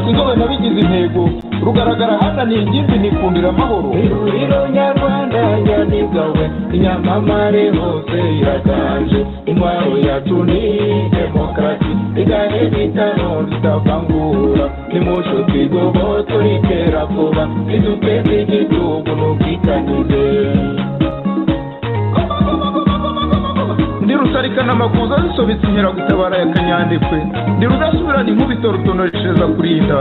rw'inzobe nabigize intego rugaragara hananiye ingimbi nikundira amahoro ihuriro nyarwanda nyamigawe inyamamare hose iraganje intwaro yacu ni demokarasi igane bitano bitavangura nimusho twigobo turikera vuba iduteze igihugu n'ubwitanyize ndi rusarikana amakuza zisobetse inkeragutabara ya kanyandekwe ndi rudasubirana inkubito rutonoreshereza kurinda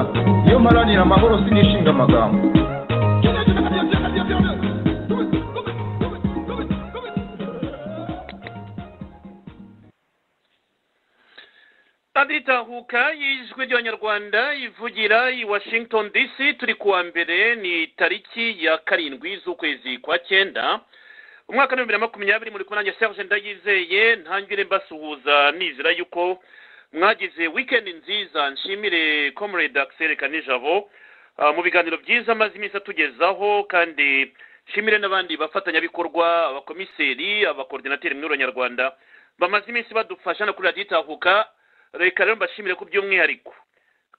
iyo mparanira amahoro sinishinga amagambo radiyo itahuka y'ijwi ry'abanyarwanda ivugira i washington dc turi kuwa mbere ni tariki ya karindwi z'ukwezi kwa cyenda umwaka w'ibihumbi na makumyabiri muri kumwe nanjye serge ndayizeye ntangire mbasuhuza nizera yuko mwagize wikendi nziza nshimire comrade axel kanijabo Ah, mu biganiro byiza amaze iminsi atugezaho kandi nshimire n'abandi bafatanyabikorwa abakomiseri abakorodinateri muri nyarwanda bamaze iminsi badufasha no kuri radiyo itahuka reka rero mbashimire ku by'umwihariko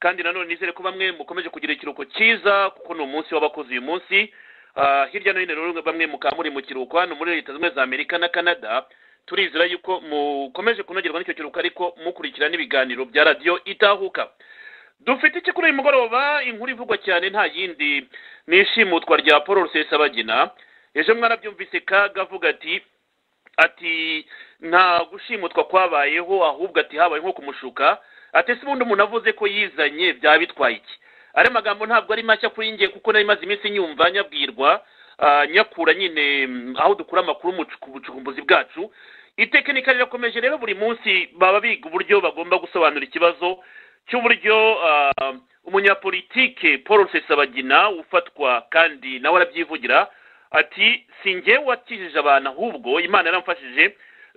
kandi nanone nizere ko bamwe mukomeje kugira ikiruhuko cyiza kuko ni umunsi w'abakozi uyu munsi Ah, hirya no hino rero bamwe mukaba muri mu kiruhuko hano muri leta zunze ubumwe za amerika na canada turizera yuko mukomeje kunogerwa n'icyo kiruhuko ariko mukurikira n'ibiganiro bya radiyo itahuka dufite iki kuri uyu mugoroba inkuru ivugwa cyane nta yindi ni ishimutwa rya paul rusesabagina ejo mwarabyumvise kaga avuga ati ati nta gushimutwa kwabayeho ahubwo ati habaye nko kumushuka ati se ubundi umuntu avuze ko yizanye byaba bitwaye iki ari magambo ntabwo ari mashya kuri njye kuko nari maze iminsi nyumva nyabwirwa ah, nyakura nyine mm, aho dukura amakuru mu ku bucukumbuzi bwacu itekinika rirakomeje rero buri munsi baba biga uburyo bagomba gusobanura ikibazo cy'uburyo ah, umunyapolitike paul rusesabagina ufatwa kandi nawe arabyivugira ati si njyewe wakijije abantu ahubwo imana yaramfashije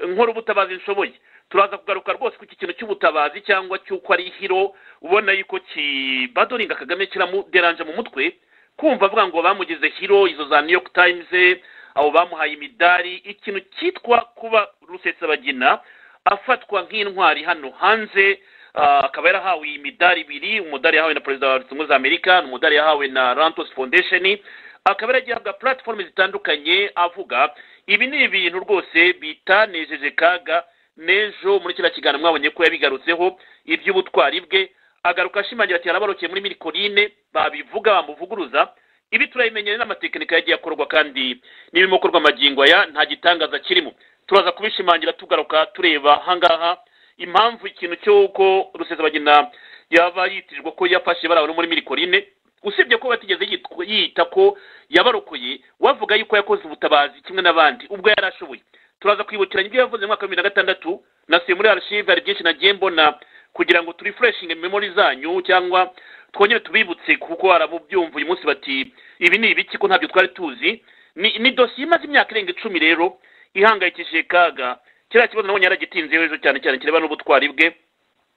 nkora ubutabazi nshoboye turaza kugaruka rwose ku iki kintu cy'ubutabazi cyangwa cy'uko ari ihiro ubona yuko kibadoringa kagame kiramuderanje mu mutwe kumva avuga ngo bamugize hiro izo za new york times abo bamuhaye imidari ikintu cyitwa kuba rusesabagina afatwa nk'intwari hano hanze ah, akaba yarahawe imidari ibiri umudari yahawe na perezida wa leta zunze ubumwe za amerika n'umudari yahawe na rantos foundation akaba yaragiye ahabwa platform zitandukanye avuga ibi ni ibintu rwose bitanejeje kaga n'ejo muri kiriya kiganiro mwabonye ko yabigarutseho iby'ubutwari bwe agaruka ashimangira ati yarabarokeye muri mirikorine babivuga bamuvuguruza ibi turabimenyere n'amatekinika yagiye akorwa kandi n'ibirimo gukorwa amagingo aya nta gitangaza kirimo turaza kubishimangira tugaruka tureba ahangaha impamvu ikintu cy'uko rusesabagina yaba yitirirwa ko yafashe bari abantu muri mirikorine usibye ko batigeze yitwa- yita ko yabarokoye wavuga yuko yakoze ubutabazi kimwe n'abandi ubwo yari ashoboye turaza kwibukiranya ibyo yavuze mu mwaka wa bibiri na gatandatu nasubiye muri archive hari byinshi nagiye mbona kugira ngo turifureshinge memori zanyu cyangwa twongere tubibutse kuko arabubyumva uyu munsi bati ibi ni ibiki ko ntabyo twari tuzi ni, ni dosiye imaze imyaka irenga icumi rero ihangayikishije kaga kiriya kibazo nabonye yaragitinzeho ejo cyane cyane kireba n'ubutwari bwe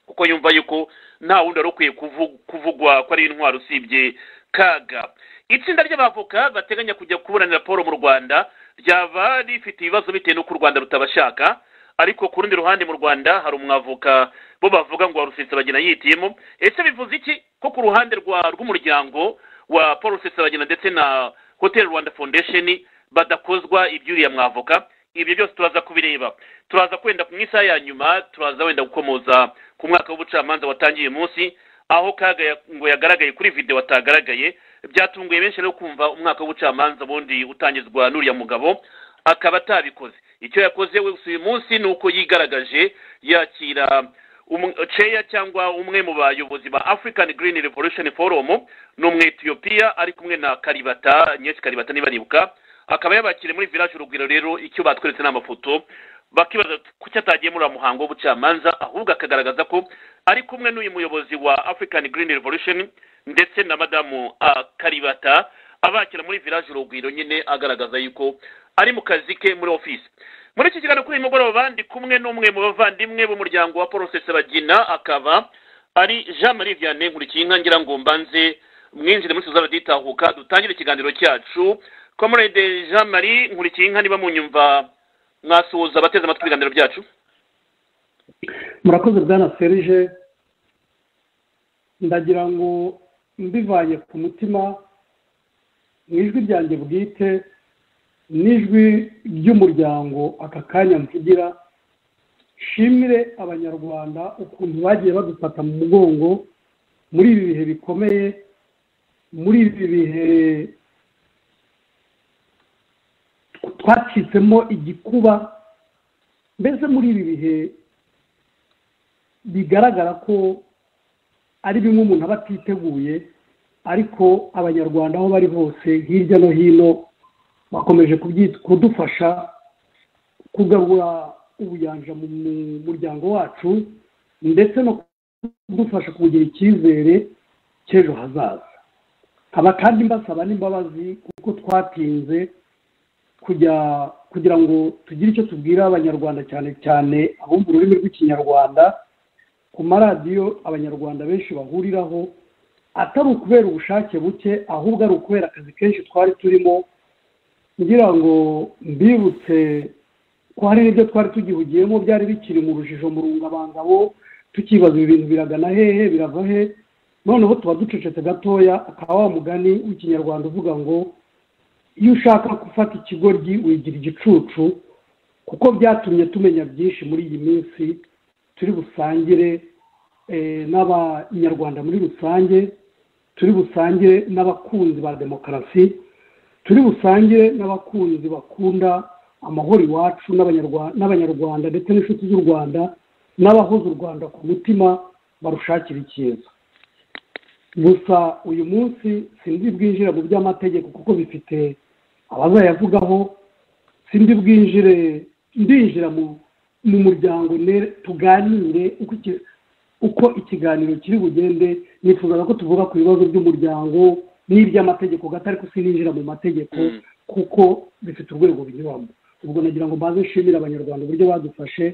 kuko yumva yuko nta wundi wari ukwiye kuvu- kuvugwa ko ari intwaro usibye kaga itsinda ry'abavoka bateganya kujya kuburanira paul mu rwanda ryaba rifite ibibazo bitewe n'uko u rwanda rutabashaka ariko ku rundi ruhande mu rwanda hari umwavoka bo bavuga ngo warusesabagina yitiyemo ese bivuze iki ko ku ruhande rwa rw'umuryango wa paul rusesabagina ndetse na hotel rwanda foundation badakozwa iby'uriya mwavoka ibyo byose turaza kubireba turaza kwenda ku isaha ya nyuma turaza wenda gukomoza ku mwaka w'ubucamanza watangiye uyu munsi aho kaga ya- ngo yagaragaye kuri videwo atagaragaye byatunguye benshi rero kumva umwaka w'ubucamanza bundi utangizwa n'uriya mugabo akaba atabikoze icyo yakoze wese uyu munsi ni uko yigaragaje yakira umu- ceya cyangwa umwe mu bayobozi ba african green revolution forum ni umwetiyopiya ari kumwe na karibata nyinshi karibata nibaribuka akaba yabakiriye muri village urugwiro rero icyo batweretse ni amafoto bakibaza kuki atagiye muri uriya muhango w'ubucamanza ahubwo akagaragaza ko ari kumwe n'uyu muyobozi wa african green revolution ndetse na madamu ah, karibata abakira muri village urugwiro nyine agaragaza yuko ari mu kazi ke muri office muri iki kiganiro kuri uyu mugoroba ndi kumwe n'umwe mu bavandimwe b'umuryango wa paul rusesabagina akaba ari jean marie vianney nkurikiyinka ngira ngo mbanze mwinjire muri tuzaba ditahuka dutangire ikiganiro cyacu comrade jean marie nkurikiyinka niba munyumva mwasuhuza abateze amatwi ibiganiro byacu murakoze bwana serije ndagira ngo mbivanye ku mutima mu ijwi ryanjye bwite n'ijwi ry'umuryango aka kanya mvugira nshimire abanyarwanda ukuntu bagiye badufata mu mugongo muri ibi bihe bikomeye muri ibi bihe twacitsemo igikuba mbese muri ibi bihe bigaragara ko ari bimwe umuntu aba atiteguye ariko abanyarwanda aho bari hose hirya no hino bakomeje kudufasha kugarura ubuyanja mu muryango wacu ndetse no kudufasha kugira icyizere cy'ejo hazaza nkaba kandi mbasaba n'imbabazi kuko twatinze kujya kugira ngo tugire icyo tubwira abanyarwanda cyane cyane abumva ururimi rw'ikinyarwanda ku maradiyo abanyarwanda benshi bahuriraho atari ukubera ubushake buke ahubwo ari ukubera akazi kenshi twari turimo kugira ngo mbibutse ko hari n'ibyo twari tugihugiyemo byari bikiri mu rujijo mu rungabangabo tukibaza ibi bintu biragana hehe birava he noneho tuba ducecetse gatoya akaba wa mugani w'ikinyarwanda uvuga ngo iyo ushaka gufata ikigoryi wigira igicucu kuko byatumye tumenya byinshi muri iyi minsi turi busangire n'abanyarwanda muri rusange turi busangire n'abakunzi ba demokarasi turi busangire n'abakunzi bakunda amahoro iwacu n'abanyarwanda ndetse n'inshuti z'u rwanda n'abahoze u rwanda ku mutima barushakira icyiza gusa uyu munsi sinzi bwinjire mu by'amategeko kuko bifite abazayavugaho sinzi bwinjire ndinjira mu muryango tuganire uko ikiganiro kiri bugende nifuzaga ko tuvuga ku bibazo by'umuryango n'iby'amategeko gato ariko sininjira mu mategeko kuko bifite urwego binyuramo ubwo nagira ngo mbaze nshimire abanyarwanda uburyo badufashe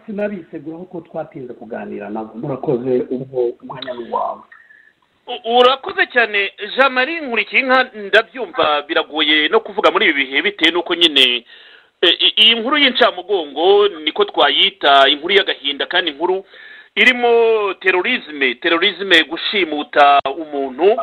n'abiseguraho ko twatinze kuganira nabo murakoze ubwo umwanya ni wawe urakoze cyane jean marie nkurikiye inka ndabyumva biragoye no kuvuga muri ibi bihe bitewe n'uko nyine iyi nkuru y'incamugongo niko twayita inkuru y'agahinda kandi inkuru irimo terorizme terorizme gushimuta umuntu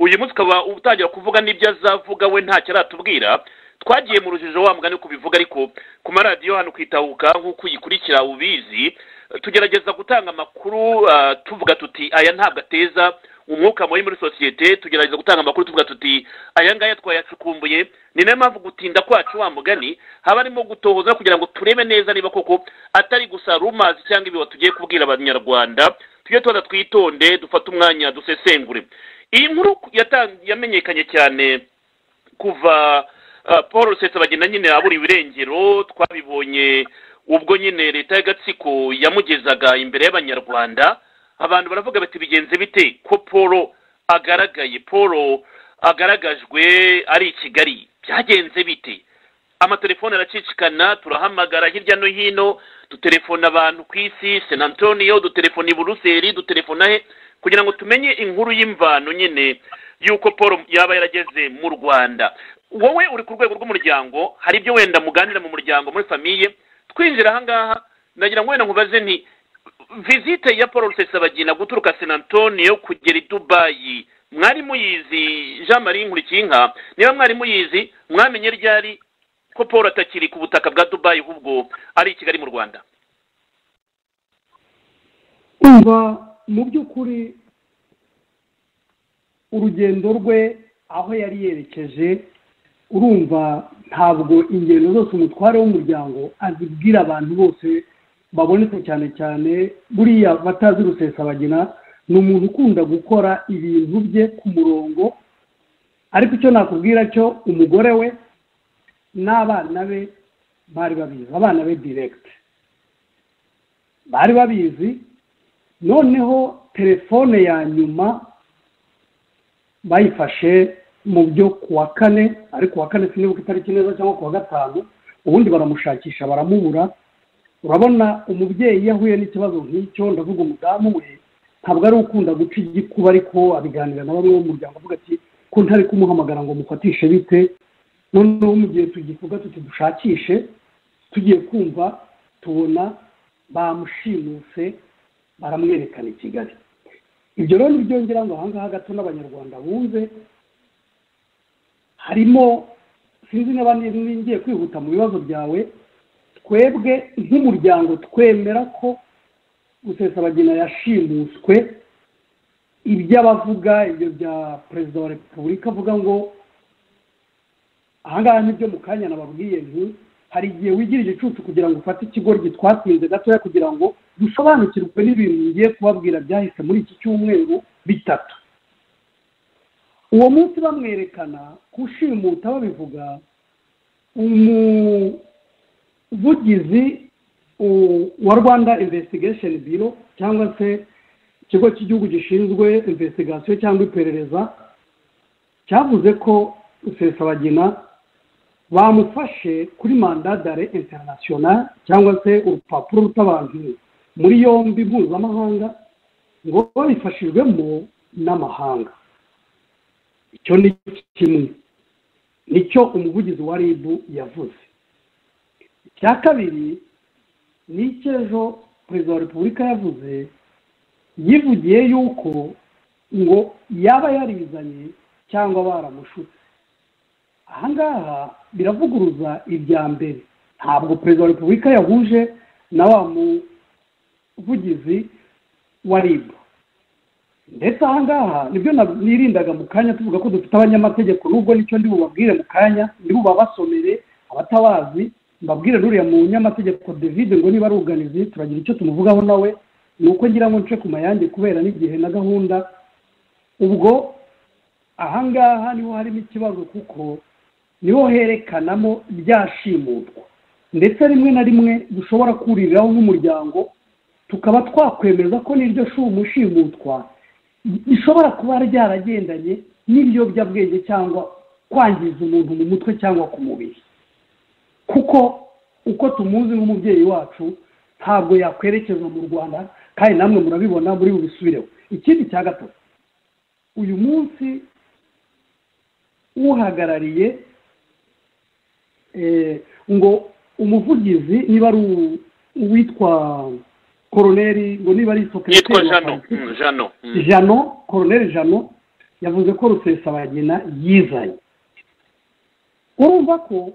uyu munsi ukaba utangira kuvuga n'ibyo azavuga we ntacyo aratubwira twagiye mu rujijo wa mugani kubivuga ariko ku maradiyo hano kwitahuka nk'uko uyikurikira ubizi tugerageza gutanga amakuru tuvuga tuti aya ntabwo ateza umwuka mubi muri sosiyete tugerageza gutanga amakuru tuvuga tuti aya ngaya twayacukumbuye ni nayo mpamvu gutinda kwacu wa mugani haba harimo gutohoza kugira ngo turebe neza niba koko atari gusa rumazi cyangwa ibiba tugiye kubwira abanyarwanda tujye tuba twitonde dufate umwanya dusesengure iyi nkuru yamenyekanye cyane kuva paul rusesabagina nyine aburiwe irengero twabibonye ubwo nyine leta y'agatsiko yamugezaga imbere y'abanyarwanda abantu baravuga bati bigenze bite ko paul agaragaye paul agaragajwe ari i kigali byagenze bite amatelefone aracicikana turahamagara hirya no hino dutelefona abantu ku isi sena antonio dutelefona i buruseli dutelefona he kugira ngo tumenye inkuru y'imvano nyine y'uko paul yaba yarageze mu rwanda wowe uri ku rwego rw'umuryango hari ibyo wenda muganira mu muryango muri famiye twinjira ahangaha nagira ngo wenda nkubaze nti visite ya paul rusesabagina guturuka sena antonio kugera i dubayi mwari muyizi jean marie nkurikinka niba mwari muyizi mwamenye ryari ko paul atakiri ku butaka bwa dubayi ahubwo ari i kigali mu rwanda mu by'ukuri urugendo rwe aho yari yerekeje urumva ntabwo ingendo zose umutware w'umuryango azibwira abantu bose babonetse cyane cyane buriya batazi rusesabagina ni umuntu ukunda gukora ibintu bye ku murongo ariko icyo nakubwira cyo umugore we n'abana be bari babizi abana be direkiti bari babizi noneho telefone ya nyuma bayifashe mu byo kuwa kane ariko kuwa kane sinibuka itariki neza cyangwa kuwa gatanu ubundi baramushakisha baramubura urabona umubyeyi iyo ahuye n'ikibazo nk'icyo ndavuga umudamu we ntabwo ari ukunda guca igikuba ariko abiganira na bamwe b'umuryango avuga ati ko ntari kumuhamagara ngo mufatishe bite noneho mu gihe tugivuga tuti dushakishe tugiye kumva tubona bamushimuse baramwerekana i kigali ibyo rero ni byongera ngo ahangaha gato n'abanyarwanda bumve harimo sinzi niba ngiye kwihuta mu bibazo byawe twebwe nk'umuryango twemera ko gusesabagina yashimuswe ibyo abavuga ibyo bya perezida wa repubulika avuga ngo ahangaha nibyo mu kanya nababwiye nti hari igihe wigira igicucu kugira ngo ufate ikigo gitwatinze gatoya kugira ngo dusobanukirwe n'ibintu ngiye kubabwira byahise muri iki cyumweru bitatu uwo munsi bamwerekana kushimuta babivuga umuvugizi wa rwanda investigation biro cyangwa se ikigo cy'igihugu gishinzwe investigation cyangwa iperereza cyavuze ko rusesabagina bamufashe kuri mandadare international cyangwa se urupapuro rw'abantu muri yombi mpuzamahanga ngo babifashijwemo n'amahanga icyo ni kimwe nicyo umuvugizi wa rib yavuze icya kabiri ni icy'ejo perezida wa repubulika yavuze yivugiye yuko ngo yaba yarizanye cyangwa baramushutse ahangaha biravuguruza ibya mbere ntabwo perezida wa repubulika yahuje na wa muvugizi wa rib ndetse ahangaha nibyo nirindaga mu kanya tuvuga ko dufite abanyamategeko nubwo nicyo ndi bubabwire mu kanya ndi bubabasomere abatabazi mbabwire n'uriya mu nyamategeko david ngo niba ari uganizi turagira icyo tumuvugaho nawe ni uko ngira ngo nce ku mayange kubera n'igihe na gahunda ubwo ahangaha niho harimo ikibazo kuko niho herekanamo byashimutwa ndetse rimwe na rimwe dushobora kuririraho nk'umuryango tukaba twakwemeza ko n'iryo shumu shimutwa rishobora kuba ryaragendanye n'ibiyobyabwenge cyangwa kwangiza umuntu mu mutwe cyangwa ku mubiri kuko uko tumuzi nk'umubyeyi wacu ntabwo yakwerekeza mu rwanda kandi namwe murabibona muri bubisubireho ikindi cya gatatu uyu munsi uhagarariye ngo umuvugizi niba ari uwitwa koroneri ngo niba ari yitwa jano jano koroneri jano yavuze ko rusesabagina yizanye urumva ko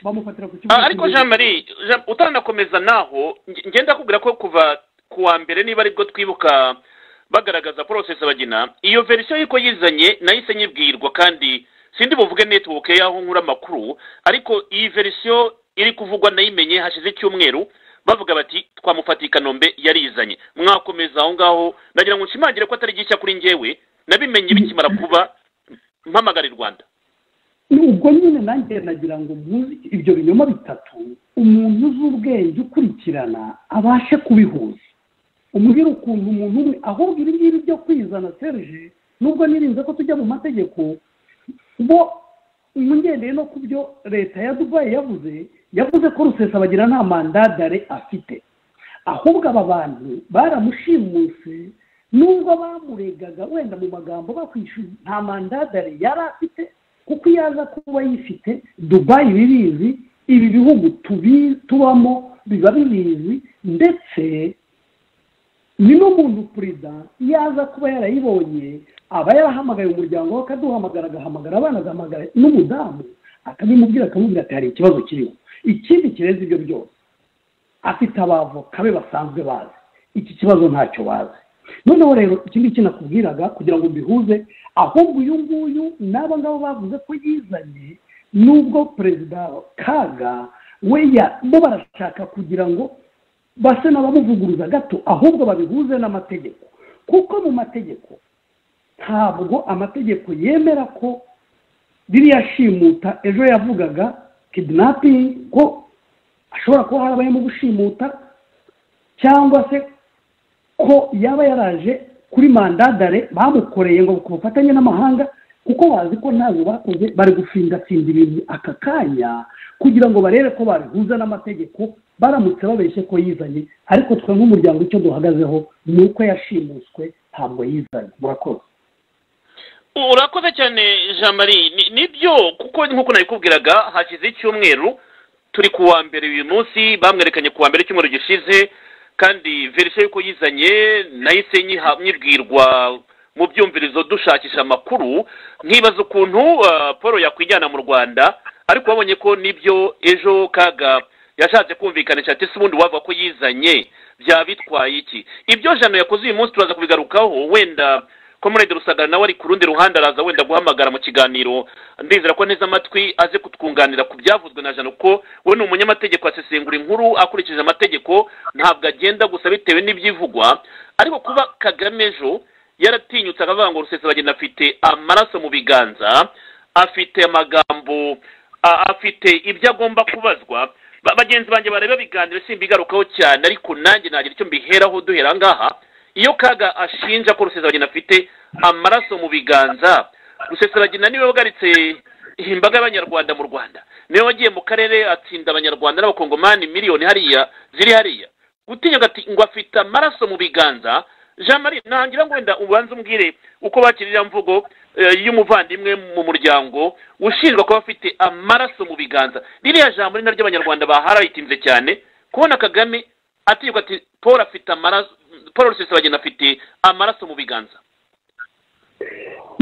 bamufatira ku kibuga ariko jean marie utanakomeza naho ngenda kubwira ko kuva ku wa mbere niba aribwo twibuka bagaragaza porosesi bagina iyo verisiyo y'uko yizanye nahise nyibwirwa kandi sindi buvuge netiwoke y'aho nkura amakuru ariko iyi verisiyo iri kuvugwa nayimenye hashize icyumweru bavuga bati twamufatiye i kanombe yarizanye mwakomeza aho ngaho ndagira ngo nshimangire ko atari gishya kuri ngewe nabimenye bikimara kuba mpamagara i rwanda ubwo nyine nanjye nagira ngo muzi ibyo binyoma bitatu umuntu uzi ubwenge ukurikirana abashe kubihuza umbwira ukuntu umuntu umwe ahubwo ibi ngibi byo kwizana serije nubwo nirinze ko tujya mu mategeko bo ngendeye no ku byo leta ya dubayi yavuze yavuze ko bagira nta mandadare afite ahubwo aba bantu baramushimuse nubwo bamuregaga wenda mu magambo bakwishyura nta mandadare yari afite kuko iyo aza kuba yifite dubayi birizi ibi bihugu tubamo biba bibizi ndetse ni n'umuntu perezida iyo aza kuba yarayibonye aba yarahamagaye umuryango we akaduhamagara agahamagara abana agahamagara n'umudamu akabimubwira akamubwira ati hari ikibazo kiriho ikindi kireza ibyo byose afite abavoka be basanzwe bazi iki kibazo ntacyo bazi noneho rero iki ngiki nakubwiraga kugira ngo mbihuze ahubwo uyu nguyu n'aba ngabo bavuze ko yizanye n'ubwo perezida kaga we bo barashaka kugira ngo basa n'abamuvuguruza gato ahubwo babihuze n'amategeko kuko mu mategeko ntabwo amategeko yemera ko ririya shimuta ejo yavugaga kidinapingi ko ashobora kuba harabayemo gushimuta cyangwa se ko yaba yaraje kuri mandadare bamukoreye ngo ku bufatanye n'amahanga kuko bazi ko ntabwo bakoze bari gufingatsinda ibintu aka kanya kugira ngo barebe ko babihuza n'amategeko baramutse babeshye ko yizanye ariko twe nk'umuryango icyo duhagazeho ni uko yashimuswe ntabwo yizanye murakoze urakoze cyane jean marie nibyo kuko nk'uko nabikubwiraga hashize icyumweru turi ku wa mbere uyu munsi bamwerekanye ku wa mbere icyumweru gishize kandi verisiyo y'uko yizanye nahise nyibwirwa mu byumvirizo dushakisha amakuru nkibaza ukuntu paul yakwijyana mu rwanda ariko wabonye ko nibyo ejo kaga yashatse kumvikanisha ati se ubundi wava ko yizanye byaba bitwaye iki ibyo jana yakoze uyu munsi turaza kubigarukaho wenda komurede rusagara nawe ari ku rundi ruhande araza wenda guhamagara mu kiganiro ndizera ko neza amatwi aze kutwunganira ku byavuzwe na jana kuko we ni umunyamategeko asesengura inkuru akurikije amategeko ntabwo agenda gusa bitewe n'ibyivugwa ariko kuba kagame ejo yaratinyutse akavuga ngo rusesabagina afite amaraso mu biganza afite amagambo afite ibyo agomba kubazwa bagenzi banjye bareba biganiro simbigarukaho cyane ariko nanjye nagira icyo mbiheraho duhera ngaha iyo kaga ashinja ko rusesabagina afite amaraso mu biganza rusesabagina niwe wagaritse imbaga y'abanyarwanda mu rwanda niwe wagiye mu karere atsinda abanyarwanda n'abakongomani miliyoni hariya ziri hariya gutinya ngo afite amaraso mu biganza jean marie ntangira ngo wenda ubanze umbwire uko bakirira mvugo y'umuvandimwe mu muryango ushinjwa kuba afite amaraso mu biganza ririya jambo ni naryo abanyarwanda baharayitinze cyane kubona kagame atirirwa ati paul afite amaraso paul rusesabagina afite amaraso mu biganza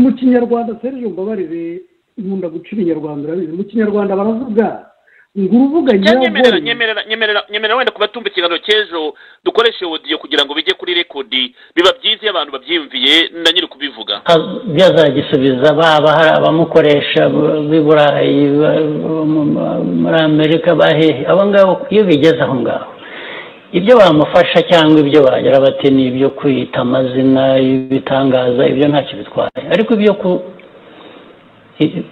mu kinyarwanda serije mbabarire nkunda gucira inyarwanda urabizi mu kinyarwanda baravuga ngo urubuga nyemerera nyemerera nyemerera nyemerera wenda kuba tumva ikiganiro cy'ejo dukoreshe odiyo kugira ngo bijye kuri rekodi biba byiza iyo abantu babyiyumviye na nyiri kubivuga byazagisubiza baba hari abamukoresha b'i burayi muri amerika bahehe abo ngabo iyo bigeze aho ngaho ibyo bamufasha cyangwa ibyo bagira bati ni ibyo kwita amazina ibitangaza ibyo ntacyo bitwaye ariko ibyo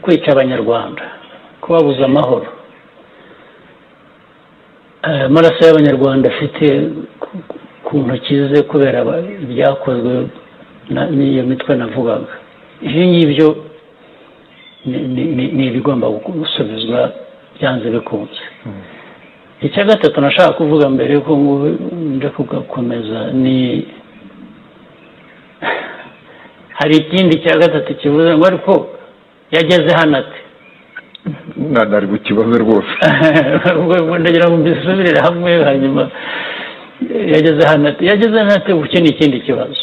kwica abanyarwanda kubabuza amahoro amaraso y'abanyarwanda afite ku ntoki ze kubera ibyakozwe n'iyo mitwe navugaga ibyo ngibyo ni ibigomba gusubizwa byanze bikunze icya gatatu nashaka kuvuga mbere ko njya kugakomeza ni hari ikindi cya gatatu kivuze ngo ariko yageze hano ati mwana ari bukibaze rwose ndagira ngo mbisubirire hamwe hanyuma yageze hano ati yageze hano ati ubu ni ikindi kibazo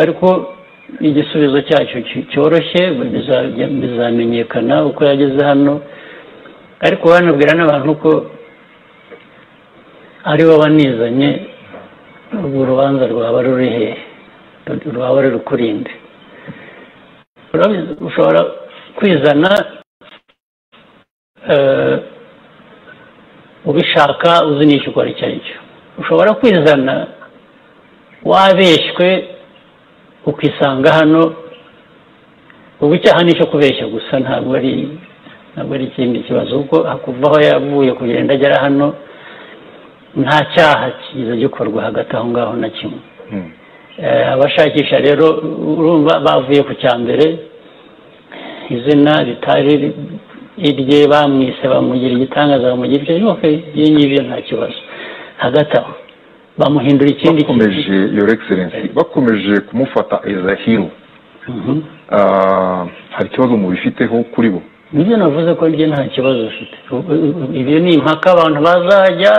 ariko igisubizo cyacyo cyoroshye bizamenyekana uko yageze hano ariko banabwira n'abantu ko ari bo banizanye urubanza rwaba ruri hehe rwaba ruri kurinde ushobora kwizana ubishaka uzi n'icyo ukora icyo ari cyo ushobora kwizana wabeshywe ukisanga hano ubu icyaha ni icyo kubeshya gusa ntabwo ari ntabwo ari ikindi kibazo kuko hakuva aho yavuye kugenda agera hano nta cyaha kiza gikorwa hagati aho ngaho na kimwe abashakisha rero bavuye ku cya mbere izina ritari irye bamwise bamugira igitangaza bamugira icyo cyose iyo ngibyo nta kibazo hagati aho bamuhindura ikindi bakomeje yore egiserensi bakomeje kumufata eza hiro hari ikibazo mubifiteho kuri bo nibyo navuze ko njye nta kibazo ufite ibyo ni impaka abantu bazajya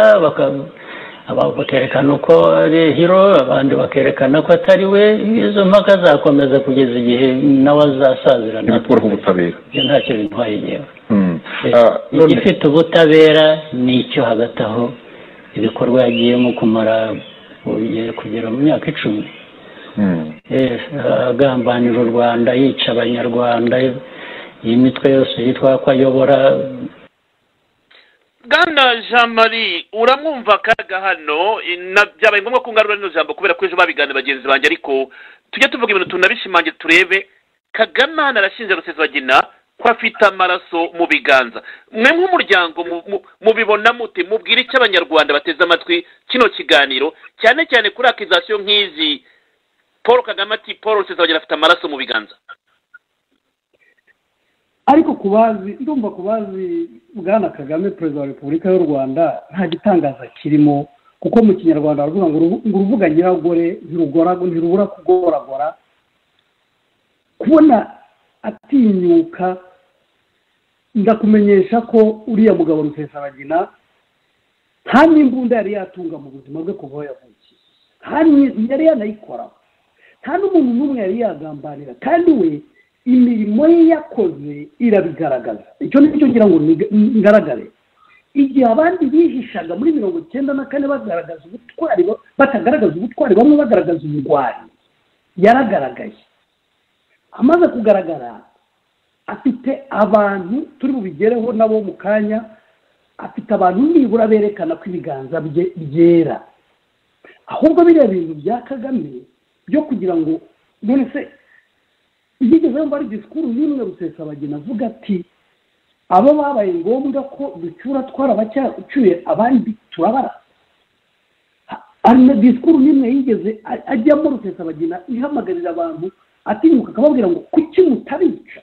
bakerekana uko ari hiro abandi bakerekana ko atari we izo mpaka zakomeza kugeza igihe nawe azasazira ntibikuraho ubutabera ibyo ntacyo bintwaye igihe igifite ubutabera ni icyo hagati aho ibikorwa yagiyemo kumara kugera mu myaka icumi agambanira u rwanda yica abanyarwanda iyi mitwe yose yitwa ko ayobora bwana jean marie uramwumva akaga hano byabaye ngombwa ko ngarura rino jambo kubera ko ejo babiganira bagenzi banjye ariko tujye tuvuga ibintu tunabishimange turebe kagame hano arashinja rusesabagina ko afite amaraso mu biganza mwe nk'umuryango mubibona mute mubwire icyo abanyarwanda bateze amatwi kino kiganiro cyane cyane kuri akizasiyo nk'izi paul kagame ati paul rusesabagina afite amaraso mu biganza ariko ku bazi ndumva ku bazi bwana kagame perezida wa repubulika y'u rwanda nta gitangaza kirimo kuko mu kinyarwanda baravuga ngo urubuga nyiragore ntirubura kugoragora kubona atinyuka ndakumenyesha ko uriya mugabo rusesabagina nta n'imbunda yari yatunga mu buzima bwe kuva aho yavukiye yari yanayikoraho nta n'umuntu n'umwe yari yagambanira kandi we imirimo ye yakoze irabigaragaza icyo cyo ngira ngo ngaragare igihe abandi bihishaga muri mirongo icyenda na kane bagaragaza ubutwari batagaragaza ubutwari bamwe bagaragaza ubugwari yaragaragaye amaze kugaragara afite abantu turi bubigereho nabo mu kanya afite abantu nibura berekana ko ibiganza bye byera ahubwo biriya bintu bya kagame byo kugira ngo none se yigeze yumva ari disikuru y'imwe rusesabagina avuga ati abo babaye ngombwa ko ducyura twarabacyuye abandi turabara disikuru n'imwe yigeze ajyamo rusesabagina ihamagarira abantu atinyuka akababwira ngo kuki mutabica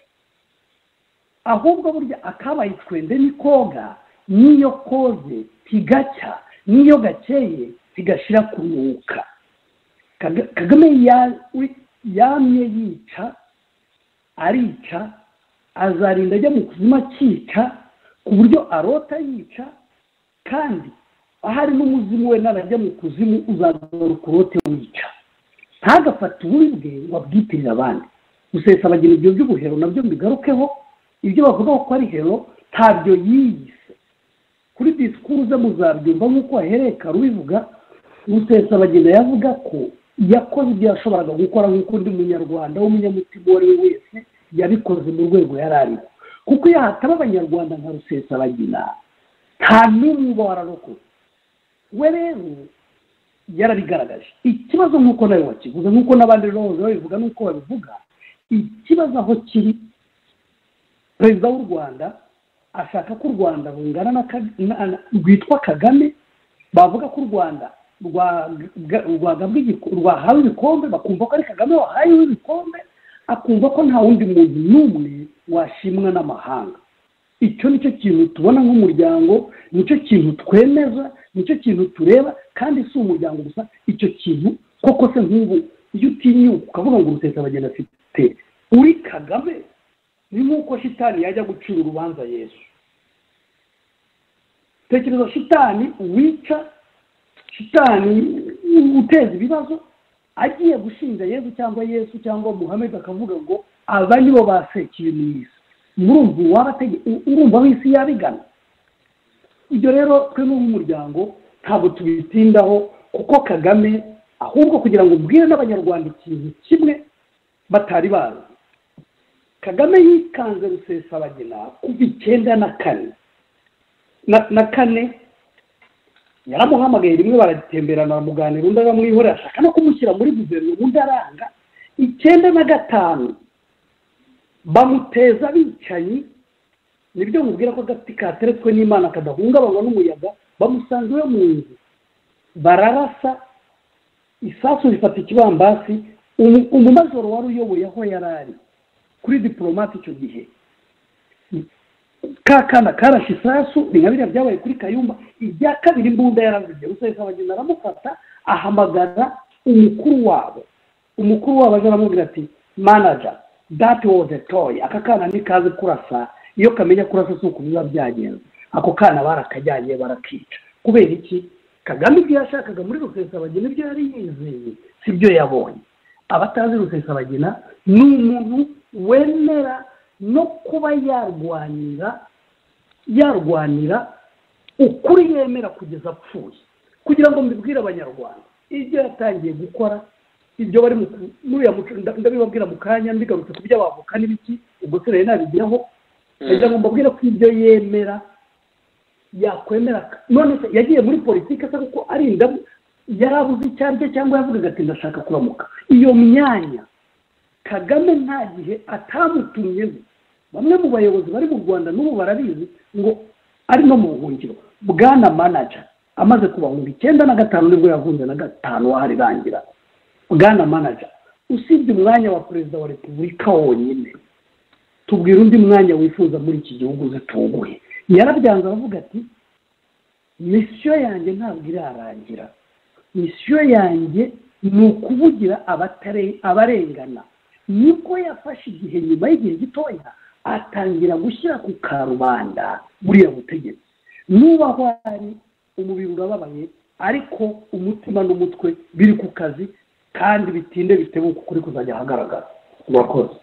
ahubwo burya akabaye twende ni koga n'iyo koze tigacya n'iyo gakeye tigashira kunuka kagame yamye yica arica azarinda ajya mu kuzima akica ku buryo arota yica kandi ahari n'umuzimu we narajya mu kuzimu uzagaruka urote wica ntagafate uburibwe ngo abwitirire abandi gusesa abagira ibyo by'ubuhero nabyo mbigarukeho ibyo bavuga ko ari hero ntabyo yiyise kuri disikuru ze muzabyumva nk'uko wahereye karubivuga gusesa abagenda yavuga ko yakoze ibyo yashoboraga gukora nk'uko undi munyarwanda w'umunyamutima uwo ari we wese yabikoze mu rwego yari ariho kuko iyo hataba abanyarwanda nka rusesabagina nta n'umwe uba wararokotse we rero yarabigaragaje ikibazo nk'uko nawe wakivuze nk'uko n'abandi rero babivuga n'uko babivuga ikibazo aho kiri perezida w'u rwanda ashaka ko u rwanda rungana rwitwa kagame bavuga ko u rwanda rwahawe ibikombe bakumva ko ari kagame wahayeho ibikombe akumva ko nta wundi muntu n'umwe washimwa n'amahanga icyo nicyo kintu tubona nk'umuryango nicyo kintu twemeza nicyo kintu tureba kandi si umuryango gusa icyo kintu koko se nk'ubu iyo utinyuka ukavuga ngo uruteza abageni afite uri kagame ni nk'uko shitani yajya gucira urubanza yesu tekereza shitani wica shitani uteza ibibazo agiye gushinja yesu cyangwa yesu cyangwa muhammed akavuga ngo aba nibo basekiye mu isi murumva urumva w'isi yabigana ibyo rero twe nk'umuryango ntabwo tubitindaho kuko kagame ahubwo kugira ngo ubwire n'abanyarwanda ikintu kimwe batari bazi kagame yikanze rusesabagina kuva icyenda na kane na kane yaramuhamagaye rimwe baragitemberana baramuganira undi aramwihorera ashaka no kumushyira muri guverinoma undi aranga icyenda na gatanu bamuteza abicanyi nibyo mubwira ko agati kateretswe n'imana kadahungabanywa n'umuyaga bamusanze iwe mu nzu bararasa isasu rifata ikibambasi umumajoro wari uyoboye aho yari ari kuri diporomate icyo gihe ka kana karashe isasu ni nka biriya byabaye kuri kayumba ibya kabiri imbunda yaravuye rusesa abageni aramufata ahamagara umukuru wabo umukuru wabo aje aramubwira ati manaja dati woze toyi aka kana ntikaze kurasa iyo kamenya kurasa si uko biba byagenze ako kana barakajyanye barakica kubera iki kagame ibyo yashakaga muri rusesa abageni ibyo yari yizeye si byo yabonye abatazi rusesa abageni ni umuntu wemera no kuba yarwanira yarwanira ukuri yemera kugeza apfuye kugira ngo mbibwire abanyarwanda ibyo yatangiye gukora ibyo bari ndabibabwira mu kanya mbigarutse ku byo abavuka n'ibiki ubwo se rero nabigeraho kugira ngo mbabwire ko ibyo yemera yakwemera none se yagiye muri politiki asa kuko arinda yari abuze icyo arya cyangwa yavugaga ati ndashaka kuramuka iyo myanya kagame nta gihe atamutumyeho bamwe mu bayobozi bari mu rwanda n'ubu barabizi ngo ari no mu buhungiro bwana manaja amaze kubahumbi icyenda na gatanu nibwo yahunze na gatanu waharirangira bwana manaja usibye umwanya wa perezida wa repubulika wonyine tubwira undi mwanya wifuza muri iki gihugu zituguye yarabyanze aravuga ati misiyo yanjye ntabwo irarangira misiyo yanjye ni ukuvugira abarengana nibwo yafashe igihe nyuma y'igihe gitoya atangira gushyira ku karubanda buriya butegetsi nuba aho ari umubiri urababaye ariko umutima n'umutwe biri ku kazi kandi bitinde bitebuka ukuri kuzajya ahagaragara murakoze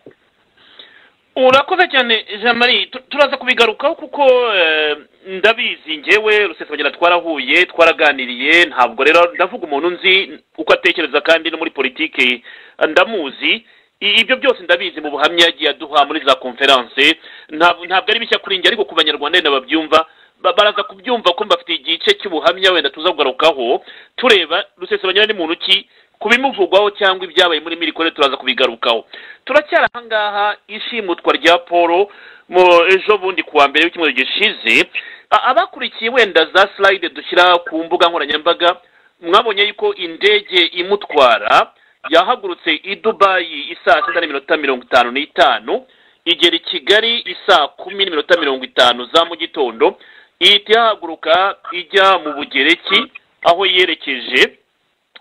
urakoze cyane jean marie tu- turaza kubigarukaho kuko eh, ndabizi ngewe rusesabagina twarahuye twaraganiriye ntabwo rero ndavuga umuntu nzi uko atekereza kandi no muri politiki eh, ndamuzi I- ibyo byose ndabizi mu buhamya yagiye aduha muri za konferanse ntabwo ntabwo ari bishya kuri njye ariko ku banyarwanda wenda babyumva ba- baraza kubyumva ko bafite igice cy'ubuhamya wenda tuza kugarukaho tureba rusesabagina ni muntu ki ku bimuvugwaho cyangwa ibyabaye muri mirikore turaza kubigarukaho turacyari ahangaha ishimutwa rya paul mu ejo bundi kuwa mbere w'icyumweru gishize A- abakurikiye wenda za slide dushyira ku mbuga nkoranyambaga mwabonye yuko indege imutwara yahagurutse i dubayi isaa sita n'iminota mirongo itanu n'itanu igera i kigali isaa kumi n'iminota mirongo itanu za mu gitondo ihita ihaguruka ijya mu bugereki aho yerekeje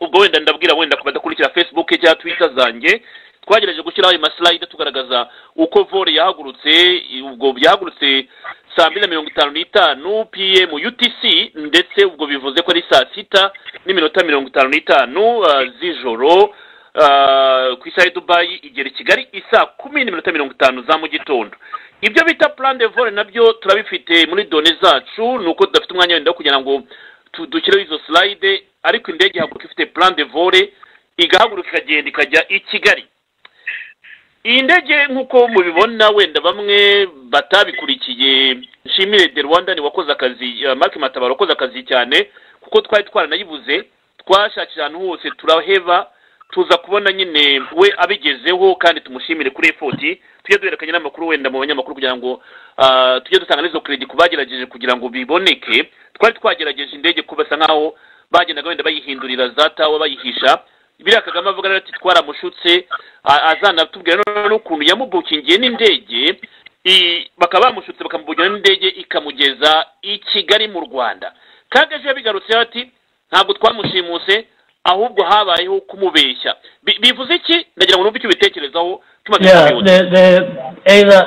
ubwo wenda ndabwira wenda ku badakurikira facebook cyangwa twitter zanjye twagerageje gushyiraho ayo maslide tugaragaza uko vore yahagurutse ubwo yahagurutse saa mbiri na mirongo itanu n'itanu pm utc ndetse ubwo bivuze ko ari saa sita n'iminota mirongo itanu n'itanu ah, z'ijoro ah, ku isaha ya dubayi igera i kigali isaa kumi n'iminota mirongo itanu za mu gitondo ibyo bita plan de vore nabyo turabifite muri done zacu ni uko tudafite umwanya wenda wo kugira ngo tu- dushyireho izo slide ariko indege ihaguruka ifite plan de vore igahaguruka ikagenda ikajya i kigali iyi ndege nk'uko mubibona wenda bamwe batabikurikiye nshimire de rwanda ni wakoze akazi eh, mark matabaro wakoze akazi cyane kuko twari twaranayibuze twashakira ahantu hose turaheba tuza kubona nyine we abigezeho kandi tumushimire kuri efoti tujye duhererekanya n'amakuru wenda mu banyamakuru kugira ngo ah, tujye dutanga n'izo keredi ku bagerageje kugira ngo biboneke twari twagerageje indege ko basa nkaho bagendaga wenda bayihindurira za tawa bayihisha biriya kagame avuga rero ati twaramushutse a- azanatubwira noneho n'ukuntu yamubukingiye n'indege i- bakaba bamushutse bakamubugira n'indege ikamugeza i kigali mu rwanda kageje yabigarutseho ati ntabwo twamushimuse ahubwo habayeho kumubeshya Bi- bivuze iki ndagira ngo numve icyo ubitekerezaho tumaze Yeah, kubihuza. the, the, either,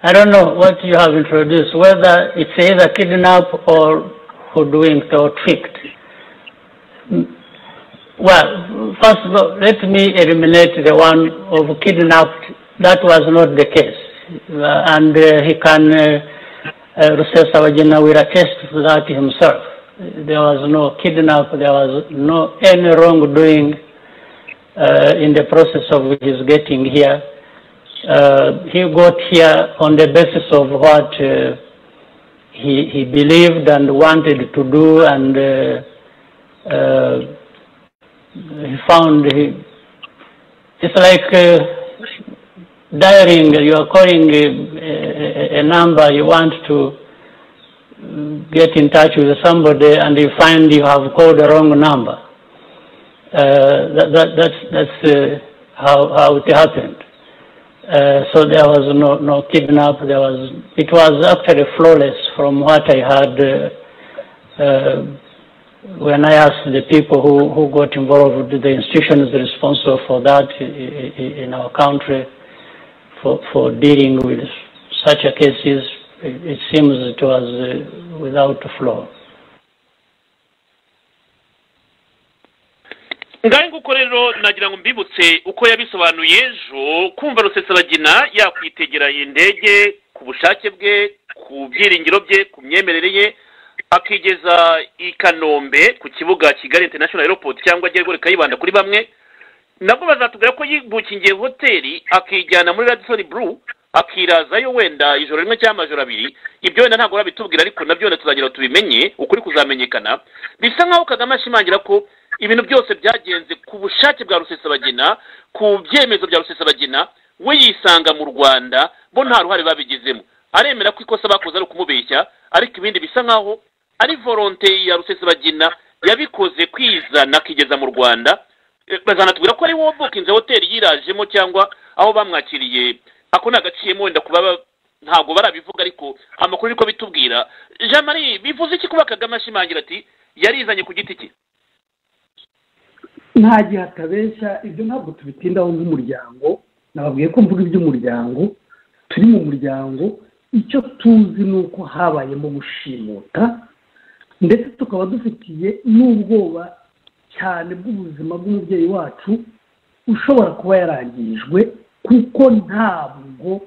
I don't know what you have introduced, whether it's either kidnapped or hoodwinked or tricked. Mm, Well, first of all, let me eliminate the one of kidnapped. That was not the case. Uh, And uh, he can, uh, uh, Rusesa Wajina will attest to that himself. There was no kidnap, there was no any wrongdoing uh, in the process of his getting here. Uh, he got here on the basis of what uh, he, he believed and wanted to do, and uh, uh, he found he, it's like uh, dialing, you are calling a, a, a number you want to mm, get in touch with somebody, and you find you have called the wrong number uh, that, that, that's, that's uh, how, how it happened. Uh, so there was no, no kidnap. There was it was actually flawless from what I had uh, uh, when I asked the people who, who got involved, the institutions responsible for that i- i- in our country for, for dealing with such a cases. It, it seems it was uh, without flaw. ngahe nguko rero nagira ngo mbibutse uko yabisobanuye ejo kumva rusesabagina yakwitegera iyi ndege ku bushake bwe ku byiringiro bye ku myemerere ye akigeza i kanombe ku kibuga kigali international airport cyangwa ajya agoreka yibanda kuri bamwe nabwo bazatubwira ko yibukingiye hoteli akijyana muri radisoni buru akirazayo wenda ijoro rimwe cyangwa amajoro abiri ibyo wenda ntabwo urabitubwira ariko nabyo wenda tuzagira ngo tubimenye ukuri kuzamenyekana bisa nkaho kagame ashimangira ko ibintu byose byagenze ku bushake bwa rusesabagina ku byemezo bya rusesabagina we yisanga mu rwanda bo nta ruhare babigizemo aremera ko ikosa bakoze ari ukumubeshya ariko ibindi bisa nkaho ari volonte ya rusesabagina yabikoze kwizana akigeza mu rwanda Eh, bazanatubwira ko ari wowe bukinze hoteli yirajemo cyangwa aho bamwakiriye ako ni agaciyemo wenda kuba ba- ntabwo barabivuga ariko amakuru ariko bitubwira jean marie bivuze iki kuba kagame ashimangira ati yarizanye ku giti cye nta gihe atabeshya ibyo ntabwo tubitindaho nk'umuryango nababwiye ko mvuga iby'umuryango turi mu muryango icyo tuzi ni uko habayemo gushimuta ndetse tukaba dufitiye n'ubwoba cyane bw'ubuzima bw'umubyeyi wacu ushobora kuba yarangijwe kuko ntabwo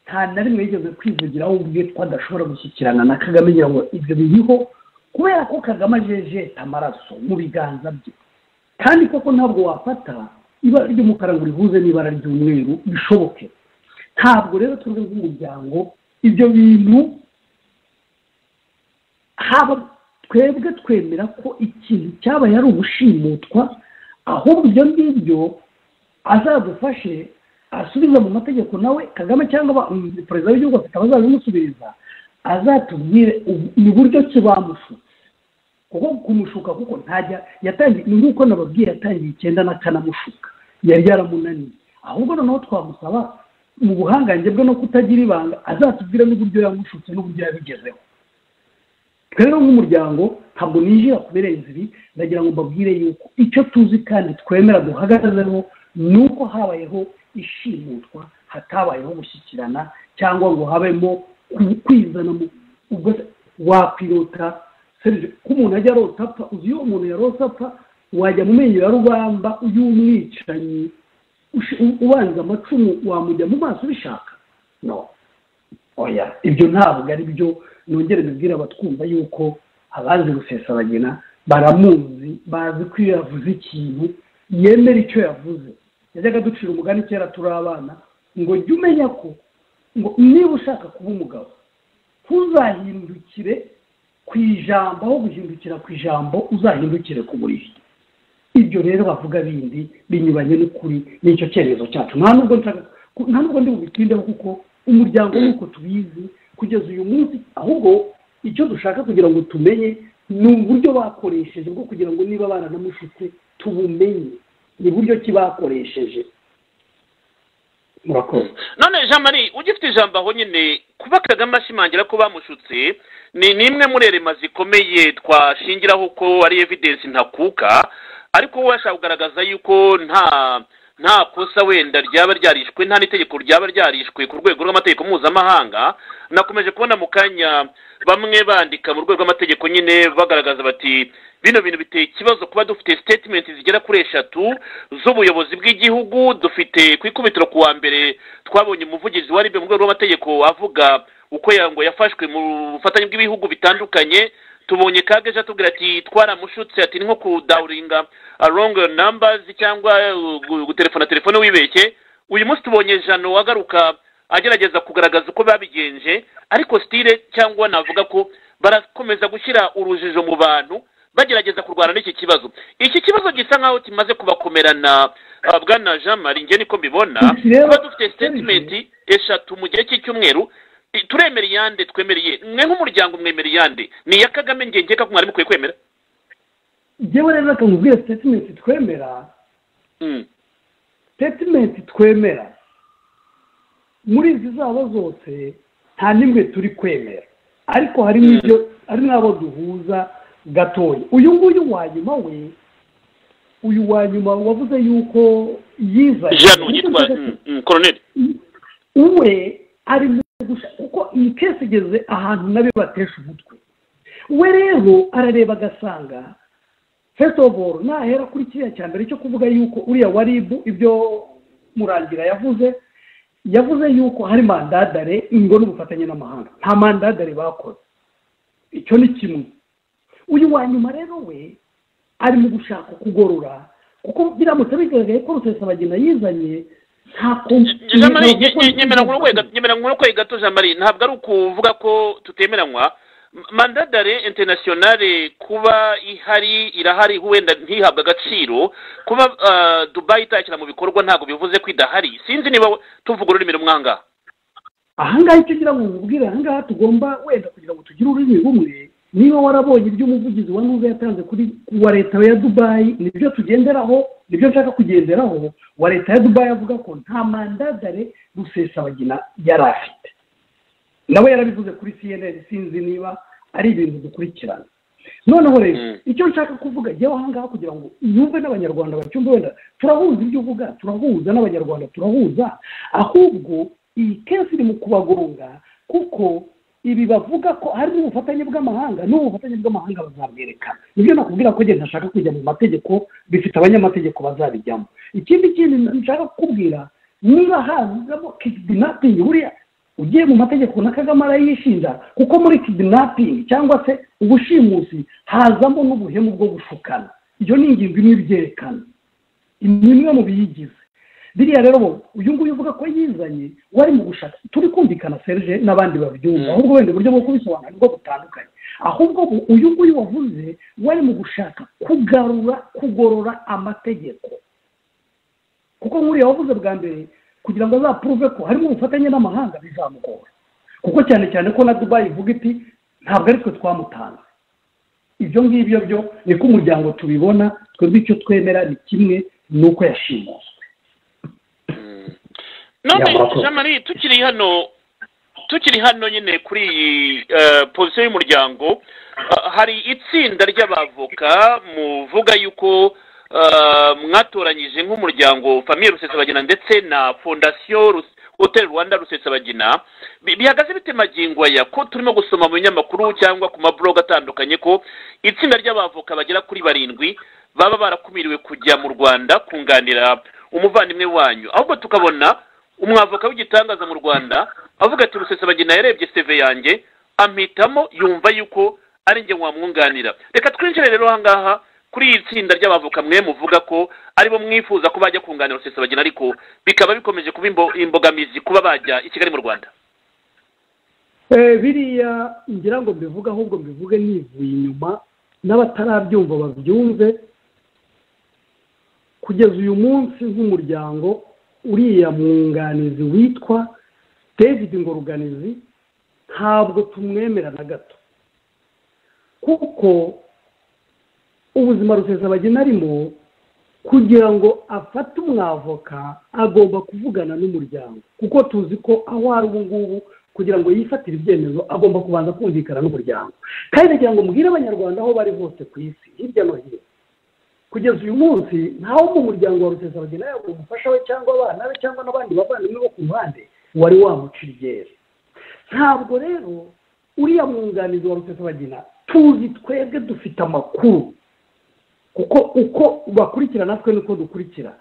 nta na rimwe yigeze kwivugiraho ubwe ko adashobora gushyikirana na kagame ngira ngo ibyo biriho kubera ko kagame ajejeta amaraso mu biganza bye kandi koko ntabwo wafata ibara ry'umukara ngo urihuze n'ibara ry'umweru bishoboke ntabwo rero turi nk'umuryango ibyo bintu haba twebwe twemera ko ikintu cyabaye ari ugushimutwa ahubwo ibyo ngibyo azadufashe asubiza mu mategeko nawe kagame cyangwa perezida w'igihugu afite abazabimusubiriza azatubwire ni buryo ki bamushutse kuko kumushuka kuko ntajya yatangiye ni nk'uko nababwiye yatangiye icyenda n'akanamushuka yari yaramunaniye ahubwo noneho twamusaba mu buhangange bwe no kutagira ibanga azatubwire n'uburyo yamushutse n'uburyo yabigezeho rero nk'umuryango ntabwo ninjira ku birenze ibi ndagira ngo mbabwire yuko icyo tuzi kandi twemera duhagazeho ni uko habayeho ishimutwa hatabayeho gushyikirana cyangwa ngo habemo kwizana ubwo wakwirota ko umuntu ajya arota apfa uzi iyo umuntu yarota apfa wajya mu menyo ya rubamba y'umwicanyi ubanza amacumu wamujya mu maso ubishaka no oya ibyo ntabwo ari byo nongere bibwira abatwumva yuko abazi gusesabagina baramuzi bazi ko iyo yavuze ikintu yemera icyo yavuze yajyaga ducira umugani kera turi abana ngo jya umenya ko ngo niba ushaka kuba umugabo ntuzahindukire ku ijambo aho guhindukira ku ijambo uzahindukire ku buriri ibyo rero bavuga bindi binyuranye n'ukuri n'icyo cyemezo cyacu nta nubwo nta nubwo ndi bubitindeho kuko umuryango nk'uko tubizi kugeza uyu munsi ahubwo icyo dushaka kugira ngo tumenye ni uburyo bakoresheje bwo kugira ngo niba baranamushutse tubumenye ni buryo ki bakoresheje murakoze none jean marie ugifite ijambo aho nyine kuba kagame ashimangira ko bamushutse ni n'imwe muri erema zikomeye twashingiraho ko ari evidensi ntakuka ariko we ashaka kugaragaza yuko nta nta kosa wenda ryaba ryarishwe nta n'itegeko ryaba ryarishwe ku rwego rw'amategeko mpuzamahanga nakomeje kubona mu kanya bamwe bandika mu rwego rw'amategeko nyine bagaragaza bati bino bintu biteye ikibazo kuba dufite sitetimenti zigera kuri eshatu z'ubuyobozi bw'igihugu dufite ku ikubitiro ku wa mbere twabonye umuvugizi wa ribe mu rwego rw'amategeko avuga uko ngo yafashwe mu bufatanye bw'ibihugu bitandukanye tubonye kageje atubwira ati twaramushutse ati ni nko kudawuringa rongo nambazi cyangwa gutelefona telefone wibeshye uyu munsi tubonye jano agaruka agerageza kugaragaza uko babigenje ariko sitire cyangwa navuga ko barakomeza gushyira urujijo mu bantu bagerageza kurwana n'iki kibazo iki kibazo gisa nk'aho kimaze kubakomerana bwana jean marie njye niko mbibona kuba dufite sitetimenti eshatu mu gihe cy'icyumweru turemera iyande twemereye mwe nk'umuryango mwemera iyande ni iya kagame ngenge ko mwari mukwiye kwemera njyewe rero reka nkubwire sitetimenti twemera sitetimenti twemera muri izi zabo zose nta n'imwe turi kwemera ariko hari n'ibyo hari n'abo duhuza gatoya uyu nguyu wa nyuma we uyu wa nyuma wavuze yuko yizaye jano yitwa koroneri we ari kuko iyi kese igeze ahantu nabi batesha umutwe we rero arareba agasanga fesitobo nahera kuri kiriya cya mbere cyo kuvuga yuko uriya wa ribu ibyo murangira yavuze yavuze yuko hari mandadare ngo n'ubufatanye n'amahanga nta mandadare bakoze icyo ni kimwe uyu wa nyuma rero we ari mu gushaka kugorora kuko biramutse bigaragaye ko rusesabagina yizanye nta nyemeranywa kwe gato jean marie ntabwo ari ukuvuga ko tutemeranywa mandadare interinasiyonale kuba ihari irahari wenda ntihabwe agaciro kuba dubayi itakira mu bikorwa ntabwo bivuze ko idahari sinzi niba tuvuga ururimi rumwe ahangaha ahangaha icyo ngira ngo mubwire ahangaha tugomba wenda kugira ngo tugire ururimi rumwe niba warabonye iby'umuvugizi wa nubwo yatanze kuri wa leta ya dubayi nibyo tugenderaho nibyo nshaka kugenderaho wa leta ya dubayi avuga ko nta mandadare rusesabagina yari afite nawe yarabivuze kuri cnn sinzi niba ari ibintu dukurikirana noneho rero icyo nshaka kuvuga njyewe ahangaha kugira ngo yumve n'abanyarwanda bacyumve wenda turahuza ibyo uvuga turahuza n'abanyarwanda turahuza ahubwo iyi kesi iri mu kubagonga kuko ibi bavuga ko hari n'ubufatanye bw'amahanga n'ubufatanye bw'amahanga bazabwerekana nibyo nakubwira ko njye ntashaka kujya mu mategeko bifite abanyamategeko bazabijyamo ikindi kintu nshaka kukubwira niba hazamo kidinapingi buriya ugiye mu mategeko na kagame arayishinja kuko muri kidinapingi cyangwa se ubushimusi hazamo n'ubuhemu bwo gushukana ibyo ni ingingo imwe ibyerekana ni imwe mu biyigize biriya rero uyu nguyu uvuga ko yizanye wari mu gushaka turi kumvikana serge n'abandi babyumva ahubwo wenda uburyo bwo kubisobanura nibwo butandukanye ahubwo uyu nguyu wavuze wari mu gushaka kugarura kugorora amategeko kuko nk'uriya wavuze bwa mbere kugira ngo azapuruve ko harimo ubufatanye n'amahanga bizamugora kuko cyane cyane ko na dubayi ivuga iti ntabwo ari twe twamutanze ibyo ngibyo byo niko umuryango tubibona twebwe icyo twemera ni kimwe ni uko yashimuswe none jean marie tukiri hano tukiri hano nyine kuri iyi pozisiyo y'umuryango hari itsinda ry'abavoka muvuga yuko mwatoranyije nk'umuryango famiye rusesabagina ndetse na fondasiyo hoteli rwanda rusesabagina bihagaze bite magingo aya ko turimo gusoma mu binyamakuru cyangwa ku maburoga atandukanye ko itsinda ry'abavoka bagera kuri barindwi baba barakumiriwe kujya mu rwanda kunganira umuvandimwe wanyu ahubwo tukabona umwavoka w'igitangaza mu rwanda avuga ati rusesabagina yarebye seve yanjye ampitamo yumva yuko ari njye wamwunganira reka twinjire rero ahangaha kuri iri tsinda ry'abavoka mwe muvuga ko aribo mwifuza ko bajya kunganira rusesabagina ariko bikaba bikomeje kuba imbogamizi kuba bajya i kigali mu rwanda biriya ngira ngo mbivuge ahubwo mbivuge nivuye inyuma n'abatarabyumva babyumve kugeza uyu munsi nk'umuryango uriya mwunganizi witwa david ngoruganizi ntabwo tumwemera na gato kuko ubuzima rusesabagina arimo kugira ngo afate umwavoka agomba kuvugana n'umuryango kuko tuzi ko aho ari ubu ngubu kugira ngo yifatire ibyemezo agomba kubanza kumvikana n'umuryango kandi kugira ngo mbwire abanyarwanda aho bari hose ku isi hirya no hino kugeza uyu munsi ntawe mu muryango wa rusesabagina yaba umufasha we cyangwa abana be cyangwa n'abandi bavandimwe bo ku ruhande wari wamuca iryera ntabwo rero uriya mwunganizi wa rusesabagina tuzi twebwe dufite amakuru kuko uko bakurikira natwe niko dukurikira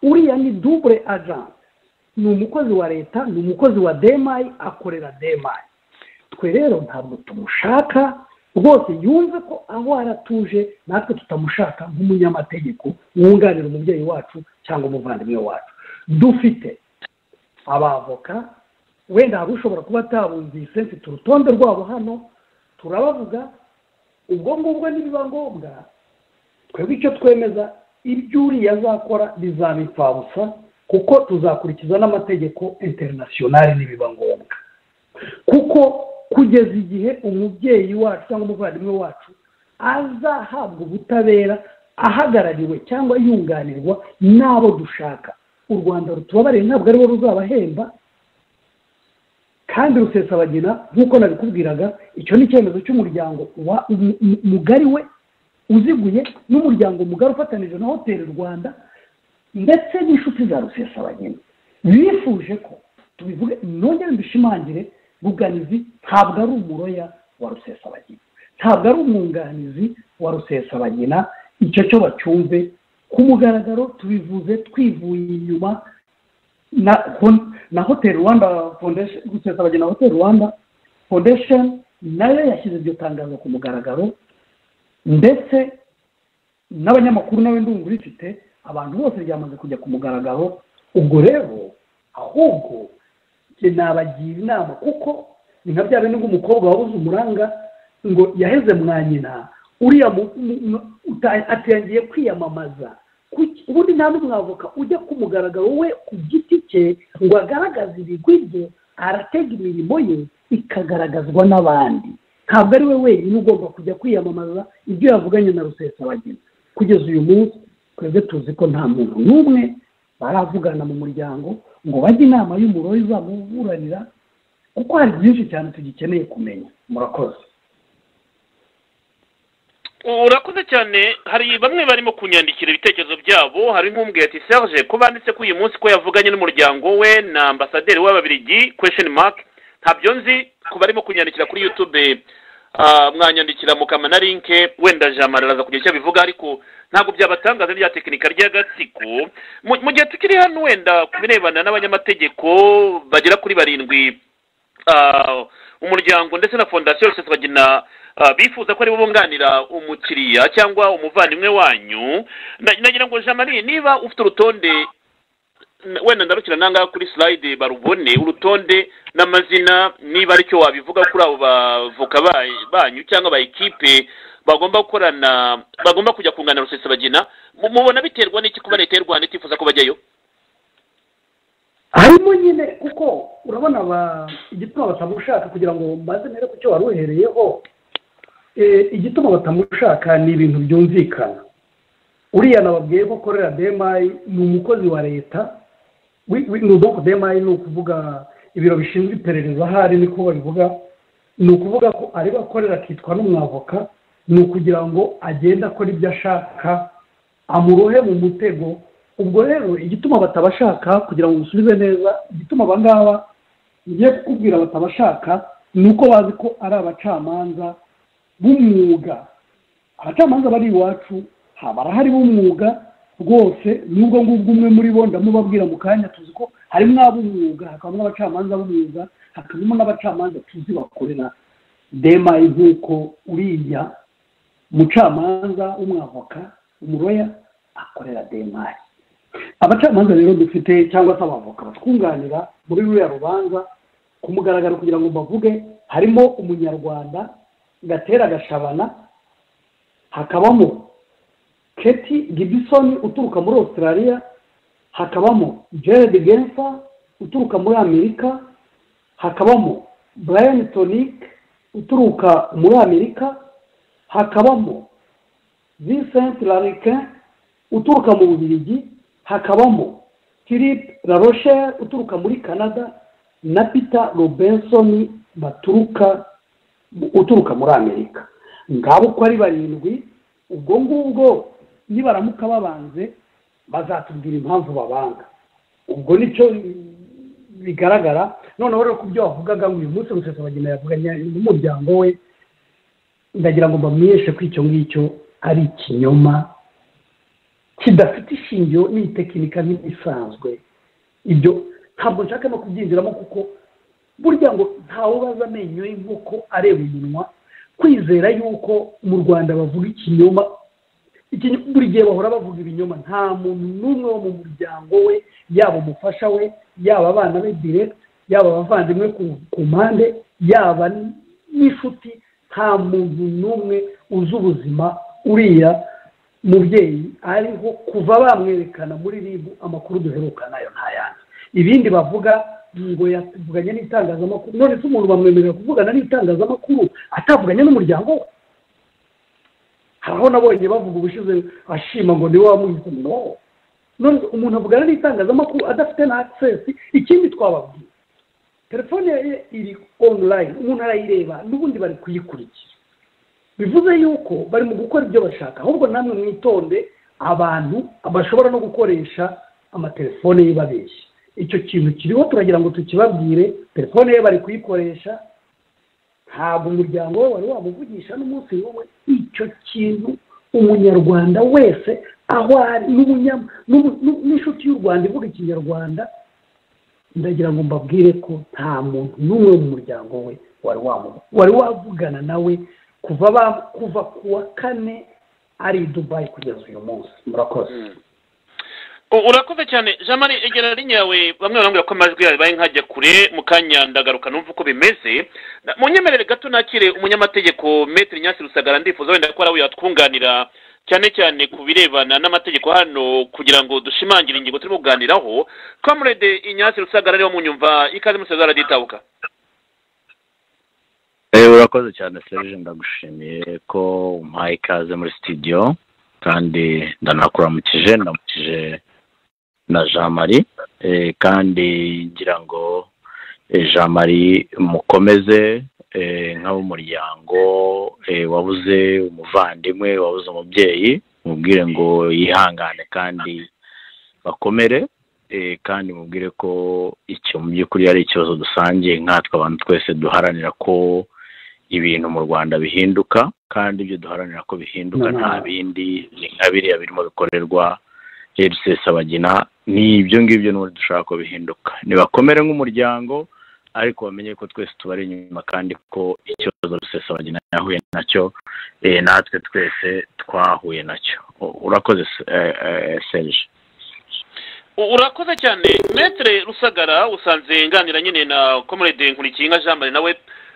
uriya ni dubure ajanse ni umukozi wa leta ni umukozi wa demayi akorera demayi twe rero ntabwo tumushaka rwose yumve ko aho aratuje natwe tutamushaka nk'umunyamategeko wunganira umubyeyi wacu cyangwa umuvandimwe wacu dufite abavoka wenda hari ushobora kuba atabumvise mfite urutonde rwabo hano turabavuga ubwo ngubwo nibiba ngombwa twebwe icyo twemeza ibyo uriya azakora bizaba impfabusa kuko tuzakurikiza n'amategeko interinasiyonari nibiba ngombwa kuko kugeza igihe umubyeyi wacu cyangwa umuvandimwe wacu azahabwa ubutabera ahagarariwe cyangwa yunganirwa n'abo dushaka u rwanda rutubabariye ntabwo aribo ruzabahemba kandi rusesabagina nk'uko nabikubwiraga icyo ni icyemezo cy'umuryango mugari we uziguye n'umuryango mugari ufatanije na hoteli rwanda ndetse n'inshuti za rusesabagina bifuje ko tubivuge nongere mbishimangire ruganizi ntabwo ari umuroya wa rusesabagina ntabwo ari umwunganizi wa rusesabagina icyo cyo bacyumve ku mugaragaro tubivuze twivuye inyuma na hoteli rwanda rusesabagina hoteli rwanda foundation nayo yashyize iryo tangazo ku mugaragaro ndetse n'abanyamakuru nawe ndumva urifite abantu bose ryamaze kujya ku mugaragaro ubwo rero ahubwo nabagira inama kuko ni nka bya bindi nk'umukobwa wabuze umuranga ngo yaheze mwa nyina uriya atangiye kwiyamamaza ubundi nta n'umwavoka ujya ku mugaragaro we ku giti cye ngo agaragaze ibigwi bye aratega imirimo ye ikagaragazwa n'abandi ntabwo ari we wenyine ugomba kujya kwiyamamaza ibyo yavuganye na rusesabagina kugeza uyu munsi twebwe tuzi ko nta muntu n'umwe baravugana mu muryango ngo bajye inama y'umuriro izamuburanira kuko hari byinshi cyane tugikeneye kumenya murakoze urakoze cyane hari bamwe barimo kunyandikira ibitekerezo byabo hari nk'umbwiye ati serge ko banditse ko uyu munsi ko yavuganye n'umuryango we na ambasaderi w'ababirigi kwesheni mark ntabyo nzi ku barimo kunyandikira kuri yutube mwanyandikira mu kamana linke wenda jamara araza kugira icyo abivuga ariko ntabwo byabatangaza rya tekinika ry'agatsiko mu gihe tukiri hano wenda ku birebana n'abanyamategeko bagera kuri barindwi umuryango ndetse na fondasiyo yose bagena bifuza ko aribo bunganira umukiriya cyangwa umuvandimwe wanyu nagira ngo jamari niba ufite urutonde wenda ndarukira nanga kuri slide barubone urutonde n'amazina niba aricyo wabivuga kuri abo bavoka banyu cyangwa ba ekipe bagomba gukorana bagomba kujya kunganira rusesabagina mubona biterwa n'iki kuba leta y'u rwanda itifuza ko bajyayo harimo nyine kuko urabona igituma batamushaka kugira ngo mbaze nere ku cyo wari uhereyeho igituma batamushaka ni ibintu byumvikana uriya nababwiye ko korera demayi ni umukozi wa leta ni ubwoko demayi ni ukuvuga ibiro bishinzwe iperereza ahari niko babivuga ni ukuvuga ko ariwe akorera akitwa n'umwavoka ni ukugira ngo agende akora ibyo ashaka amurohe mu mutego ubwo rero igituma batabashaka kugira ngo musubize neza igituma abangaba ngiye kukubwira batabashaka ni uko bazi ko ari abacamanza b'umwuga abacamanza bari iwacu barahari b'umwuga rwose n'ubwo ngubwo umwe muri bo ndamubabwira mu kanya tuzi ko harimo ab'umwuga hakabamo n'abacamanza b'umwuga hakabamo n'abacamanza tuzi bakorera demayi nk'uko uriya mucamanza w'umwavoka umuroya akorera demayi abacamanza rero dufite cyangwa se abavoka batwunganira muri ruriya rubanza ku mugaragaro kugira ngo bavuge harimo umunyarwanda gatera gashabana hakabamo keti gibisoni uturuka muri australia hakabamo gerard genfa uturuka muri amerika hakabamo brian tonic uturuka muri amerika hakabamo vincent larikin uturuka mu bubiligi hakabamo philippe larochelle uturuka muri canada na peter robinson baturuka uturuka muri amerika ngabo uko ari barindwi ubwo ngubwo nibaramuka babanze bazatubwira impamvu babanga ubwo nicyo bigaragara noneho rero ku byo wavugaga ngo uyu munsi rusese bagenda yavuganya n'umuryango we ndagira ngo bamenyeshe ko icyo ngicyo ari ikinyoma kidafite ishingiro n'itekinika nk'ibisanzwe ibyo ntabwo nshaka no kubyinjiramo kuko burya ngo ntawubaza amenyo y'inkoko areba umunwa kwizera yuko mu rwanda bavuga ikinyoma buri gihe bahora bavuga ibinyoma nta muntu n'umwe wo mu muryango we yaba umufasha we yaba abana be direct yaba abavandimwe ku mpande yaba n'inshuti nta muntu n'umwe uzi ubuzima uriya mubyeyi ariho kuva bamwerekana muri ribu amakuru duheruka nayo ntayandi ibindi bavuga ngo yavuganye n'itangazamakuru none se umuntu bamwemerera kuvugana n'itangazamakuru atavuganye n'umuryango we haraho nabonye bavuga ubushize ashima ngo niwe wamuhise no none umuntu avugana n'itangazamakuru adafite na akisesi ikindi twababwiye telefone ye iri onurayini umuntu arayireba n'ubundi bari kuyikurikira bivuze yuko bari mu gukora ibyo bashaka ahubwo namwe mwitonde abantu bashobora no gukoresha amatelefone ye babeshya icyo kintu kiriho turagira ngo tukibabwire telefone ye bari kuyikoresha ntabwo umuryango we wari wamuvugisha n'umunsi n'umwe icyo kintu umunyarwanda wese aho ari n'inshuti y'u rwanda ivuga ikinyarwanda ndagira ngo mbabwire ko nta muntu n'umwe wo mu muryango we wari wavugana nawe kuva ku wa kane ari i dubayi kugeza uyu munsi murakoze urakoze cyane jean marie egera rinye yawe bamwe barambwira ko amajwi yawe baye nkajya kure mu kanya ndagaruka numva uko bimeze mu nyemerere gato nakire umunyamategeko metero nyasi rusagara ndifuza wenda ko ari we yatwunganira cyane cyane ku birebana n'amategeko hano kugira ngo dushimangire ingingo turimo kuganiraho kamurede inyasi rusagara ariwo munyumva ikaze musaza araditabuka urakoze cyane serije ndagushimiye ko umpaye ikaze muri sitidiyo kandi ndanakuramukije ndamukije na jean marie kandi ngira ngo jean marie mukomeze nk'ab'umuryango wabuze umuvandimwe wabuze umubyeyi mubwire ngo yihangane kandi bakomere kandi mubwire ko icyo mu by'ukuri ari ikibazo dusangiye nkatwe abantu twese duharanira ko ibintu mu rwanda bihinduka kandi ibyo duharanira ko bihinduka Mhm. nta bindi ni nka biriya birimo bikorerwa rcs abagina ni ibyo ngibyo n'ubundi dushaka ko bihinduka nibakomere nk'umuryango ariko bamenye ko twese tubari inyuma kandi ko ikibazo rcs abagina yahuye nacyo eh, natwe twese twahuye nacyo U- urakoze se- eh, eh, serge U- urakoze cyane metere rusagara usanze nganira nyine na komurede nkurikinga jean marie nawe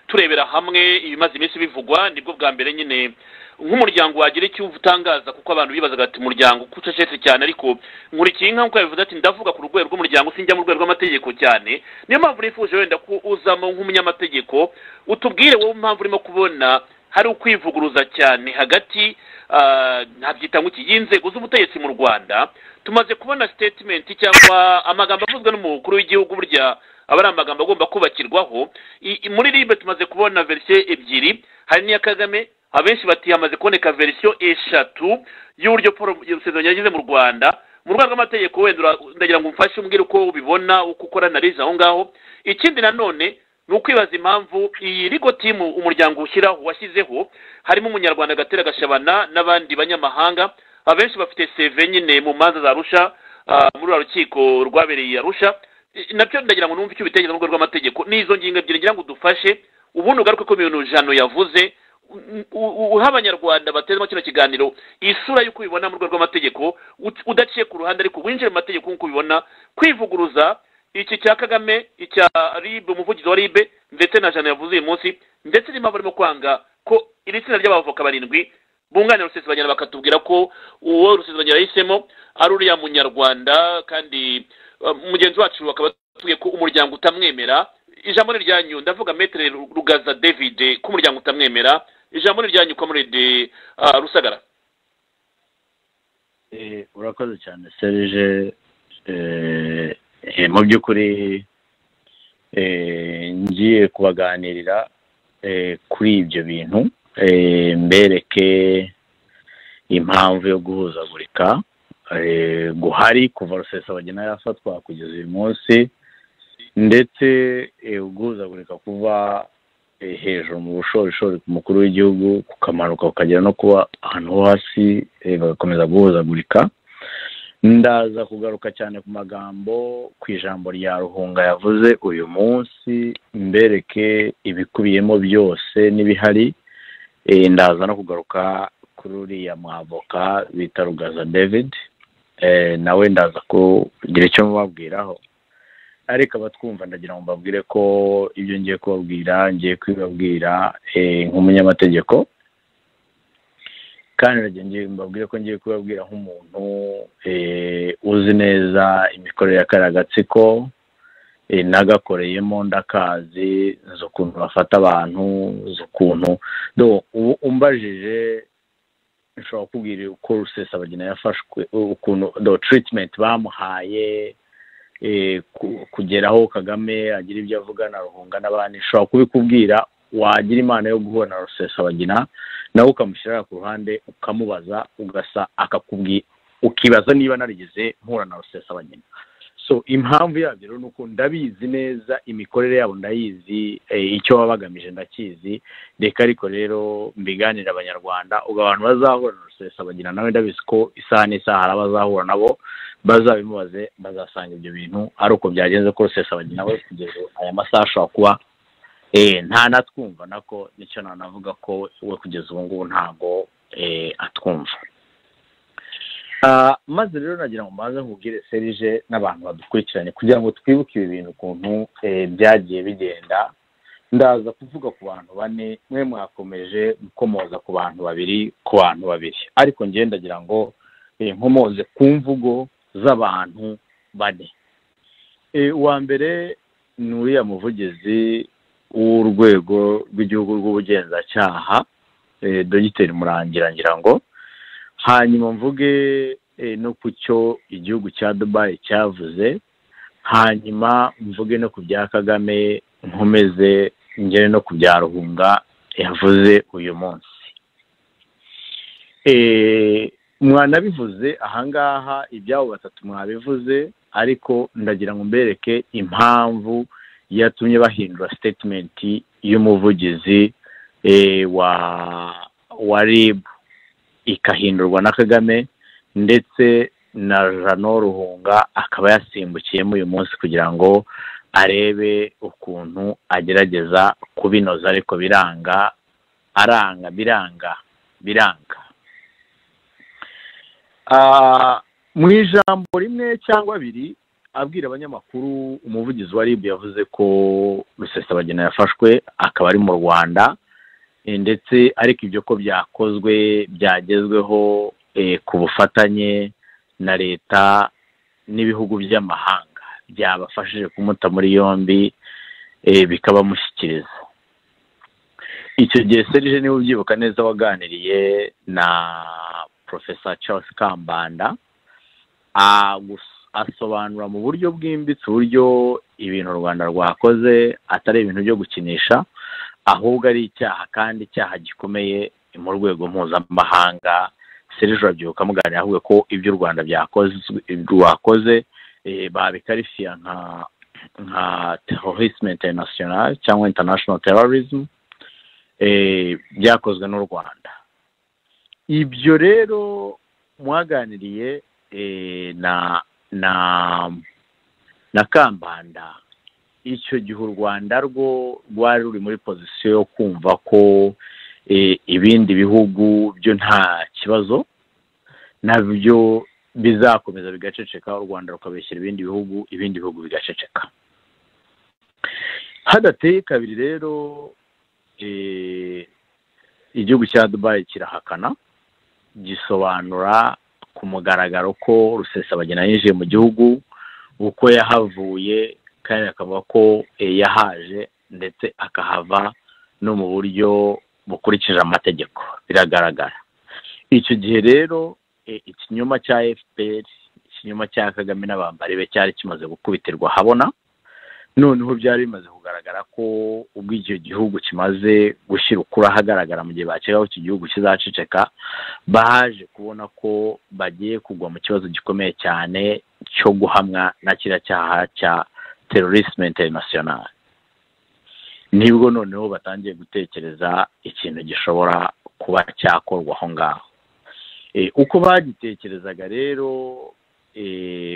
turebera hamwe ibimaze iminsi bivugwa nibwo bwa mbere nyine nk'umuryango wagira icyo utangaza kuko abantu bibazaga ati umuryango ko ucecetse cyane ariko nkurikinka nkuko yabivuze ati ndavuga ku rwego rw'umuryango sinjya mu rwego rw'amategeko cyane niyo mpamvu nifuje wenda ko uzamo nk'umunyamategeko utubwire wowe impamvu urimo kubona hari ukwivuguruza cyane hagati ah, ntabyita nk'iki y'inzego z'ubutegetsi mu rwanda tumaze kubona sitetimenti cyangwa amagambo avuzwe n'umukuru w'igihugu burya aba ari amagambo agomba kubakirwaho I- i- muri ribe tumaze kubona verisiyo ebyiri hari n'iya kagame abenshi bati hamaze kuboneka verisiyo eshatu y'uburyo paul rusezerano yageze mu rwanda mu rwego rw'amategeko wenda ura- ndagira ngo umfashe umbwire uko ubibona uko ukora analize aho ngaho ikindi nanone ni ukwibaza impamvu iyi rigo timu umuryango ushyiraho washyizeho harimo umunyarwanda gatera gashabana n'abandi banyamahanga abenshi bafite seve nyine mu manza za rusha ah, muri ruriya rukiko rwabereye i arusha I- nabyo ndagira ngo numve icyo ubitekereza mu rwego rw'amategeko n'izo ngingo ebyiri ngira ngo udufashe ubundi ugaruke ku bintu jano yavuze U- u- uha abanyarwanda batezemo kino kiganiro isura y'uko ubibona mu rwego rw'amategeko ut- udaciye ku ruhande ariko winjire mu mategeko nk'uko ubibona kwivuguruza iki cya kagame icya ribe umuvugizi wa ribe ndetse na jano yavuze uyu munsi ndetse n'imamvu barimo kwanga ko iri tsinda ry'abavoka barindwi bunganira rusesabanyana bakatubwira ko uwo rusesabanyana yahisemo ari uriya munyarwanda kandi uh, mugenzi wacu bakaba batubwiye ko umuryango utamwemera ijambo ni ryanyu ndavuga metere rugaza david ko umuryango utamwemera ijambo ni ryanyu komurede uh, rusagara Eh, urakoze cyane serge Eh, eh, mu by'ukuri eh, ngiye kubaganirira eh, kuri ibyo bintu eh, mbereke impamvu yo guhuzagurika eh, guhari kuva rusesabagina yafatwa kugeza uyu munsi ndetse eh, uguhuzagurika kuva eh, hejuru mu bushorishori ku mukuru w'igihugu kukamanuka kukagera no kuba ahantu ho hasi eh, bagakomeza guhuzagurika ndaza kugaruka cyane ku magambo ku ijambo rya ruhunga yavuze uyu munsi mbereke ibikubiyemo byose n'ibihari Eh, ndaza no kugaruka kuri uriya mwavoka bita rugaza david Eh, nawe ndaza kugira icyo mubabwiraho ariko abatwumva ndagira ngo mbabwire ko ibyo ngiye kubabwira ngiye kubibabwira eh, nk'umunyamategeko kandi ndagira ngo ngiye- mbabwire ko ngiye kubabwira nk'umuntu eh, uzi neza imikorere ya kariya gatsiko eh, nagakoreyemo ndakazi nzi ukuntu bafata abantu nzi ukuntu do ubu umbajije nshobora kubwira uko rusesabagina yafashwe ukuntu do treatment bamuhaye eh, ku- kugeraho Kagame agira ibyo avuga na Ruhunga n'abandi nshobora kubikubwira wagira imana yo guhura na rusesabagina nawe ukamushyira ku ruhande ukamubaza ugasa akakubwira ukibaza niba narigeze mpura na rusesabagina so impamvu yabyo rero ni uko ndabizi neza imikorere yabo ndayizi eh, icyo baba bagamije ndakizi reka ariko rero mbiganire abanyarwanda ubwo abantu bazahura na rusesabagina nawe ndabizi ko isaha n'isaha hari abazahura nabo bazabimubaze bazasanga ibyo bintu ari uko byagenze ko rusesabagina we kugeza aya masaha ashobora kuba eh, nta natwumva nako nicyo nanavuga ko we kugeza ubu ngubu ntago eh, atwumva Ah, maze rero nagira ngo mbanze nkubwire serije n'abantu badukurikiranye kugira ngo twibuke ibi bintu ukuntu eh, byagiye bigenda ndaza kuvuga ku bantu bane mwe mwakomeje gukomoza ku bantu babiri ku bantu babiri ariko ngewe ndagira ngo eh, nkomoze ku mvugo z'abantu bane Eh, uwa mbere ni uriya muvugizi w'urwego rw'igihugu rw'ubugenzacyaha eh, dogiteri murangira ngira ngo hanyuma mvuge eh, no ku cyo igihugu cya dubayi cyavuze hanyuma mvuge no ku bya kagame nkomeze ngere no ku bya ruhunga yavuze uyu munsi Eh, mwanabivuze ahangaha ibyabo batatu mwabivuze ariko ndagira ngo mbereke impamvu yatumye bahindura sitetimenti y'umuvugizi wa wa rib ikahindurwa na kagame ndetse na jano ruhunga akaba yasimbukiyemo uyu munsi kugira ngo arebe ukuntu agerageza kubinoza ariko biranga aranga biranga biranga mu ijambo rimwe cyangwa abiri abwira abanyamakuru umuvugizi wa rib yavuze ko rusesabagina yafashwe akaba ari mu rwanda ndetse ariko ibyo ko byakozwe byagezweho ku bufatanye na leta n'ibihugu by'amahanga byabafashije kumuta muri yombi bikabamushyikiriza icyo gihe serije niba ubyibuka neza waganiriye na porofesa Charles kambanda asobanura mu buryo bwimbitse uburyo ibintu u rwanda rwakoze atari ibintu byo gukinisha ahubwo ari icyaha kandi icyaha gikomeye mu rwego mpuzamahanga serije urabyibuka muganira ahubwo ko ibyo u rwanda rwakoze babikarifiya nka nka terorisme international cyangwa international terrorism byakozwe n'u rwanda ibyo rero mwaganiriye na na na kambanda icyo gihe u rwanda rwo rwari ruri muri pozisiyo yo kumva ko ibindi bihugu byo nta kibazo nabyo bizakomeza bigaceceka u rwanda rukabeshyira ibindi bihugu ibindi bihugu bigaceceka hadateye kabiri rero igihugu cya dubayi kirahakana gisobanura ku mugaragaro ko rusesabagina yinjiye mu gihugu uko yahavuye kandi akavuga ko yahaje ndetse akahava no mu buryo bukurikije amategeko biragaragara icyo gihe rero ikinyoma cya fpr ikinyoma cya kagame n'abambari be cyari kimaze gukubitirwa habona noneho byari bimaze kugaragara ko ubwo icyo gihugu kimaze gushyira ukuri ahagaragara mu gihe bakeka ko iki gihugu kizaceceka baje kubona ko bagiye kugwa mu kibazo gikomeye cyane cyo guhamwa na kiriya cyaha cya terorisme international nibwo noneho batangiye gutekereza ikintu gishobora kuba cyakorwa aho ngaho uko bagitekerezaga rero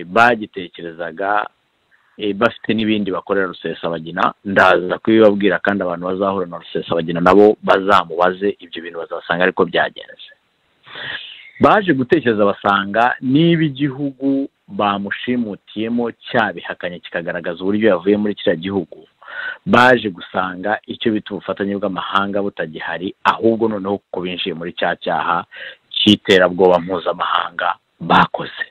bagitekerezaga bafite n'ibindi bakorera rusesabagina ndaza kubibabwira kandi abantu bazahura na rusesabagina nabo bazamubaze ibyo bintu bazasanga ariko byagenze baje gutekereza basanga niba igihugu bamushimutiyemo cyabihakanye kikagaragaza uburyo yavuye muri kiriya gihugu baje gusanga icyo bita ubufatanye bw'amahanga butagihari ahubwo noneho kuko binjiye muri cya cyaha cy'iterabwoba mpuzamahanga bakoze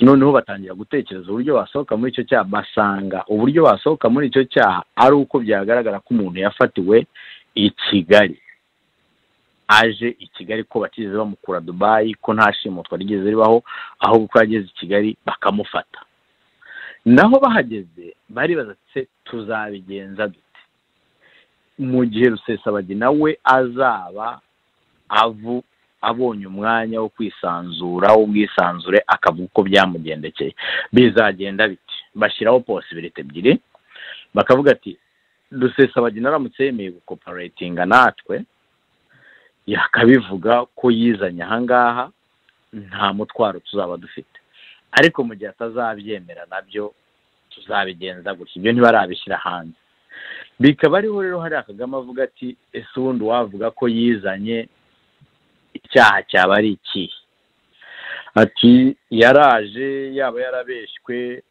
noneho batangira gutekereza uburyo basohoka muri icyo cyaha basanga uburyo basohoka muri icyo cyaha ari uko byagaragara ko umuntu yafatiwe i kigali aje i kigali ko batigeze bamukura dubayi ko nta shimutwa rigeze ribaho ahubwo ko yageze i kigali bakamufata naho bahageze baribaza se tuzabigenza dute mu gihe rusesabagina we azaba avu abonye umwanya wo kwisanzura w'ubwisanzure akavuga uko byamugendekeye bizagenda biti bashyiraho posibiriti ebyiri bakavuga ati rusesabagina aramutse yemeye gukoporatinga natwe yakabivuga ko yizanye ahangaha nta mutwaro tuzaba dufite ariko mu gihe atazabyemera nabyo tuzabigenza gutya ibyo ntibarabishyira hanze bikaba ariho rero hari akagama avuga ati ese ubundi wavuga ko yizanye icyaha cyaba ari ikihe ati yaraje yaba yarabeshywe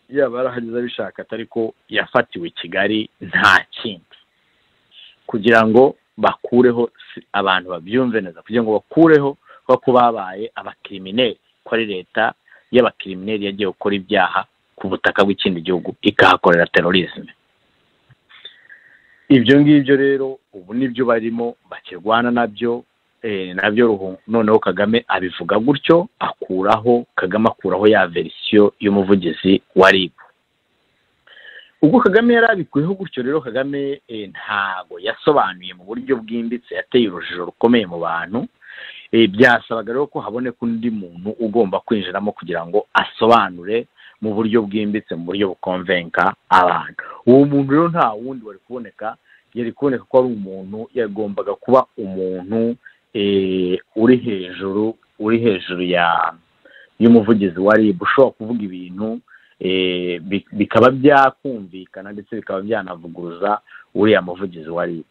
yaba yarahageze abishaka atari ko yafatiwe i kigali nta kindi kugira ngo bakureho abantu babyumve neza kugira ngo bakureho ko babaye abakirimineri ko ari leta y'abakirimineri yagiye gukora ibyaha ku butaka bw'ikindi gihugu ikahakorera terorisme ibyo ngibyo rero ubu nibyo barimo bakirwana nabyo nabyo noneho kagame abivuga gutyo akuraho kagame akuraho ya verisiyo y'umuvugizi wa rib ubwo kagame yari abikuyeho gutyo rero kagame ntago yasobanuye mu buryo bwimbitse yateye urujijo rukomeye mu bantu byasabaga rero ko haboneka undi muntu ugomba kwinjiramo kugira ngo asobanure mu buryo bwimbitse mu buryo bukonvenka abantu uwo muntu rero nta wundi wari kuboneka yari kuboneka ko ari umuntu yagombaga kuba umuntu uri hejuru uri hejuru ya y'umuvugizi wa rib ushobora kuvuga ibintu bikaba byakumvikana ndetse bikaba byanavuguruza uriya muvugizi wa rib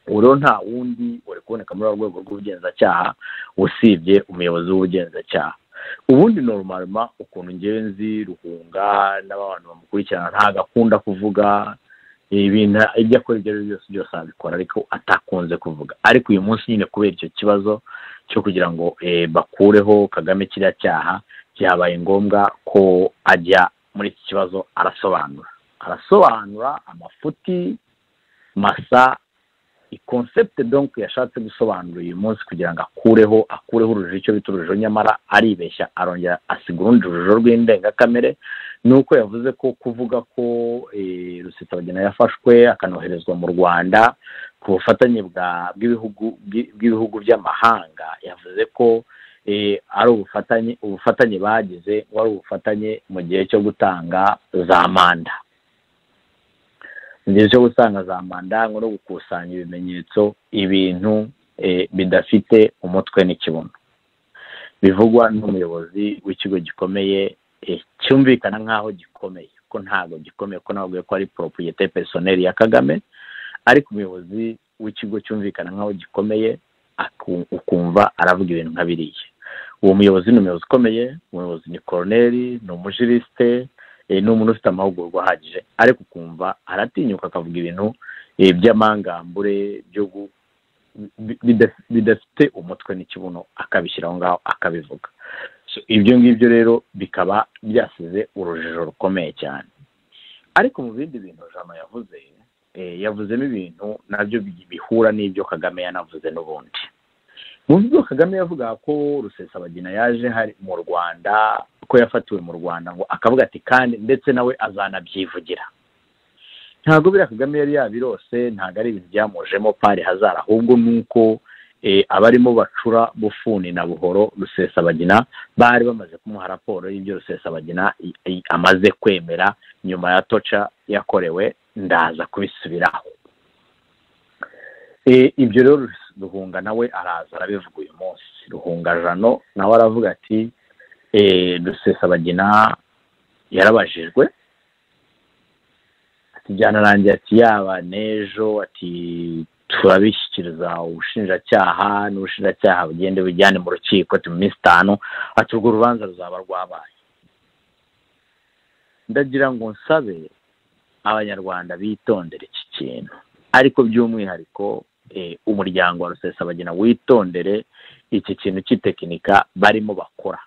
ubu rero nta wundi wari kuboneka muri urwo rwego rw'ubugenzacyaha usibye umuyobozi w'ubugenzacyaha ubundi norumaruma ukuntu ngenzi ruhunga n'abantu bamukurikirana ntabwo akunda kuvuga ibintu ibyo akora ibyo ari byo byose byose abikora ariko atakunze kuvuga ariko uyu munsi nyine kubera icyo kibazo cyo kugira ngo bakureho kagame kiriya cyaha byabaye ngombwa ko ajya muri iki kibazo arasobanura arasobanura amafuti masa ikonsepte donc yashatse gusobanura uyu munsi kugira ngo akureho akureho urujijo icyo bita urujijo nyamara aribeshya arongera asiga urundi rujijo rw'indengakamere ni uko yavuze ko kuvuga ko rusesabagina yafashwe akanoherezwa mu rwanda ku bufatanye bw'ibihugu by'amahanga yavuze ko ari ubufatanye ubufatanye bagize ngo ari ubufatanye mu gihe cyo gutanga za manda mu gihe cyo gutanga za manda no gukusanya ibimenyetso ibintu bidafite umutwe n'ikibuno bivugwa n'umuyobozi w'ikigo gikomeye cyumvikana nk'aho gikomeye ko ntabwo gikomeye ko ntabwo ko ari poropuyete pesoneri ya kagame ariko umuyobozi w'ikigo cyumvikana nk'aho gikomeye ukumva aravuga ibintu nka biriya uwo muyobozi ni umuyobozi ukomeye umuyobozi ni koroneri ni umujirisite ni umuntu ufite amahugurwa ahagije ariko ukumva aratinyuka akavuga ibintu by'amangambure bidafite umutwe n'ikibuno akabishyira aho ngaho akabivuga ibyo ngibyo rero bikaba byasize urujijo rukomeye cyane ariko mu bindi bintu jana yavuze yavuzemo ibintu nabyo bihura n'ibyo kagame yanavuze n'ubundi mu byo kagame yavuga ko rusesabagina yaje hari mu rwanda ko yafatiwe mu rwanda ngo akavuga ati kandi ndetse nawe azanabyivugira ntabwo biriya kagame yari yabirose ntabwo ari ibintu byamujemo pari hazara ahubwo ni uko abarimo bacura bufuni na buhoro rusesabagina bari bamaze kumuha raporo y'ibyo rusesabagina amaze kwemera nyuma ya toca yakorewe ndaza kubisubiraho ibyo rero ruhunga nawe araza arabivuga uyu munsi ruhunga jano nawe aravuga ati dusesabagina yarabajijwe byanarangiye ati yaba n'ejo ati turabishyikiriza ubushinjacyaha n'ubushinjacyaha bugende bujyane mu rukiko mu minsi itanu ati urwo rubanza ruzaba rwabaye ndagira ngo nsabe abanyarwanda bitondere iki kintu ariko by'umwihariko umuryango wa rusesabagina witondere iki kintu cy'itekinika barimo bakora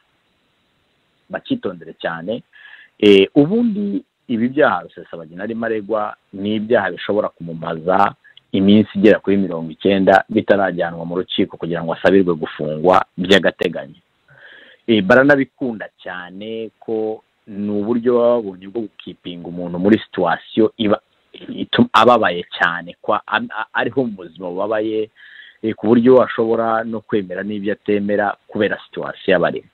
bakitondere cyane ubundi ibi byaha rusesabagina arimo aregwa ni ibyaha bishobora kumumaza iminsi igera kuri mirongo icyenda bitarajyanwa mu rukiko kugira ngo asabirwe gufungwa by'agateganyo baranabikunda cyane ko ni uburyo baba babonye bwo gukipinga umuntu muri situwasiyo iba ababaye cyane ariho mu buzima bubabaye ku buryo ashobora no kwemera n'ibyo atemera kubera situwasiyo aba arimo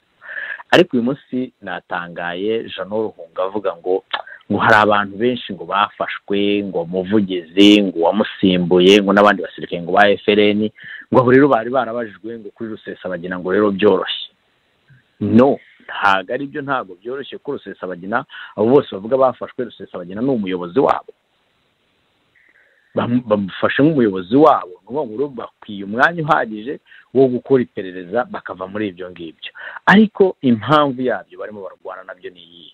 ariko uyu munsi natangaye jano ruhunga avuga ngo ngo hari abantu benshi ngo bafashwe ngo umuvugizi ngo uwamusimbuye ngo n'abandi basirikare ngo ba efereni ngo abo rero bari barabajijwe ngo kuri rusesabagina ngo rero byoroshye no ntabwo aribyo ntabwo byoroshye ko rusesabagina abo bose bavuga bafashwe rusesabagina ni umuyobozi wabo bamufashe nk'umuyobozi wabo ni ukuvuga ngo bakwiye umwanya uhagije wo gukora iperereza bakava muri ibyo ngibyo ariko impamvu yabyo barimo bararwana nabyo ni iyi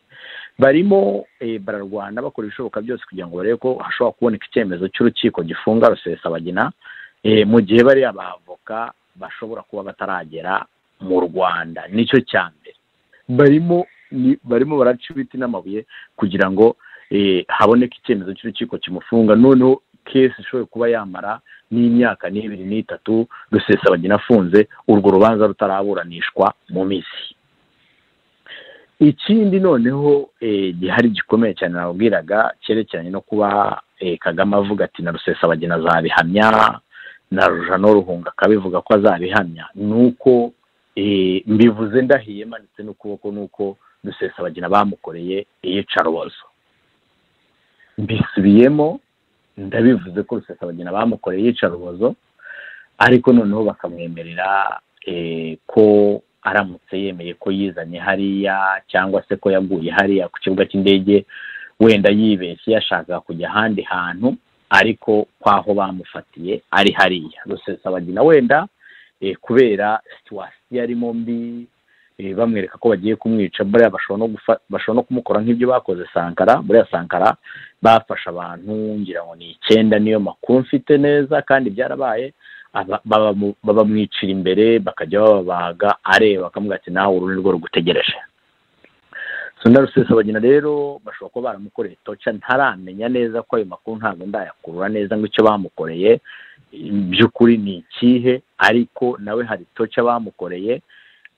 barimo bararwana bakora ibishoboka byose kugira ngo barebe ko hashobora kuboneka icyemezo cy'urukiko gifunga rusesabagina mu gihe bariya bavoka bashobora kuba bataragera mu rwanda nicyo cya mbere barimo barimo baraca ibiti n'amabuye kugira ngo haboneke icyemezo cy'urukiko kimufunga noneho kesi ishobora kuba yamara n'imyaka n'ibiri n'itatu rusesabagina afunze urwo rubanza rutaraburanishwa mu minsi ikindi noneho gihari gikomeye cyane nababwiraga cyerekeranye no kuba kagame avuga ati na rusesabagina azabihamya na n'uruhunga akabivuga ko azabihamya ni uko mbivuze ndahiye imanitse n'ukuboko nuko dusesabagina bamukoreye iyicarubozo mbisubiyemo ndabivuze ko rusesabagina bamukoreye iyicarubozo ariko noneho bakamwemerera ko aramutse yemeye ko yizanye hariya cyangwa se ko yaguye hariya ku kibuga cy'indege wenda yibeshye yashakaga kujya ahandi hantu ariko kwaho bamufatiye ari hariya rusesabagina wenda kubera situwasiyo arimo mbi bamwereka ko bagiye kumwica buriya bashobora no kumukora nk'ibyo bakoze sankara buriya sankara bafashe abantu ngira ngo ni icyenda niyo makuru mfite neza kandi byarabaye babamwicira imbere bakajya bababaga areba bakamuga ati nawe uru ni rwo rugutegereje rusesabagina rero bashobora kuba baramukoreye toca ntaramenya neza ko ayo makuru ntabwo ndayakurura neza ngo icyo bamukoreye by'ukuri ni ikihe ariko nawe hari toca bamukoreye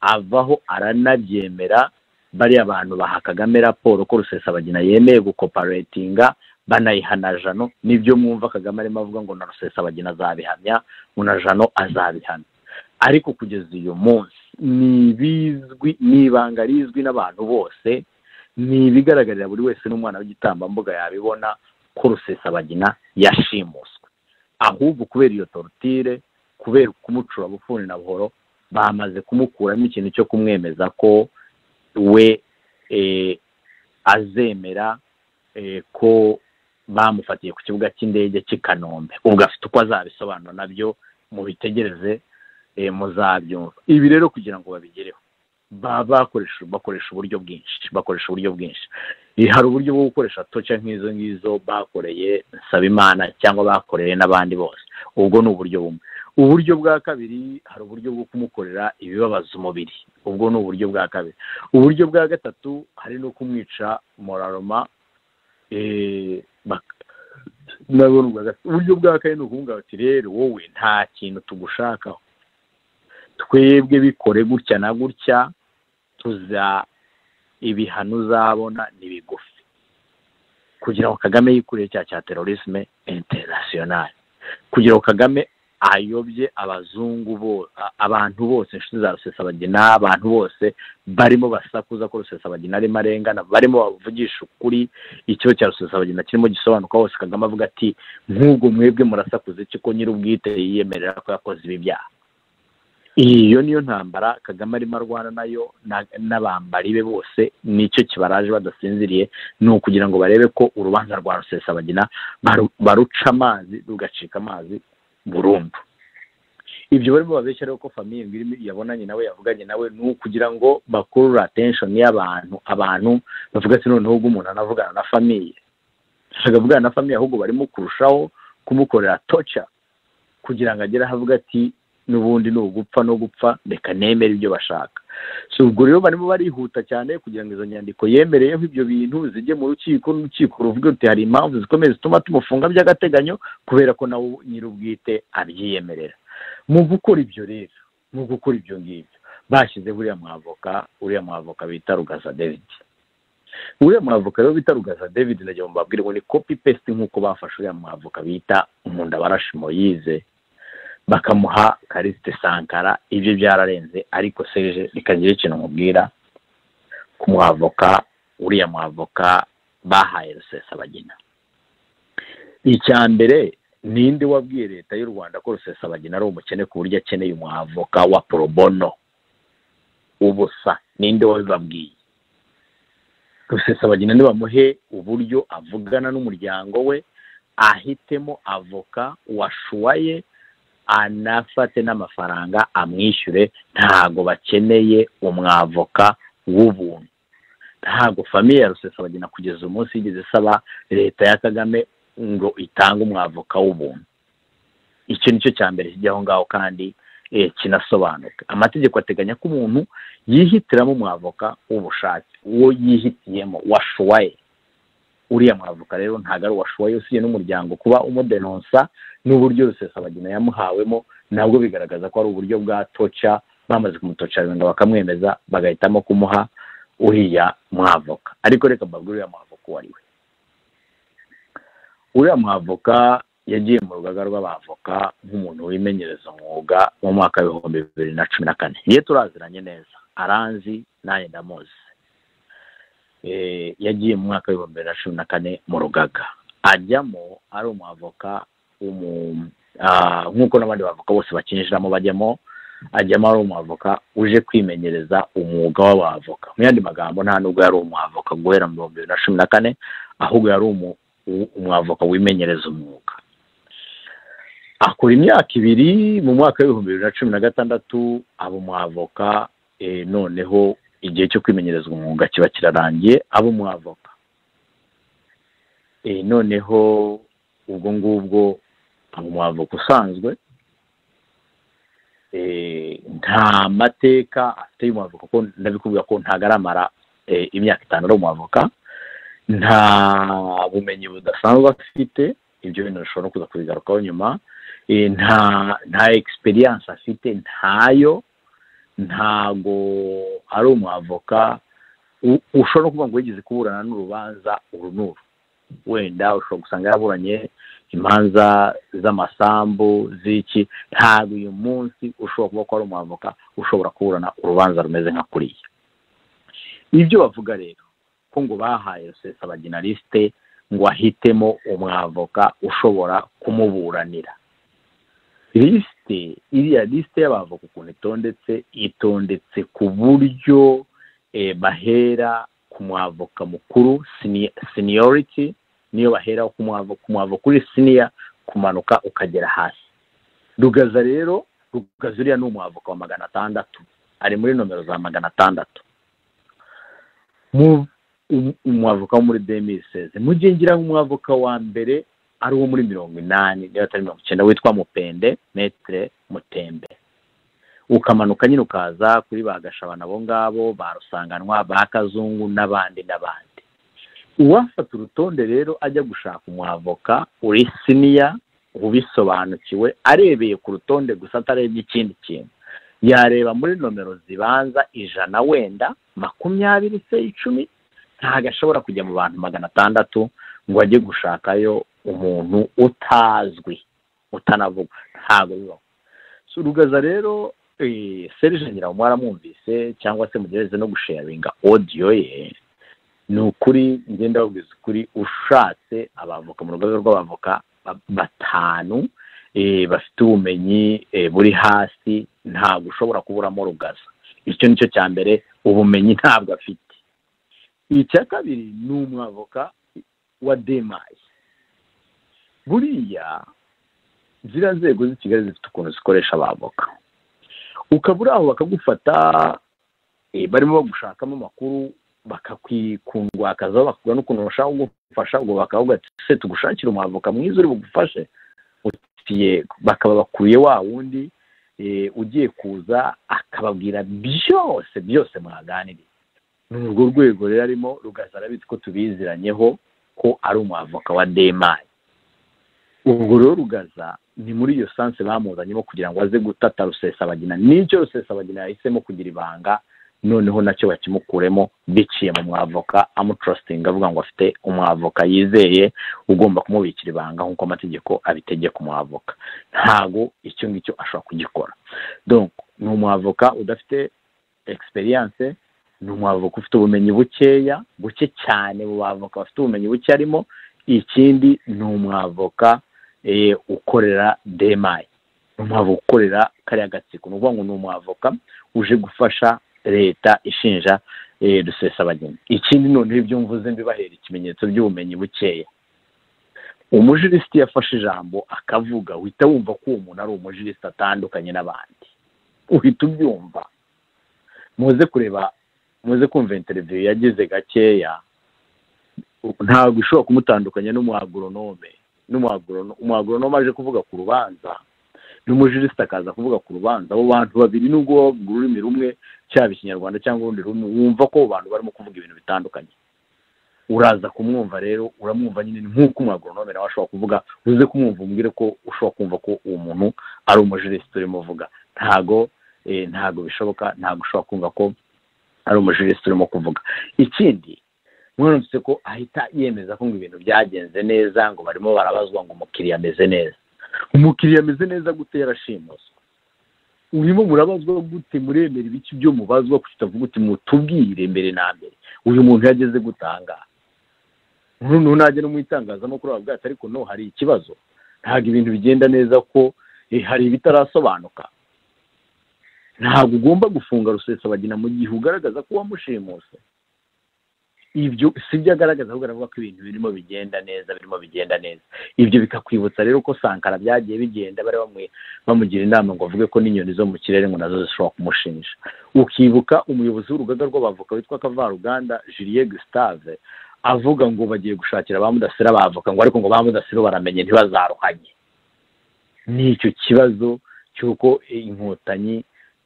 avaho aranabyemera bariya bantu baha kagame raporo ko rusesabagina yemeye gukoparetinga banayiha na jano nibyo mwumva kagame arimo avuga ngo na rusesabagina azabihamya ngo na jano azabihamya ariko kugeza uyu munsi ni ibizwi ni ibanga rizwi n'abantu bose ni ibigaragarira buri wese n'umwana w'igitambambuga yabibona ko rusesabagina yashimuswe ahubwo kubera iyo torutire kubera kumucura bufuni na buhoro bamaze kumukuramo ikintu cyo kumwemeza ko we azemera ko bamufatiye ku kibuga cy'indege cy'i kanombe ubwo afite uko azabisobanura nabyo mubitegereze muzabyumva ibi rero kugira ngo babigereho bakoresha bakoresha uburyo bwinshi bakoresha uburyo bwinshi hari uburyo bwo gukoresha toca nk'izo ngizo bakoreye nsabimana cyangwa bakoreye n'abandi bose ubwo ni uburyo bumwe uburyo bwa kabiri hari uburyo bwo kumukorera ibibabaza umubiri ubwo ni uburyo bwa kabiri uburyo bwa gatatu hari no kumwica moraroma uburyo bwa kane ni ukuvuga bati rero wowe nta kintu tugushakaho twebwe bikore gutya na gutya tuza ibihano uzabona ni bigufi kugira ngo kagame yikurire cya cya terorisme international kugira ngo kagame ayobye abazungu abantu bose inshuti za rusesabagina abantu bose barimo basakuza ko rusesabagina arimo arengana barimo bavugisha ukuri ikigo cya rusesabagina kirimo gisobanuka hose kagame avuga ati nk'ubwo mwebwe murasakuza iki ko nyir'ubwite yiyemerera ko yakoze ibi byaha iyo niyo ntambara kagame arimo arwana nayo n'abambari be bose nicyo kibaraje badasinziriye ni ukugira ngo barebe ko urubanza rwa rusesabagina baruca amazi rugacika amazi burundu ibyo barimo babeshya rero ko famiye ngwirimo yabonanye nawe yavuganye nawe ni ukugira ngo bakurure atenshoni y'abantu abantu bavuga ati noneho ubwo umuntu anavugana na famiye ntabwo avugana na famiye ahubwo barimo kurushaho kumukorera toca kugira ngo agere aho avuga ati n'ubundi ni ugupfa no gupfa reka nemere ibyo bashaka si ubwo rero barimo barihuta cyane kugira ngo izo nyandiko yemereyeho ibyo bintu zijye mu rukiko n'urukiko ruvuga ruti hari impamvu zikomeye zituma tumufunga by'agateganyo kubera ko nawe nyir'ubwite abyiyemerera mu gukora ibyo rero mu gukora ibyo ngibyo bashyize uriya mwavoka uriya mwavoka bita rugaza david uriya mwavoka rero bita rugaza david ndagira ngo mbabwire ngo ni kopi pesite nk'uko bafashe uriya mwavoka bita nkundabarashi moyize bakamuha karisite sankara ibyo byararenze ariko serije rikagira ikintu mubwira ku mwavoka uriya mwavoka bahaye rusesabagina icya mbere ninde wabwiye leta y'u rwanda ko rusesabagina ari umukene ku buryo akeneye umwavoka wa porobono ubusa ninde wabibabwiye rusesabagina nibamuhe uburyo avugana n'umuryango we ahitemo avoka washuwaye anafate n'amafaranga amwishyure ntago bakeneye umwavoka w'ubuntu ntago famiye ya rusesabagina kugeza umunsi yigeze isaba leta ya kagame ngo itange umwavoka w'ubuntu icyo nicyo cya mbere kijya aho ngaho kandi kinasobanuka amategeko ateganya ko umuntu yihitiramo umwavoka w'ubushake uwo yihitiyemo washuwaye uriya mwavoka rero ntabwo ari uwashoboye usiye n'umuryango kuba umudenonsa n'uburyo rusesabagina yamuhawemo nabwo bigaragaza ko ari uburyo bwa toca bamaze kumutoca wenda bakamwemeza bagahitamo kumuha uriya mwavoka ariko reka mbabwire uriya mwavoka uwo ari we uriya mwavoka yagiye mu rugaga rw'abavoka nk'umuntu wimenyereza umwuga mu mwaka w'ibihumbi bibiri na cumi na kane niyo turaziranye neza aranzi nanjye ndamuzi yagiye mu mwaka w'ibihumbi bibiri na cumi na kane mu rugaga ajyamo ari umwavoka nk'uko n'abandi bavoka bose bakinjiramo bajyamo ajyamo ari umwavoka uje kwimenyereza umwuga w'abavoka mu yandi magambo nta nubwo yari umwavoka guhera mu bihumbi bibiri na cumi na kane ahubwo yari umwavoka wimenyereza umwuga akora imyaka ibiri mu mwaka w'ibihumbi bibiri na cumi na gatandatu aba umwavoka noneho igihe cyo kwimenyereza umwuga kiba kirarangiye aba umwavoka noneho ubwo ngubwo aba umwavoka usanzwe nta mateka afite y'umwavoka ko ndabikubwira ko ntagaramara imyaka itanu ari umwavoka nta bumenyi budasanzwe afite ibyo bintu bishobora kuza kubigarukaho nyuma nta nta egisperiyanse afite ntayo ntago ari umwavoka ushobora kuvuga ngo wigeze kuburana n'urubanza uru n'uru wenda ushobora gusanga yaburanye imanza z'amasambu z'iki ntabwo uyu munsi ushobora kuba ko ari umwavoka ushobora kuburana urubanza rumeze nka kuriya ibyo bavuga rero ko ngo bahaye rusesabaginarisite ngo ahitemo umwavoka ushobora kumuburanira lisite iriya lisite y'abavoka ukuntu itondetse itondetse ku buryo bahera ku mwavoka mukuru seniyoriti niyo bahera ku mwavoka uri siniya kumanuka ukagera hasi rugaza rero rugaza uriya ni umwavoka wa magana atandatu ari muri nomero za magana atandatu umwavoka wo muri demiseze mugihe ngira umwavoka wa mbere ari uwo muri mirongo inani niba atari mirongo icyenda witwa mupende metire mutembe ukamanuka nyine ukaza kuri ba gashabana abo ngabo ba rusanganwa ba kazungu n'abandi n'abandi uwafata urutonde rero ajya gushaka umwavoka uri siniya ubisobanukiwe arebeye ku rutonde gusa atarebye ikindi kintu yareba muri nomero zibanza ijana wenda makumyabiri se icumi ntabwo ashobora kujya mu bantu magana atandatu ngo ajye gushakayo umuntu utazwi utanavuga ntabwo bibaho rugaza rero serije nyiraho mwaramwumvise cyangwa se mugereze no gusharinga odiyo ye ni ukuri ngenda babwiza ukuri ushatse abavoka mu rwego rw'abavoka batanu bafite ubumenyi buri hasi ntabwo ushobora kuburamo rugaza icyo nicyo cya mbere ubumenyi ntabwo afite icya kabiri ni umwavoka wa demayi buriya ziriya nzego z'i kigali zifite ukuntu zikoresha abavoka ukaba uri aho bakagufata barimo bagushakamo amakuru bakakwikundwakazaho bakubwira n'ukuntu bashaka kugufasha ubwo bakavuga ati se tugushakire umwavoka mwiza uri bugufashe uti yego bakaba bakuriye wa wundi ugiye kuza akababwira byose byose mwaganiriye ni urwo rwego rero arimo rugaza arabizi ko tubiziranyeho ko ari umwavoka wa demayi ubwo rero rugaza ni muri iyo sanse bamuzanyemo kugira ngo aze gutata rusesabagina n'icyo rusesabagina yahisemo kugira ibanga noneho nacyo bakimukuremo biciye mu mwavoka amutrustinga avuga ngo afite umwavoka yizeye ugomba kumubikira ibanga nk'uko amategeko abitegeka umwavoka ntabwo icyo ngicyo ashobora kugikora ni umwavoka udafite egisperiyanse ni umwavoka ufite ubumenyi bukeya buke cyane mu bavoka bafite ubumenyi buke arimo ikindi ni umwavoka ukorera demayi ni umwavoka ukorera kariya gatsiko ni ukuvuga ngo ni umwavoka uje gufasha leta ishinja rusesabageni ikindi noneho ibyo mvuze mbibahera ikimenyetso by'ubumenyi bukeya umujirisiti yafashe ijambo akavuga uhita wumva ko uwo muntu ari umujirisiti atandukanye n'abandi uhita ubyumva muze kureba muze kumva interiviyu yagize gakeya ntabwo ishobora kumutandukanya n'umwagoronome umwagoronome aje kuvuga ku rubanza n'umujirisita akaza kuvuga ku rubanza abo bantu babiri nubwo bavuga ururimi rumwe cyaba ikinyarwanda cyangwa urundi rumwe wumva ko abo bantu barimo kuvuga ibintu bitandukanye uraza kumwumva rero uramwumva nyine nk'uko umwagoronome nawe ashobora kuvuga uze kumwumva umbwire ko ushobora kumva ko uwo muntu ari umujirisita urimo uvuga ntago ntago bishoboka ntago ushobora kumva ko ari umujirisiti urimo kuvuga ikindi mwarumvise ko ahita yemeza ko ngo ibintu byagenze neza ngo barimo barabazwa ngo umukiriya ameze neza umukiriya ameze neza gute yarashimuswe urimo murabazwa gute muremera ibiki byo mubazwa kuko uvuga uti mutubwire mbere na mbere uyu muntu yageze gutanga noneho najya no mu itangazamakuru bavuga ati ariko no hari ikibazo ntabwo ibintu bigenda neza ko eh, hari ibitarasobanuka ntabwo ugomba gufunga rusesabagina mu gihe ugaragaza ko wamushimuse ibyo sibyo agaragaza ahubwo aravuga ko ibintu birimo bigenda neza birimo bigenda neza ibyo bikakwibutsa rero ko sankara byagiye bigenda bari bamwe- bamugira inama ngo avuge ko n'inyoni zo mu kirere ngo nazo zishobora kumushimisha ukibuka umuyobozi w'urugaga rw'abavoka witwa kavaruganda julie gustave avuga ngo bagiye gushakira ba mudasira abavoka ngo ariko ngo ba mudasira baramenye ntibazaruhanye ni icyo kibazo cy'uko inkotanyi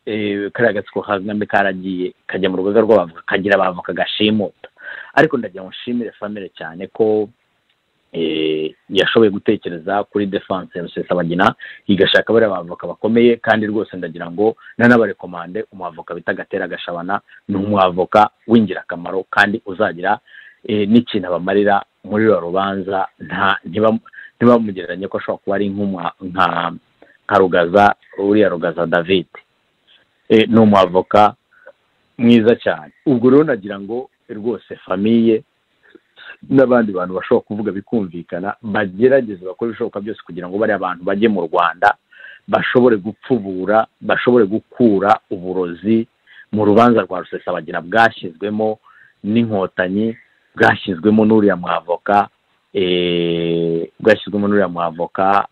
eh, kariya gatsiko ka kagame karagiye kajya mu rugaga rw'abavoka kagira abavoka gashimuta ariko ndagira ngo nshimire famire cyane ko eh, yashoboye gutekereza kuri defanse ya rusesabagina igashaka bariya bavoka bakomeye kandi rwose ndagira ngo nanabarekomande umwavoka bita gatera gashabana ni umwavoka w'ingirakamaro kandi uzagira eh, n'ikintu abamarira muri ruriya rubanza nta ntibam- ntibamugereranye ko ashobora kuba ari nk'umwa- nka nka rugaza uriya rugaza david Eh, ni umwavoka mwiza cyane ubwo rero nagira ngo rwose famiye n'abandi bantu bashobora kuvuga bikumvikana bagerageze bakora ibishoboka byose kugira ngo bariya bantu bajye mu rwanda bashobore gupfubura bashobore gukura uburozi mu rubanza rwa rusesabagina bwashyizwemo n'inkotanyi bwashyizwemo n'uriya mwavoka eh, bwashyizwemo n'uriya mwavoka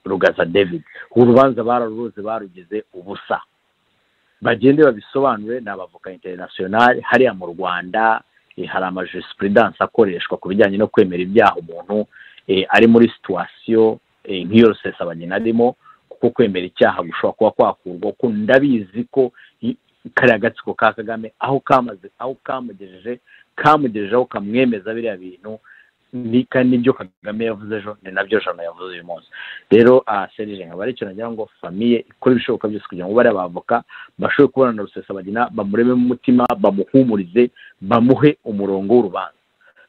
rugaza david urubanza bararuroze barugize ubusa bagende babisobanure ni abavoka interinasiyonari hariya mu rwanda eh, hari amajisipurudanse akoreshwa ku bijyanye no kwemera ibyaha umuntu eh, ari muri situwasiyo nk'iyo rusesabagina arimo kuko kwemera icyaha gushobora kuba kwakurwa ko ndabizi ko i- kariya gatsiko ka kagame aho kamaze aho kamugejeje kamugejeje aho kamwemeza biriya bintu ni kandi nibyo kagame yavuze ejo ni nabyo jana yavuze uyu munsi rero ah, serije nkaba ari cyo nagira ngo famiye ikora ibishoboka byose kugira ngo bariya bavoka bashobore kubona na rusesabagina bamurememo umutima bamuhumurize bamuhe umurongo w'urubanza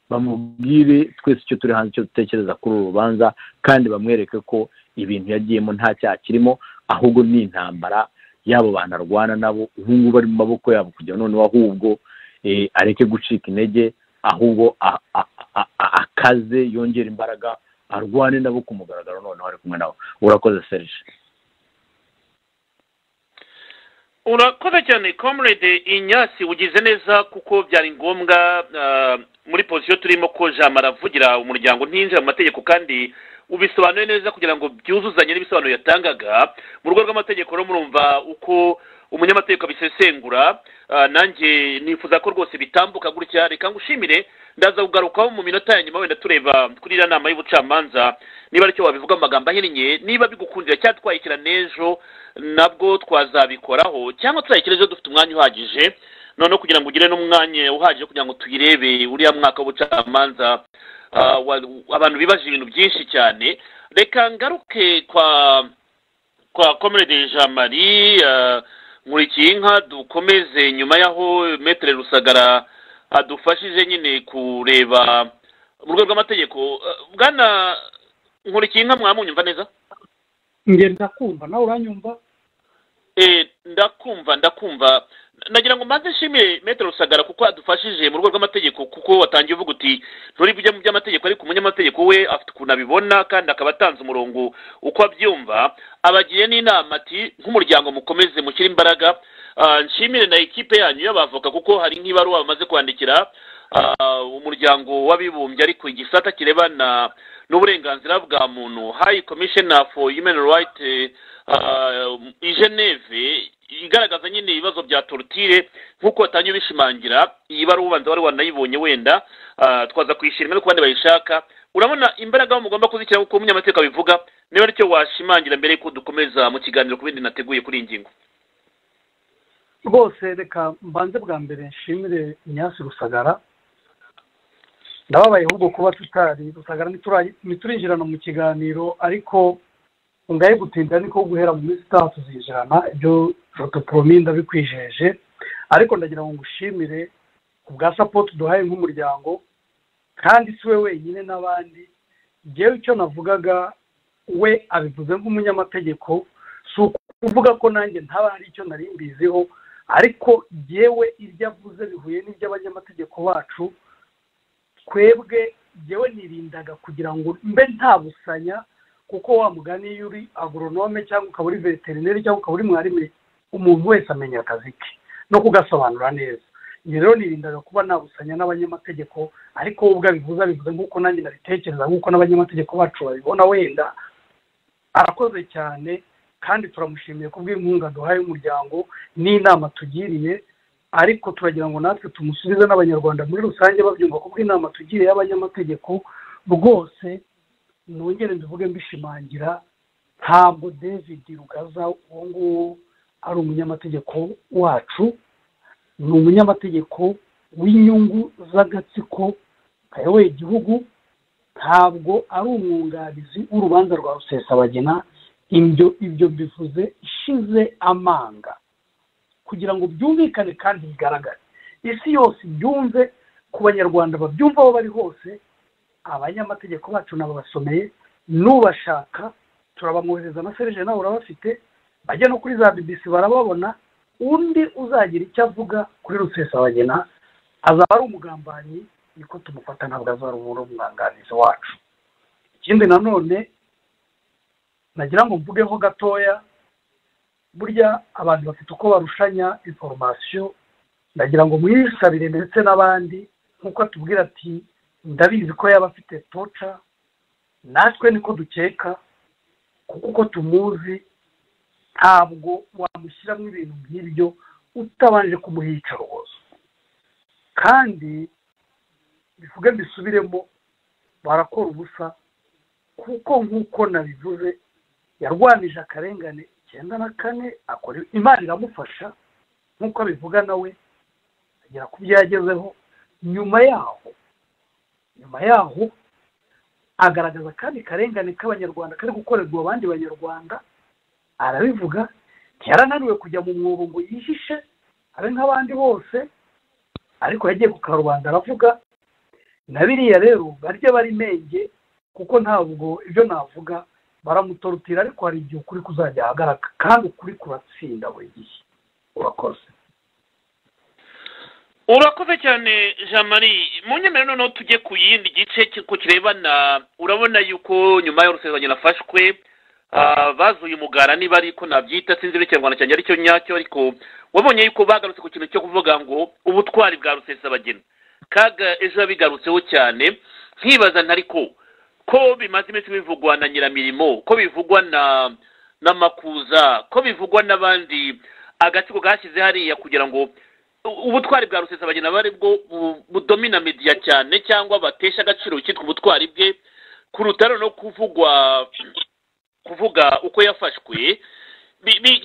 bamubwire twese icyo turi hanze icyo dutekereza kuri uru rubanza kandi bamwereke ko ibintu yagiyemo nta cyaha kirimo ahubwo ni intambara y'abo bantu arwana nabo ubu ngubu ari mu maboko yabo kugira noneho ahubwo eh, areke gucika intege ahubwo a- a- a- a- akaze yongera imbaraga arwane nabo ku mugaragaro noneho ari kumwe nabo urakoze serije urakoze cyane comrade inyasi ugize neza kuko byari ngombwa ah, muri posiyo turimo ko jambo aravugira umuryango ntinjira mu mategeko kandi ubisobanuye neza kugira ngo byuzuzanye n'ibisobanuro yatangaga mu rwego rw'amategeko rero murumva uko umunyamategeko abisesengura ah, nanjye nifuza ko rwose bitambuka gutya reka ngushimire ndaza kugarukaho mu minota ya nyuma wenda tureba kuri iriya nama y'ubucamanza niba aricyo wabivuga mu magambo ahinnye niba bigukundira cyangwa twayikira n'ejo nabwo twazabikoraho cyangwa tuzayikira ejo dufite umwanya uhagije noneho kugira ngo ugire n'umwanya uhagije kugira ngo tuyirebe uriya mwaka w'ubucamanza ah, wa- abantu bibaje ibintu byinshi cyane reka ngaruke kwa kwa comrade jean marie ah, nkurikiye inka dukomeze nyuma y'aho metere rusagara adufashije nyine kureba mu rwego rw'amategeko Ah, bwana nkurikiye inka mwamunyumva neza ngenda kumva nawe uranyumva Eh, ndakumva ndakumva nagira ngo mbanze nshimire metero rusagara kuko adufashije mu rwego rw'amategeko kuko watangiye uvuga uti nturi bujya mu by'amategeko ariko umunyamategeko we afite ukuntu abibona kandi akaba atanze umurongo uko abyumva abagiye n'inama ati nk'umuryango mukomeze mushyire imbaraga Ah, nshimire na ekipe yanyu y'abavoka kuko hari nk'ibaruwa bamaze kwandikira ah, umuryango w'abibumbye ariko igisata kirebana n'uburenganzira bwa muntu high commissioner for human rights eh, ah, i geneve igaragaza nyine ibibazo bya torutire nk'uko watangiye ubishimangira iyi baruwa ubanza wari wanayibonye wenda ah, twaza kuyishima no ku bandi bayishaka urabona imbaraga mugomba kuzishyira kuko umunyamategeko abivuga niba aricyo washimangira mbere y'uko dukomeza mu kiganiro ku bindi nateguye kuri iyi ngingo rwose reka mbanze bwa mbere nshimire inyasi rusagara ndababaye ahubwo kuba tutari rusagara ntitura- ntiturinjirana mu kiganiro ariko ngaye gutinda niko guhera mu minsi itaha tuzinjirana ibyo jotoporomi ndabikwijeje ariko ndagira ngo ngushimire ubwa sapoti duhaye nk'umuryango kandi si we wenyine n'abandi ngewe icyo navugaga we abivuze nk'umunyamategeko si ukuvuga ko nanjye ntaba hari icyo nari mbiziho ariko ngewe ibyo avuze bihuye n'iby'abanyamategeko bacu twebwe ngewe nirindaga kugira ngo mbe ntabusanya kuko wa mugani iyo uri agoronome cyangwa ukaba uri veterineri cyangwa ukaba uri mwarimu umuntu wese amenya akazi ke no kugasobanura neza ibi rero nirindaga kuba nabusanya n'abanyamategeko ariko wowe ubwo abivuze abivuze nk'uko nanjye nabitekereza nk'uko n'abanyamategeko bacu babibona wenda arakoze cyane kandi turamushimiye kubw'inkunga duhaye umuryango n'inama tugiriye ariko turagira ngo natwe tumusubize n'abanyarwanda muri rusange babyumva kubw'inama tugiriye y'abanyamategeko rwose nongere mbivuge mbishimangira ntabwo david rugaza uwo nguwo ari umunyamategeko wacu ni umunyamategeko w'inyungu z'agatsiko kayoboye igihugu ntabwo ari umwunganizi w'urubanza rwa rusesabagina ibyo ibyo bivuze ishize amanga kugira ngo byumvikane kandi bigaragare isi yose ibyumve ku banyarwanda babyumva aho bari hose abanyamategeko bacu nababasomeye n'ubashaka turabamwohereza amaserije nawe urabafite bajya no kuri za bbc barababona undi uzagira icyo avuga kuri rusesabagina azaba ari umugambanyi niko tumufata ntabwo azaba ari umwunganizi wacu ikindi nanone nagira ngo mvugeho gatoya burya abantu bafite uko barushanya inforomasiyo ndagira ngo mwisabire ndetse n'abandi nk'uko atubwira ati ndabizi ko yaba afite toca natwe niko dukeka kuko uko tumuzi ntabwo wamushyiramo ibintu nk'ibyo utabanje kumuha iyicarubozo kandi bivuge mbisubiremo barakora ubusa kuko nk'uko nabivuze yarwanije akarengane icyenda na kane akora imana iramufasha nk'uko abivuga nawe agera ku byo yagezeho nyuma yaho nyuma yaho agaragaza akandi karengane k'abanyarwanda kari gukorerwa abandi banyarwanda arabivuga ntiyarananiwe kujya mu mwobo ngo yihishe abe nk'abandi bose ariko yagiye ku karubanda aravuga na biriya rero barya bari menge kuko ntabwo ibyo navuga baramutorotira ariko hari igihe ukuri kuzajya ahagaragara kandi ukuri kuratsinda buri gihe urakoze urakoze cyane jean marie munyemerere noneho tujye ku yindi gice kuko kirebana urabona yuko nyuma y'urusengero nafashwe bazuye umugara niba ariko nabyita sinzi n'ikinyarwanda cyanjye aricyo nyacyo ariko wabonye yuko bagarutse ku kintu cyo kuvuga ngo ubutwari bwa rusesabagina kaga ejo yabigarutseho cyane nkibaza ntariko ko bimaze iminsi bivugwa na nyiramirimo ko bivugwa na n'amakuza ko bivugwa n'abandi agatsiko gashyize hariya kugira ngo ubutwari bwa rusesabagina aba ari bwo budomina mediya cyane cyangwa batesha agaciro icyitwa ubutwari bwe kuruta no kuvugwa kuvuga uko yafashwe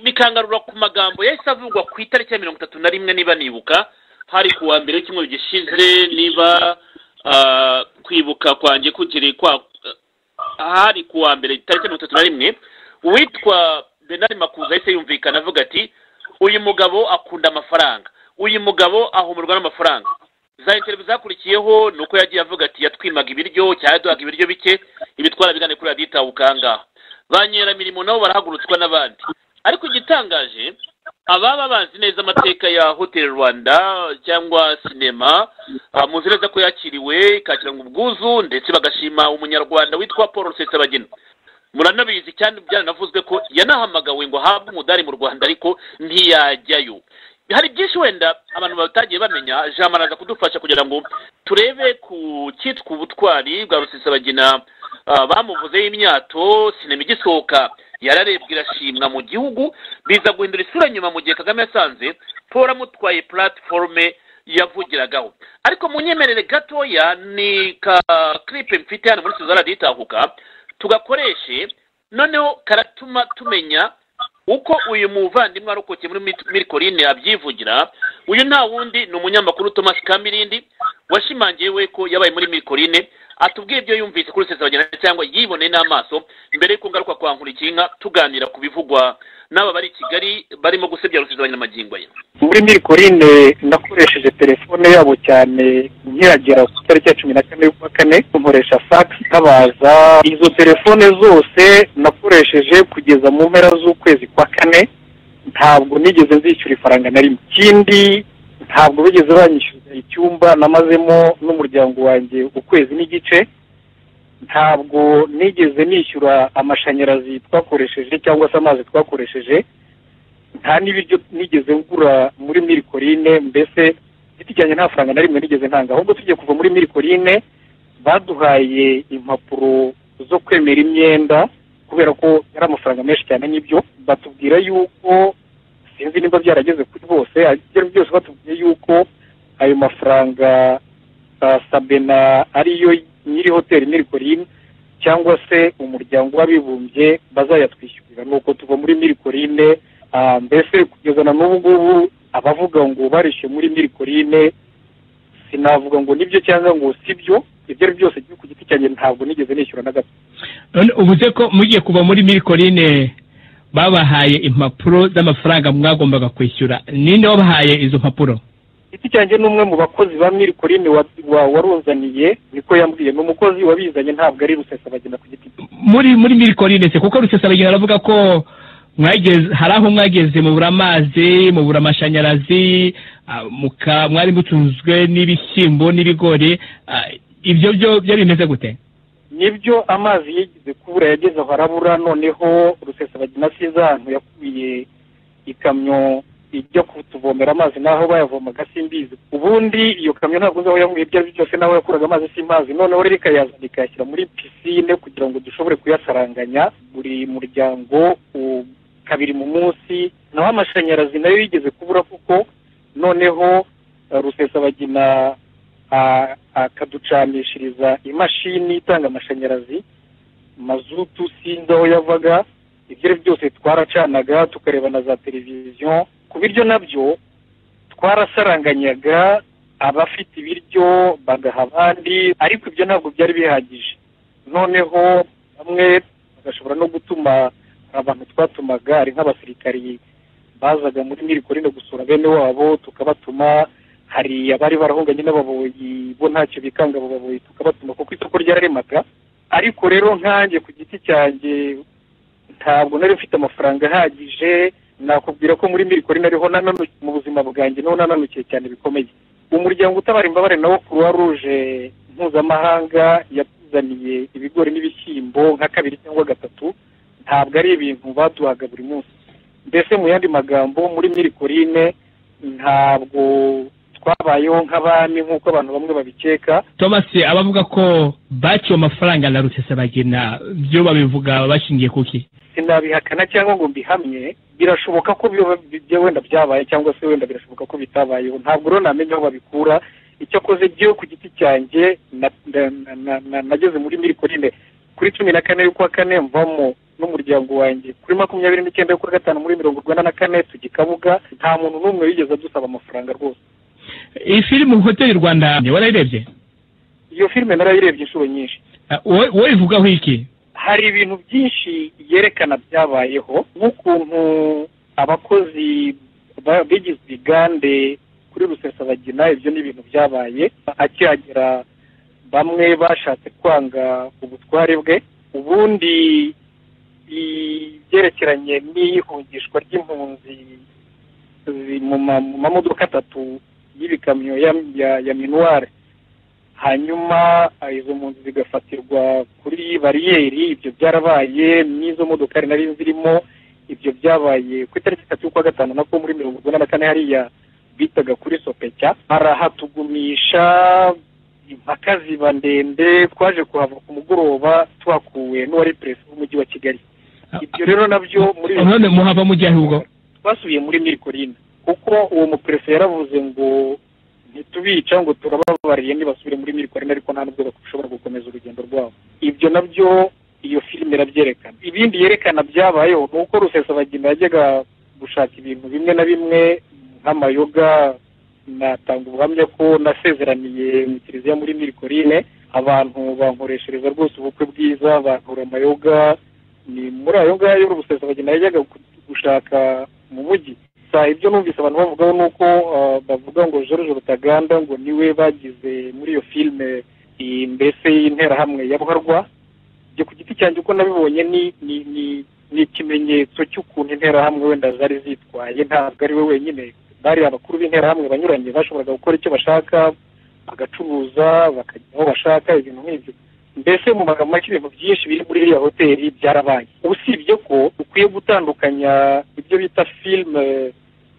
bikangarura ku magambo yahise avugwa ku itariki ya mirongo itatu na rimwe niba nibuka hari ku wa mbere w'icyumweru gishize niba kwibuka kwanjye kukiri kwa hari ku wa mbere tariki mirongo itatu na rimwe uwitwa benari makuza yahise yumvikana avuga ati uyu mugabo akunda amafaranga uyu mugabo ahumurwa n'amafaranga za interview zakurikiyeho ni uko yagiye avuga ati yatwimaga ibiryo cyangwa yaduhaga ibiryo bike ibitwara bigane kuri radiyo itabuka ngaha ba nyiramirimo nabo barahagurutswa n'abandi ariko igitangaje ababa bazi neza amateka ya hoteli rwanda cyangwa sinema muzi neza ko yakiriwe ikakiranga ubwuzu ndetse bagashima umunyarwanda witwa paul rusesabagina muranabizi cyane byaranavuzwe ko yanahamagawe ngo ahabwe umudari mu rwanda ariko ntiyajyayo hari byinshi wenda abantu batagiye bamenya jean maraza kudufasha kugira ngo turebe ku cyitwa ubutwari bwa rusesabagina bamuvuzeho imyato sinema igisohoka yararebwe irashimwa mu gihugu biza guhindura isura nyuma mu gihe kagame yasanze paul amutwaye platiforume yavugiragaho ariko mu nyemerere gatoya ni ka kiripe mfite hano muri suzana itahuka tugakoreshe noneho karatuma tumenya uko uyu muvandimwe warokokeye muri mirikorine abyivugira uyu nta wundi ni umunyamakuru thomas kamirindi washimangiye we ko yabaye muri mirikorine atubwiye ibyo yumvise kuri rusesabagina cyangwa yiboneye n'amaso mbere y'uko ngaruka kwa nkulikinka tuganira ku bivugwa n'aba bari i kigali barimo gusebya rusizi abanyamagingo ye muri mirikorine nakoresheje telefone yabo cyane nkiragera ku itariki ya cumi na kane y'ukwa kane nkoresha fagisi ntabaza izo telefone zose nakoresheje kugeza mu mpera z'ukwezi kwa kane ntabwo nigeze nzishyura ifaranga na rimwe ikindi ntabwo bigeze banyishyuza icyumba namazemo n'umuryango wanjye ukwezi n'igice ntabwo nigeze nishyura amashanyarazi twakoresheje cyangwa se amazi twakoresheje nta n'ibiryo nigeze ngura muri mirikorine mbese giti cyanjye nta faranga na rimwe nigeze ntanga ahubwo tugiye kuva muri mirikorine baduhaye impapuro zo kwemera imyenda kubera ko yari amafaranga menshi cyane n'ibyo batubwira yuko sinzi niba byarageze kuri bose ibyo byose batubwiye yuko ayo mafaranga uh, sabena ariyo nyiri hoteli mirikorine cyangwa se umuryango w'abibumbye bazayatwishyurira nuko tuva muri mirikorine uh, mbese kugeza na n'ubu ngubu abavuga ngo barishyuye muri mirikorine sinavuga ngo nibyo cyangwa ngo sibyo ibyo ari byose ku giti cyanjye ntabwo nigeze nishyura na gato none uvuze ko mugiye kuva muri mirikorine babahaye impapuro z'amafaranga mwagombaga kwishyura ninde wabahaye izo mpapuro giti cyanjye ni umwe mu bakozi ba mirikorine warunzaniye niko yambwiye ni umukozi wabizanye ntabwo ari rusesabagina ku giti cye muri muri mirikorine se kuko rusesabagina aravuga ko mwageze hari aho mwageze mubura amazi mubura amashanyarazi ah, muka- mwari mutunzwe n'ibishyimbo n'ibigori ah, ibyo byo byo bimeze gute nibyo amazi yigeze kubura yageze aho arabura noneho rusesabagina asize ahantu yakuye ikamyo ijya kutuvomera amazi n'aho bayavomaga simbizi ubundi iyo kamyo ntabwo uzi aho yavuye ibyo ari byo byose n'aho yakuraga amazi simpazi noneho rero ikayazana ikayashyira muri pisine kugira ngo dushobore kuyasaranganya buri muryango u- kabiri mu munsi naho amashanyarazi nayo yigeze kubura kuko noneho uh, rusesabagina a- akaducanishiriza imashini itanga amashanyarazi mazutu sinzi aho yavaga ibyo ari byo byose twaracanaga tukareba na za televiziyo ku biryo nabyo twarasaranganyaga abafite ibiryo bagaha abandi ariko ibyo ntabwo byari bihagije noneho bamwe bagashobora no gutuma hari abantu twatumaga ari nk'abasirikari bazaga muri mirikorine gusura bene wabo tukabatuma hari abari barahunganye n'ababoyi bo ntacyo bikanga abo baboyi tukabatuma kuko isoko ryararemaga ariko rero nkanjye ku giti cyanjye ntabwo nari mfite amafaranga ahagije nakubwira ko muri mirikori nariho nananu- mu buzima bwanjye niho nananukiye cyane bikomeye umuryango utabara imbabare nawo croix rouge mpuzamahanga yatuzaniye ibigori n'ibishyimbo nka kabiri cyangwa gatatu ntabwo ari ibintu baduhaga buri munsi mbese mu yandi magambo muri mirikorine ntabwo twabayeho nk'abami nk'uko abantu bamwe babikeka thomas abavuga ko baciwe amafaranga na rusesabagina byo babivuga bashingiye kuki sinabihakana cyangwa ngo mbihamye birashoboka ko biba bijya wenda byabaye cyangwa se wenda birashoboka ko bitabayeho ntabwo rero namenya aho babikura icyakoze jyewe ku giti cyanjye na- na- na- na- na- nageze muri mirikorine kuri cumi na kane y'ukwa kane mvamo n'umuryango wanjye kuri makumyabiri n'icyenda y'ukwa gatanu muri mirongo urwanda na kane tujya i kabuga nta muntu n'umwe wigeze adusaba amafaranga rwose iyi filime hoteli rwanda warayirebye iyo filime narayirebye inshuro nyinshi Ah, wowe wowe ivugaho iki hari ibintu byinshi yerekana byabayeho nk'ukuntu abakozi ba- bigize ibigande kuri rusesabagina ibyo ni ibintu byabaye akihagera bamwe bashatse kwanga ubutware bwe ubundi ibyerekeranye n'ihungishwa ry'impunzi zi- mu ma- mu mamodoka atatu y'ibikamyo ya- ya- ya minuware hanyuma ah, izo mpunzi zigafatirwa kuri bariyeri ibyo byarabaye n'izo modokari nari zirimo ibyo byabaye ku itariki itatu y'ukwa gatanu nako muri mirongo urwanda na kane hariya bitaga kuri sopecya barahatugumisha impaka ziba ndende twaje kuhava ku mugoroba tuhakuwe n'uwari perezida w'umujyi wa kigali ibyo rero nabyo muri none muhava mujya ahubwo twasubiye muri mirikorine kuko uwo muperese yaravuze ngo ntitubica ngo turababariye ntibasubire muri mirikorine ariko nta nubwo bashobora gukomeza urugendo rwabo ibyo nabyo iyo filime irabyerekana ibindi yerekana byabayeho ni uko rusesabagina yajyaga gushaka ibintu bimwe na bimwe nk'amayoga natanga ubuhamya ko nasezeraniye mu kiliziya muri mirikorine abantu bankoreshereza rwose ubukwe bwiza bantura amayoga ni muri ayo ngayo rusesabagina yajyaga ku- gushaka mu mujyi gusa ibyo numvise abantu bavugaho ni uko bavuga ngo George rutaganda ngo niwe bagize muri iyo filime mbese y'interahamwe ya buharwa ibyo ku giti cyanjye uko nabibonye ni ikimenyetso cy'ukuntu interahamwe wenda zari zitwaye ntabwo ari we wenyine bari abakuru b'interahamwe banyuranye bashoboraga gukora icyo bashaka bagacuruza bakajya aho bashaka ibintu nk'ibyo mbese mu magambo make ibintu byinshi biri muri iriya hoteli byarabaye usibye ko ukwiye gutandukanya ibyo bita filime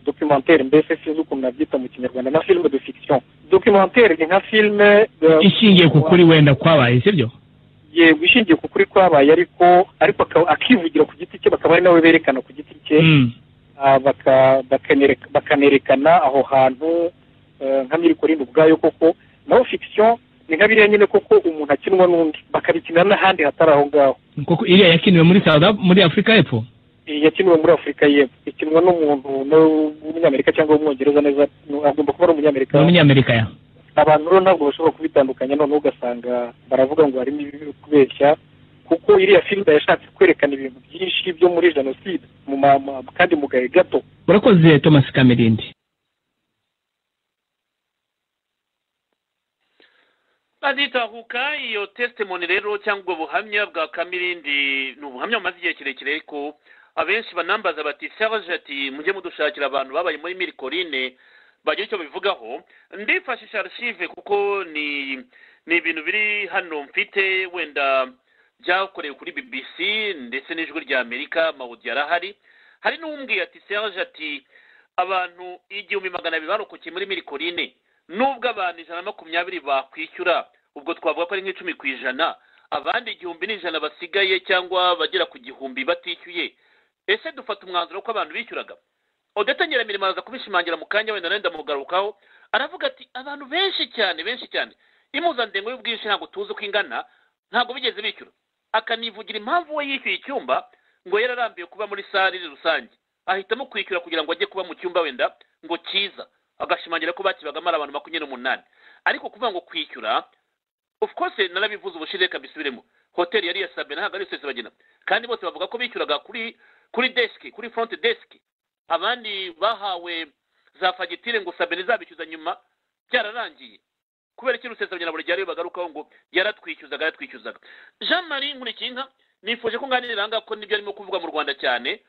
documentaire mbese sinzi ukuntu nabyita mu kinyarwanda na filime de fiction documentaire ni nka filime ishingiye ku kuri wenda kwabaye sibyo yego ishingiye ku kuri kwabaye ariko ariko akivugira ku giti cye bakaba ari nawe berekana ku giti cye bakanerekana aho hantu nka miri korinda ubwayo koko naho fiction ni nka biriya nyine koko umuntu akinwa n'undi bakabikinira n'ahandi hatari aho ngaho kuko iriya yakiniwe muri South Af- muri afurika y'epfo yakiniwe muri afurika y'epfo ikinwa n'umuntu w'umunyamerika cyangwa w'umwongereza neza agomba kuba ari umunyamerika umunyamerika ya abantu rero ntabwo bashobora kubitandukanya noneho ugasanga baravuga ngo harimo ibiri kubeshya kuko iriya filime yashatse kwerekana ibintu byinshi byo muri jenoside mu mama kandi mu gahe gato urakoze thomas kamerindi baditahuka iyo testimoni rero cyangwa ubwo buhamya bwa kamirindi ni ubuhamya bumaze igihe kirekire ariko abenshi banambaza bati sabaje ati mujye mudushakira abantu babaye muri mirikorine bagira icyo babivugaho ndifashisha archive kuko ni ni ibintu biri hano mfite wenda byakorewe kuri bbc ndetse n'ijwi rya amerika mawudi yarahari hari n'uwumbwiye ati sabaje ati abantu igihumbi magana abiri barokokiye muri mirikorine nubwo abantu ijana na makumyabiri bakwishyura ubwo twavuga ko ari nk'icumi ku ijana abandi igihumbi n'ijana basigaye cyangwa bagera ku gihumbi batishyuye ese dufata umwanzuro ko abantu bishyuraga udatangira mirimo araza kubishimangira mu kanya wenda nawe ndamugarukaho aravuga ati abantu benshi cyane benshi cyane impuzandengo y'ubwinshi ntabwo tuzi uko ingana ntabwo bigeze bishyura akanivugira impamvu we yishyuye icyumba ngo yari arambiwe kuba muri sare rusange ahitamo kwishyura kugira ngo ajye kuba mu cyumba wenda ngo cyiza agashimangira ko bakibagamo ari abantu makumyabiri n'umunani ariko kuvuga ngo kwishyura of course narabivuze ubushize reka mbisubiremo hoteli yari yasabe ntabwo ari yose bagena kandi bose bavuga ko bishyuraga kuri kuri desk kuri front desk abandi bahawe za fagitire ngo sabine zabishyuza nyuma byararangiye kubera ikintu rusesabagina buri gihe ariyo bagarukaho ngo yaratwishyuzaga yaratwishyuzaga jean marie nkurikinka nifuje ko nganirira ahangaha ko nibyo arimo kuvuga mu rwanda cyane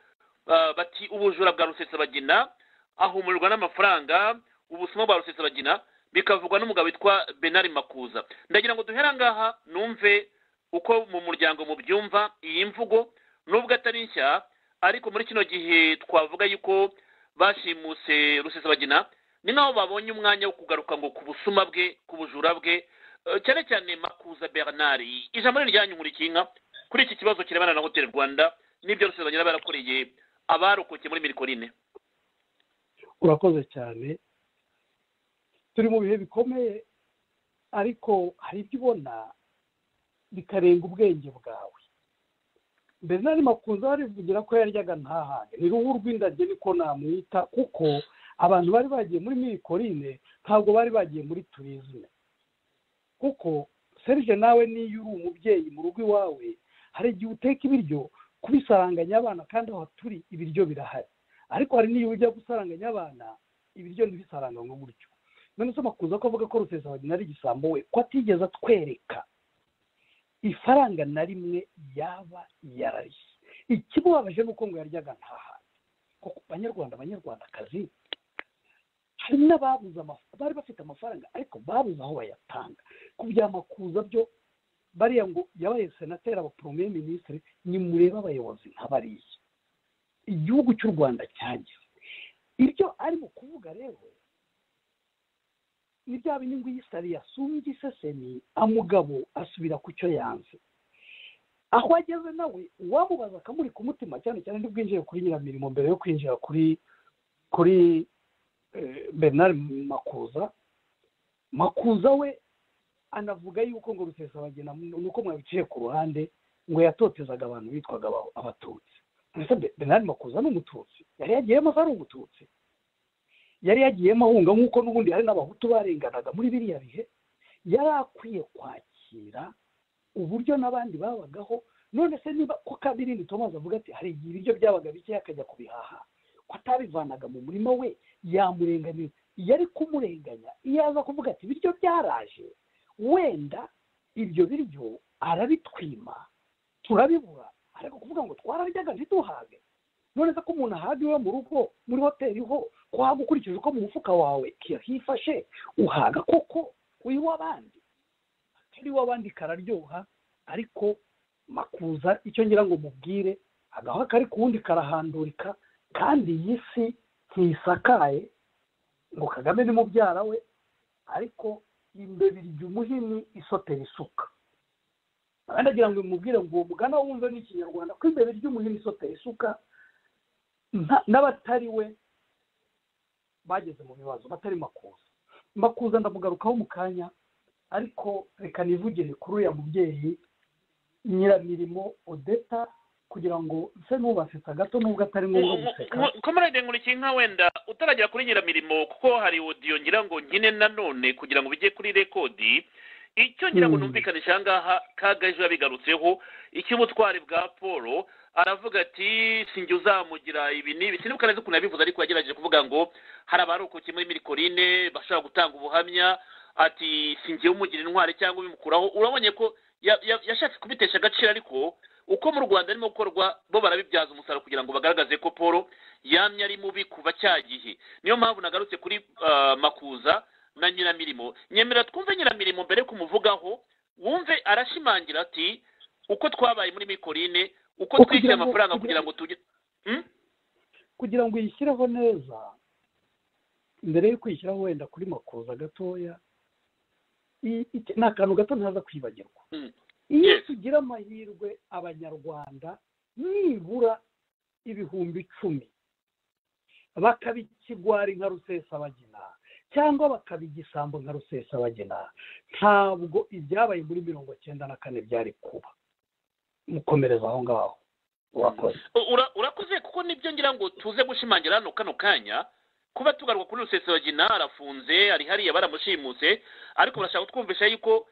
Ah, bati ubujura bwa rusesabagina ahumurirwa n'amafaranga ubusuma bwa rusesabagina bikavugwa n'umugabo witwa benari makuza ndagira ngo duhere angaha numve uko mu muryango mubyumva iyi mvugo nubwo atari nshya ariko muri kino gihe twavuga yuko bashimuse rusesabagina ni nkaho babonye umwanya wo kugaruka ngo ku busuma bwe ku bujura bwe Eh, cyane cyane makuza bernard ijambo ni iryanyu nkurikinka kuri iki kibazo kirebana na hoteli rwanda n'ibyo rusesabagina barakoreye abarokokeye muri mirikorine urakoze cyane turi mu bihe bikomeye ariko hari ibyo ubona bikarenga ubwenge bwawe bernard makuza barivugira ko yaryaga ntahane ni ruhu rw'indabyo niko namwita kuko abantu bari bagiye muri mirikorine ntabwo bari bagiye muri turizime kuko serge nawe niyo uri umubyeyi mu rugo iwawe hari igihe uteka ibiryo kubisaranganya abana kandi aho turi ibiryo birahari ariko hari n'iyo ujya gusaranganya abana ibiryo ntibisaranganywe gutyo none se makuza ko avuga ko rusesabagina ari igisambo we ko atigeze atwereka ifaranga na rimwe yaba yarariye ikimubabaje ni uko ngo yaryaga nta handi kuko banyarwanda banyarwandakazi hari n'ababuze amafaranga bari bafite amafaranga ariko babuze aho bayatanga ku bya makuza byo bariya ngo yabaye senateri aba poromeye minisitiri nimurebe abayobozi nk'abariya igihugu cy'u rwanda cyagize ibyo arimo kuvuga rero ni bya bindi ngo iyisari yasumbye isesemi amugabo asubira ku cyo yanze aho ageze nawe uwamubaza akamuri ku mutima cyane cyane ntibwinjire kuri nyiramirimo mbere yo kwinjira kuri kuri eh, bernard makuza makuza we anavuga yuko ngo rusesabagina nuko mwabiciye ku ruhande ngo yatotezaga abantu bitwaga aba- abatutsi mbese Be- bernard makuza ni umututsi yari yagiyemo ko ari umututsi yari yagiyemo ahunga nk'uko n'ubundi hari n'abahutu barenganaga muri biriya bihe yari akwiye kwakira uburyo n'abandi babagaho none se niba ko kandi irindi tomazi avuga ati hari igihe ibiryo byabaga bikeya akajya kubihaha ko atabivanaga mu murima we yamurenganira iyo ari kumurenganya iyo aza kuvuga ati ibiryo byaraje wenda ibyo biryo arabitwima turabibura ariko kuvuga ngo twararyaga ntituhage none se ko umuntu ahaga iwe mu rugo muri hoteli ho ko waba ukurikije uko mu mufuka wawe hifashe uhaga koko uyu w'abandi atari iw'abandi kararyoha ariko makuza icyo ngira ngo mubwire agahoha kari ku wundi karahandurika kandi iyi si ntisakaye ngo kagame ni mubyara we ariko imbeba irya umuhini isotera isuka abandi agira ngo bimubwire ngo uwo mugana wumve n'ikinyarwanda ko imbeba irya umuhini isotera isuka n'abatari we bageze mu bibazo batari makuza makuza ndamugarukaho mu kanya ariko reka nivugire kuri uriya mubyeyi nyiramirimo odeta kugira ngo nse n'ubasetsa gato nubwo atari ngombwa guseka komarade nkurikiye nka wenda utaragera kuri nyiramirimo kuko hari odiyo ngira ngo nkine nanone kugira ngo bijye kuri rekodi icyo ngira ngo numvikanisha aha ngaha kagaje yabigarutseho icy'ubutwari bwa paul aravuga ati sinjye uzamugira ibi n'ibi sinibuka neza ukuntu yabivuze ariko yagerageje kuvuga ngo hari abarokoke muri mirikorine bashobora gutanga ubuhamya ati sinjye umugira intwari cyangwa ubimukuraho urabonye ko yashatse kubitesha agaciro ariko uko mu rwanda arimo gukorwa bo barabibyaza umusaruro kugira ngo bagaragaze ko paul yamye ari mubi kuva cya gihe niyo mpamvu nagarutse kuri makuza na nyiramirimo nyemera twumve nyiramirimo mbere kumuvugaho wumve arashimangira ati uko twabaye muri mikorine uko twishyura amafaranga kugira ngo tujye kugira ngo uyishyireho neza mbere yo kwishyiraho wenda kuri makuza gatoya ni akantu gato ntaza kwibagirwa iyo tugira amahirwe abanyarwanda nibura ibihumbi icumi bakabikigwari nka rusesabagina cyangwa bakaba igisambo nka rusesabagina ntabwo ibyabaye muri mirongo cyenda na kane byari kuba mukomereza aho ngaho urakoze kuko nibyo ngira ngo tuze gushimangira hano kano kanya kuba tugaruka kuri rusesabagina arafunze ari hariya baramushimuse ariko barashaka kutwumvisha yuko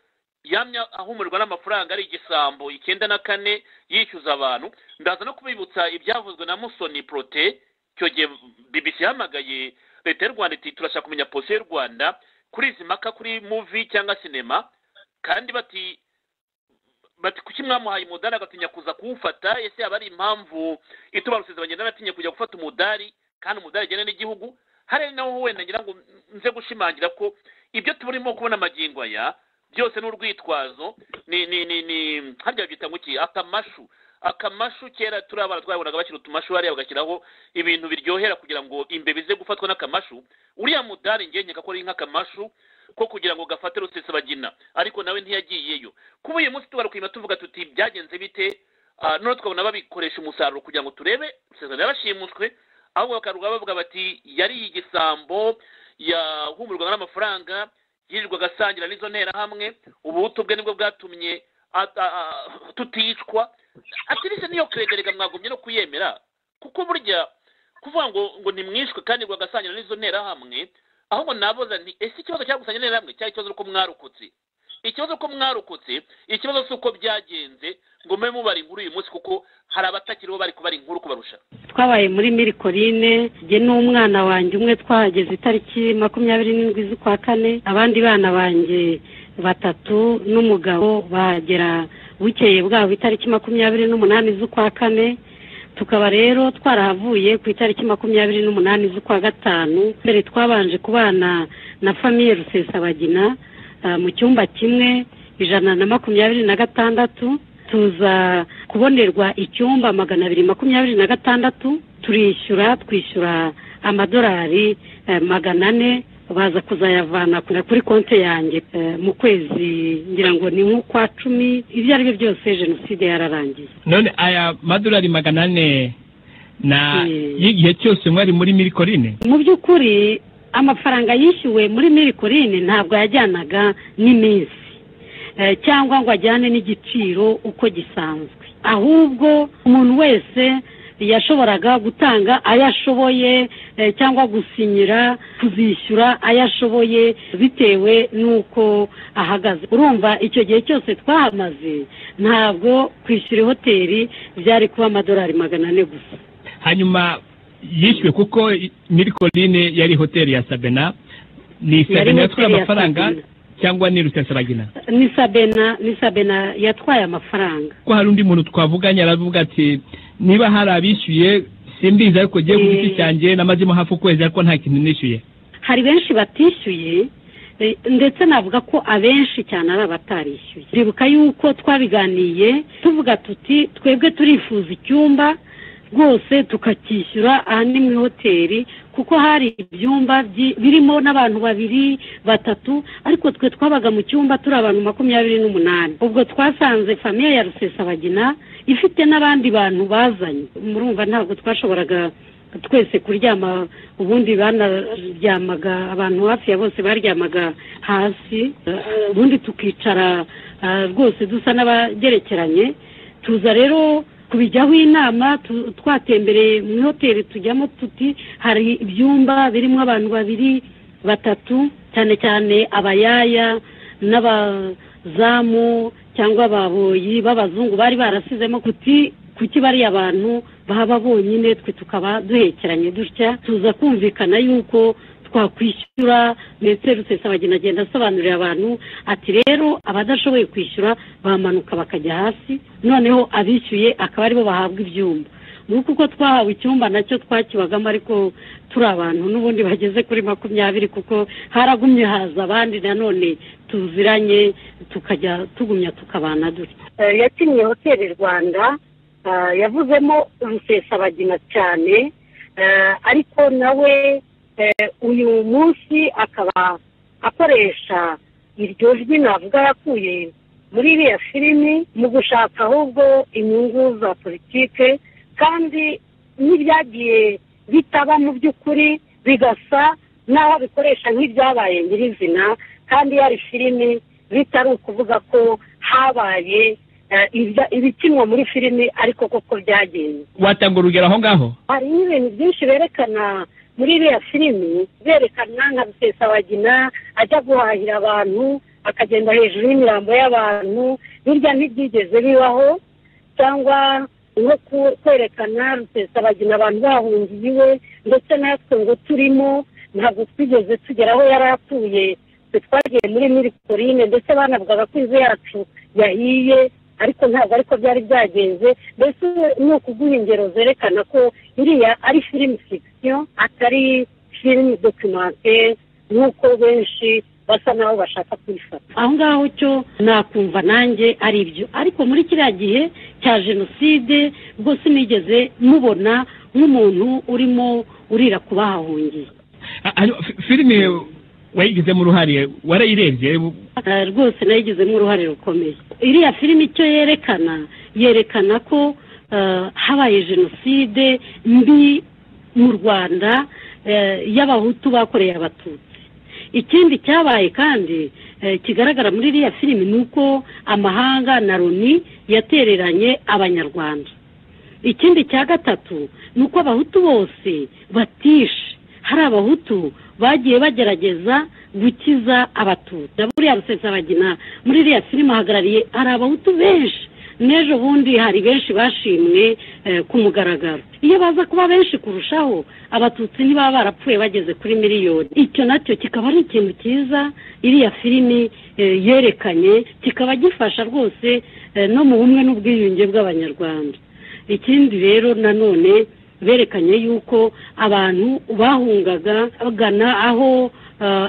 yamya ahumurirwa n'amafaranga ari igisambo icyenda na kane yishyuza abantu ndaza no kubibutsa ibyavuzwe na musoni porote icyo gihe bibisi yahamagaye leta y'u rwanda iti turashaka kumenya polisi y'u rwanda kuri izi mpaka kuri muvi cyangwa sinema kandi bati bati kuki mwamuhaye umudari agatinya kuza kuwufata ese yaba ari impamvu ituma bagenda anatinye kujya gufata umudari kandi umudari agena n'igihugu hari naho wenda ngira ngo nze gushimangira ko ibyo turimo kubona amagingo aya byose ni urwitwazo ni ni ni ni harya byita ngo iki akamashu akamashu kera turi abana twabonaga bashyira utumashu hariya bagashyiraho ibintu biryohera kugira ngo imbeba ize gufatwa n'akamashu uriya mudari ngenyeka ko ari nk'akamashu ko kugira ngo gafate rusesabagina ariko nawe ntiyagiyeyo kuba uyu munsi tubarukuyima tuvuga tuti byagenze bite none tukabona babikoresha umusaruro kugira ngo turebe rusesabagina yarashimuswe ahubwo bakaruga bavuga bati yari igisambo yahumurirwaga n'amafaranga yirirwaga asangira n'izo nterahamwe ubuhutu bwe nibwo bwatumye tuticwa atirese niyo kwegerega mwagombye no kuyemera kuko burya kuvuga ngo ngo ntimwishwe kandi ngo agasangira n'izo nterahamwe ahubwo naboza nti ese ikibazo cyo gusangira interahamwe cyari ikibazo ko mwarokotse ikibazo ko mwarokotse ikibazo si uko byagenze ngo mube mubara inkuru uyu munsi kuko hari abatakiriho bari kubara inkuru kubarusha twabaye muri mirikorine jye n'umwana wanjye umwe twahageze itariki makumyabiri n'indwi z'ukwa kane abandi bana banjye batatu n'umugabo bagera bukeye bwabo itariki makumyabiri n'umunani z'ukwa kane tukaba rero twarahavuye ku itariki makumyabiri n'umunani z'ukwa gatanu mbere twabanje kubana na famiye rusesabagina mu cyumba kimwe ijana na makumyabiri na gatandatu tuza kubonerwa icyumba magana abiri makumyabiri na gatandatu turishyura twishyura amadolari magana ane baza kuzayavana kuri konti yanjye mu kwezi ngira ngo ni nk'ukwa cumi ibyo ari byo byose jenoside yararangiye none aya madolari magana ane na y'igihe cyose mwari muri mirikorine mu by'ukuri amafaranga yishyuwe muri mirikorine ntabwo yajyanaga n'iminsi cyangwa ngo ajyane n'igiciro uko gisanzwe ahubwo umuntu wese yashoboraga gutanga ayo ashoboye eh, cyangwa gusinyira kuzishyura ayo ashoboye bitewe n'uko ahagaze urumva icyo gihe cyose twahamaze ntabwo kwishyura hoteli byari kuba amadolari magana ane gusa hanyuma yishyuwe kuko mirikoline yari hoteli ya sabena ni sabena yatwaye hoteli ya amafaranga Sabena. cyangwa ni rusesabagina ni sabena ni sabena yatwaye amafaranga ko hari undi muntu twavuganye aravuga ati niba hari abishyuye simbizi ariko ngiye ku Eh. giti cyanjye namazemo hafi ukwezi ariko nta kintu nishyuye hari benshi batishyuye eh, ndetse navuga ko abenshi cyane ari abatarishyuye ndibuka yuko twabiganiye tuvuga tuti twebwe turifuza icyumba rwose tukacyishyura aha ni muri hoteli kuko hari ibyumba byi- birimo n'abantu babiri batatu ariko twe twabaga mu cyumba turi abantu makumyabiri n'umunani ubwo twasanze famiye ya rusesabagina ifite n'abandi bantu bazanye murumva ntabwo twashoboraga twese kuryama ubundi banaryamaga abantu hafi ya bose baryamaga hasi eh, ubundi tukicara eh, rwose dusa n'abagerekeranye tuza rero kubijyaho inama tu- twatembereye muri hoteli tujyamo tuti hari ibyumba birimo abantu babiri batatu cyane cyane abayaya n'abazamu cyangwa ababoyi b'abazungu bari barasizemo kuti kuki bariya abantu baba bonyine twe tukaba duhekeranye dutya tuza kumvikana yuko twakwishyura ndetse rusesabagina agenda asobanurira abantu ati rero abadashoboye kwishyura bamanuka bakajya hasi noneho abishyuye akaba aribo bahabwa ibyumba nuko uko twahawe icyumba nacyo twakibagamo ariko turi abantu n'ubundi bageze kuri makumyabiri kuko haragumye haza abandi nanone tuziranye tukajya tugumya tukabana dutya Eh, yakinnye hoteli rwanda eh, yavuzemo rusesabagina cyane eh, ariko nawe eh, uyu munsi akaba akoresha iryo jwi navuga yakuye muri iriya filimi mu gushaka ahubwo inyungu za politike kandi n'ibyagiye bitaba mu by'ukuri bigasa n'aho bikoresha nk'ibyabaye nyirizina kandi yari filimi bitari ukuvuga ko habaye eh, ibya- ibikinwa muri filimi ariko koko byagenze watanga urugero aho ngaho hari n'ibintu byinshi berekana muri iriya filimi berekana nka rusesabagina ajya guhahira abantu akagenda hejuru y'imirambo y'abantu birya ntibyigeze bibaho cyangwa nko ku- kwerekana rusesabagina abantu bahungiye iwe ndetse natwe ngo turimo ntabwo twigeze tugera aho yari atuye twe twagiye muri mirikorine ndetse banavugaga ko inzu yacu yahiye ariko ntabwo ariko byari byagenze mbese ni ukuguha ingero zerekana ko iriya ari filimi fikisiyo atari filimi dokimente nk'uko benshi basa naho bashaka kuyifata aho ngaho cyo nakumva nanjye ari ibyo ariko muri kiriya gihe cya jenoside rwose nigeze mubona nk'umuntu urimo urira ku bahahungiye Ah, hanyuma fi- filime wayigizemo uruhare warayirebye Eh, rwose nayigizemo uruhare rukomeye iriya filimi icyo yerekana yerekana ko eh, habaye jenoside mbi mu rwanda eh, y'abahutu bakoreye abatutsi ikindi cyabaye kandi eh, kigaragara muri iriya filimi ni uko amahanga na loni yatereranye abanyarwanda ikindi cya gatatu ni uko abahutu bose batishe hari abahutu bagiye bagerageza gukiza abatutsi na buriya rusesabagina muri iriya filime ahagarariye hari abahutu benshi n'ejo bundi hari benshi bashimwe eh, ku mugaragaro iyo baza kuba benshi kurushaho abatutsi ntibaba barapfuye bageze kuri miliyoni icyo nacyo kikaba ari ikintu cyiza iriya filimi eh, yerekanye kikaba gifasha rwose eh, no mu bumwe n'ubwiyunge bw'abanyarwanda ikindi rero nanone berekanye yuko abantu bahungaga bagana aho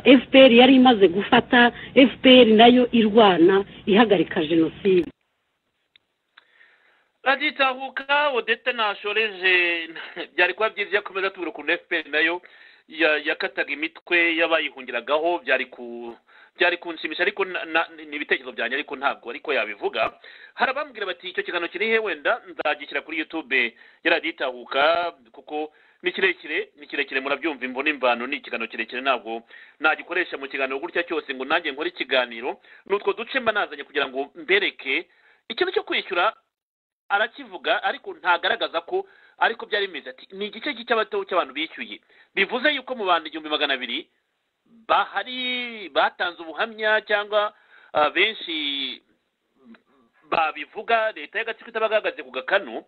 eh, fpr yari imaze gufata fpr nayo irwana ihagarika jenoside radiyo itahuka odete nashoreje byari kuba byiza iyo akomeza tubura ukuntu fpr nayo ya- yakataga imitwe y'abayihungiragaho byari ku byari kunshimisha ariko na- na- ni ibitekerezo byanjye ariko ntabwo ariko yabivuga hari abambwira bati icyo kiganiro kiri he wenda nzagishyira kuri youtube ya radiyo itahuka kuko ni kirekire ni kirekire murabyumva imvo n'imvano ni ikiganiro kirekire ntabwo nagikoresha mu kiganiro gutya cyose ngo nanjye nkore ikiganiro ni utwo duce mba nazanye kugira ngo mbereke ikintu cyo kwishyura arakivuga ariko ntagaragaza ko ariko byari bimeze ati ni igice cy'abato cy'abantu bishyuye bivuze yuko mu bantu igihumbi magana abiri bahari batanze ubuhamya cyangwa benshi babivuga leta y'agatsiko itabagaragaje ku gakanu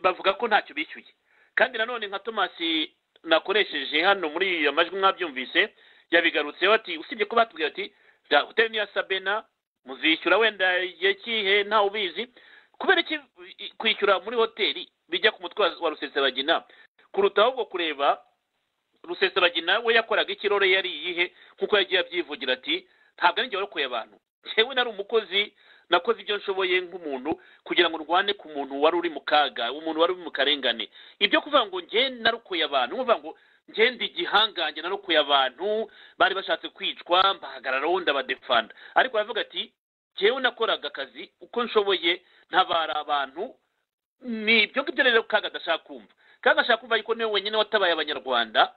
bavuga ko ntacyo bishyuye kandi nanone nka tomasi nakoresheje hano muri iyo majwi mwabyumvise yabigarutseho ati usibye ko batubwira ati hoteli niya sabena muzishyura wenda igihe kihe ntawe ubizi kubera iki kwishyura muri hoteli bijya ku mutwe wa rusesabagina kuruta ahubwo kureba rusesabagina we yakoraga ikirore yari iyihe nk'uko yagiye abyivugira ati ntabwo ari njyewe warokoye abantu yewe nari umukozi nakoze ibyo nshoboye nk'umuntu kugira ngo ndwane ku muntu wari uri mu kaga umuntu wari uri mu karengane ibyo kuvuga ngo njye narokoye abantu kuvuga ngo ngenda igihangange narokoye abantu bari bashatse kwicwa mbahagararaho ndabadefanda ariko baravuga ati njyewe nakoraga akazi uko nshoboye ntabara abantu ni ibyo ngibyo rero kaga adashaka kumva kaga ashaka kumva yuko niwe wenyine watabaye abanyarwanda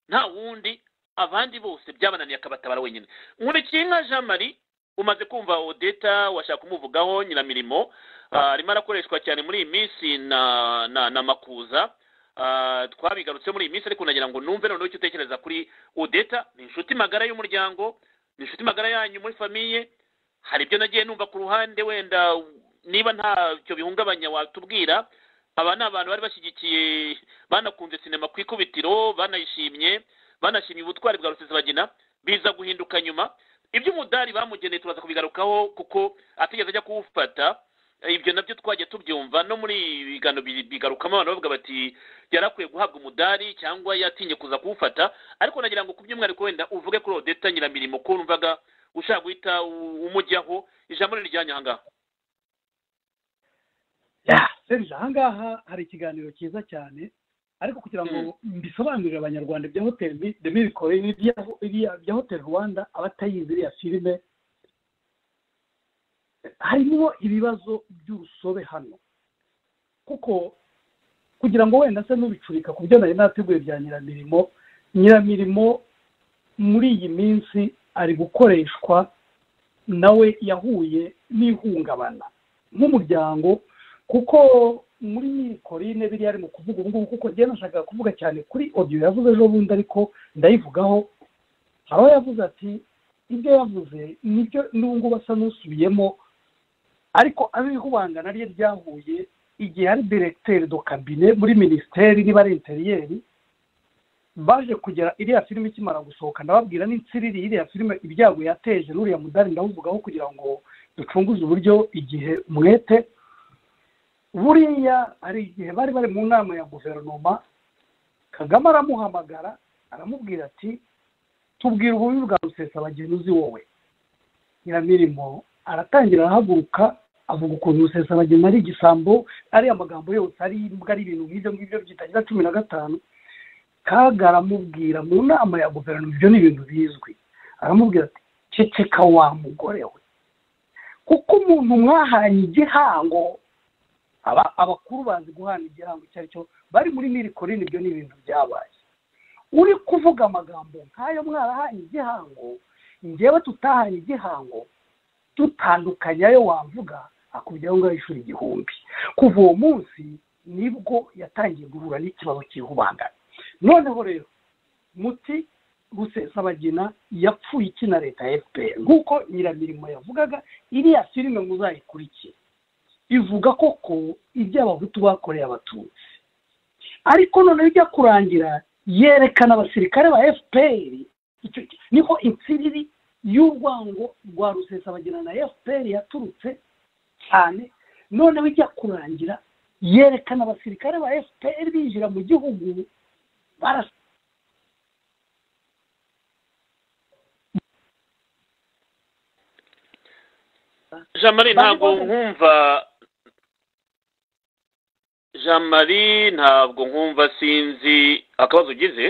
nta wundi abandi bose byabananiye akabatabara wenyine nkurikinka jean marie umaze kumva odeta washaka kumuvugaho nyiramirimo arimo arakoreshwa cyane muri iyi minsi na makuza twabigarutse muri iyi minsi ariko nagira ngo numve noneho icyo utekereza kuri odeta ni inshuti magara y'umuryango ni inshuti magara yanyu muri famiye hari ibyo nagiye numva ku ruhande wenda niba ntacyo bihungabanya watubwira aba ni abantu bari bashyigikiye banakunze sinema ku ikubitiro banayishimye banashimye ubutwari bwa rusesabagina biza guhinduka nyuma iby'umudari bamugeneye turaza kubigarukaho kuko atigeze ajya kuwufata ibyo nabyo twajya tubyumva no muri ibi biganiro bigarukamo abantu bavuga bati yari akwiye guhabwa umudari cyangwa yatinye kuza kuwufata ariko nagira ngo ku by'umwihariko wenda uvuge kuri odeta nyiramirimo ko numvaga ushaka guhita umujyaho ijambo ni rijyanye aha ngaha serije aha ngaha hari ikiganiro cyiza cyane ariko kugira ngo mbisobanurire abanyarwanda ibya hoteli demibikore ibya hoteli rwanda abatayizi iriya filime harimo ibibazo by'urusobe hano kuko kugira ngo wenda se n'ubicurika ku byo nari nateguye bya nyiramirimo nyiramirimo muri iyi minsi ari gukoreshwa nawe yahuye n'ihungabana nk'umuryango kuko muri mikorine biriya ari mu kuvuga ubu ngubu kuko njyewe nashakaga kuvuga cyane kuri odiyo yavuze ejo bundi ariko ndayivugaho hari aho yavuze ati ibyo yavuze nibyo n'ubu ngubu asa n'usubiyemo ariko abihubanga naryo ryahuye igihe hari diregiteri do kabine muri minisiteri niba ari interiyeri baje kugera iriya filime ikimara gusohoka ndababwira n'intsiriri iriya filime ibyago yateje n'uriya mudari ndawuvugaho kugira ngo ducunguze uburyo igihe umwete buriya hari igihe bari bari mu nama ya guverinoma kagame aramuhamagara aramubwira ati tubwire ububi bwa rusesabageni uzi wowe nyiramirimo aratangira arahaguruka avuga ukuntu rusesabageni ari igisambo ari amagambo yose ari imbwa ari ibintu nk'ibyo ngibyo byitangira cumi na gatanu kaga aramubwira mu nama ya guverinoma ibyo ni ibintu bizwi aramubwira ati ceceka wa mugore we kuko umuntu mwahanye igihango abakuru bazi guhana igihango icyo ari cyo bari muri mirikorine ibyo ni ibintu byabaye uri kuvuga amagambo nk'ayo mwarahanye igihango ngewe tutahanye igihango tutandukanye ayo wamvuga akubwira ngo yishyura igihumbi kuva uwo munsi nibwo yatangiye guhura n'ikibazo cy'ihubangana noneho rero muti rusesabagina yapfuye ikina leta ya fpr nk'uko nyiramirimo yavugaga iriya filime muzayikurikire bivuga koko ibyo abahutu bakoreye abatutsi ariko noneho ijya kurangira yerekana abasirikare ba fpr niho insiriri y'urwango rwa rusesabagina na fpr yaturutse cyane noneho ijya kurangira yerekana abasirikare ba fpr binjira mu gihugu barasa jean marie ntabwo nkumva jean marie ntabwo nkumva sinzi akabazo ugize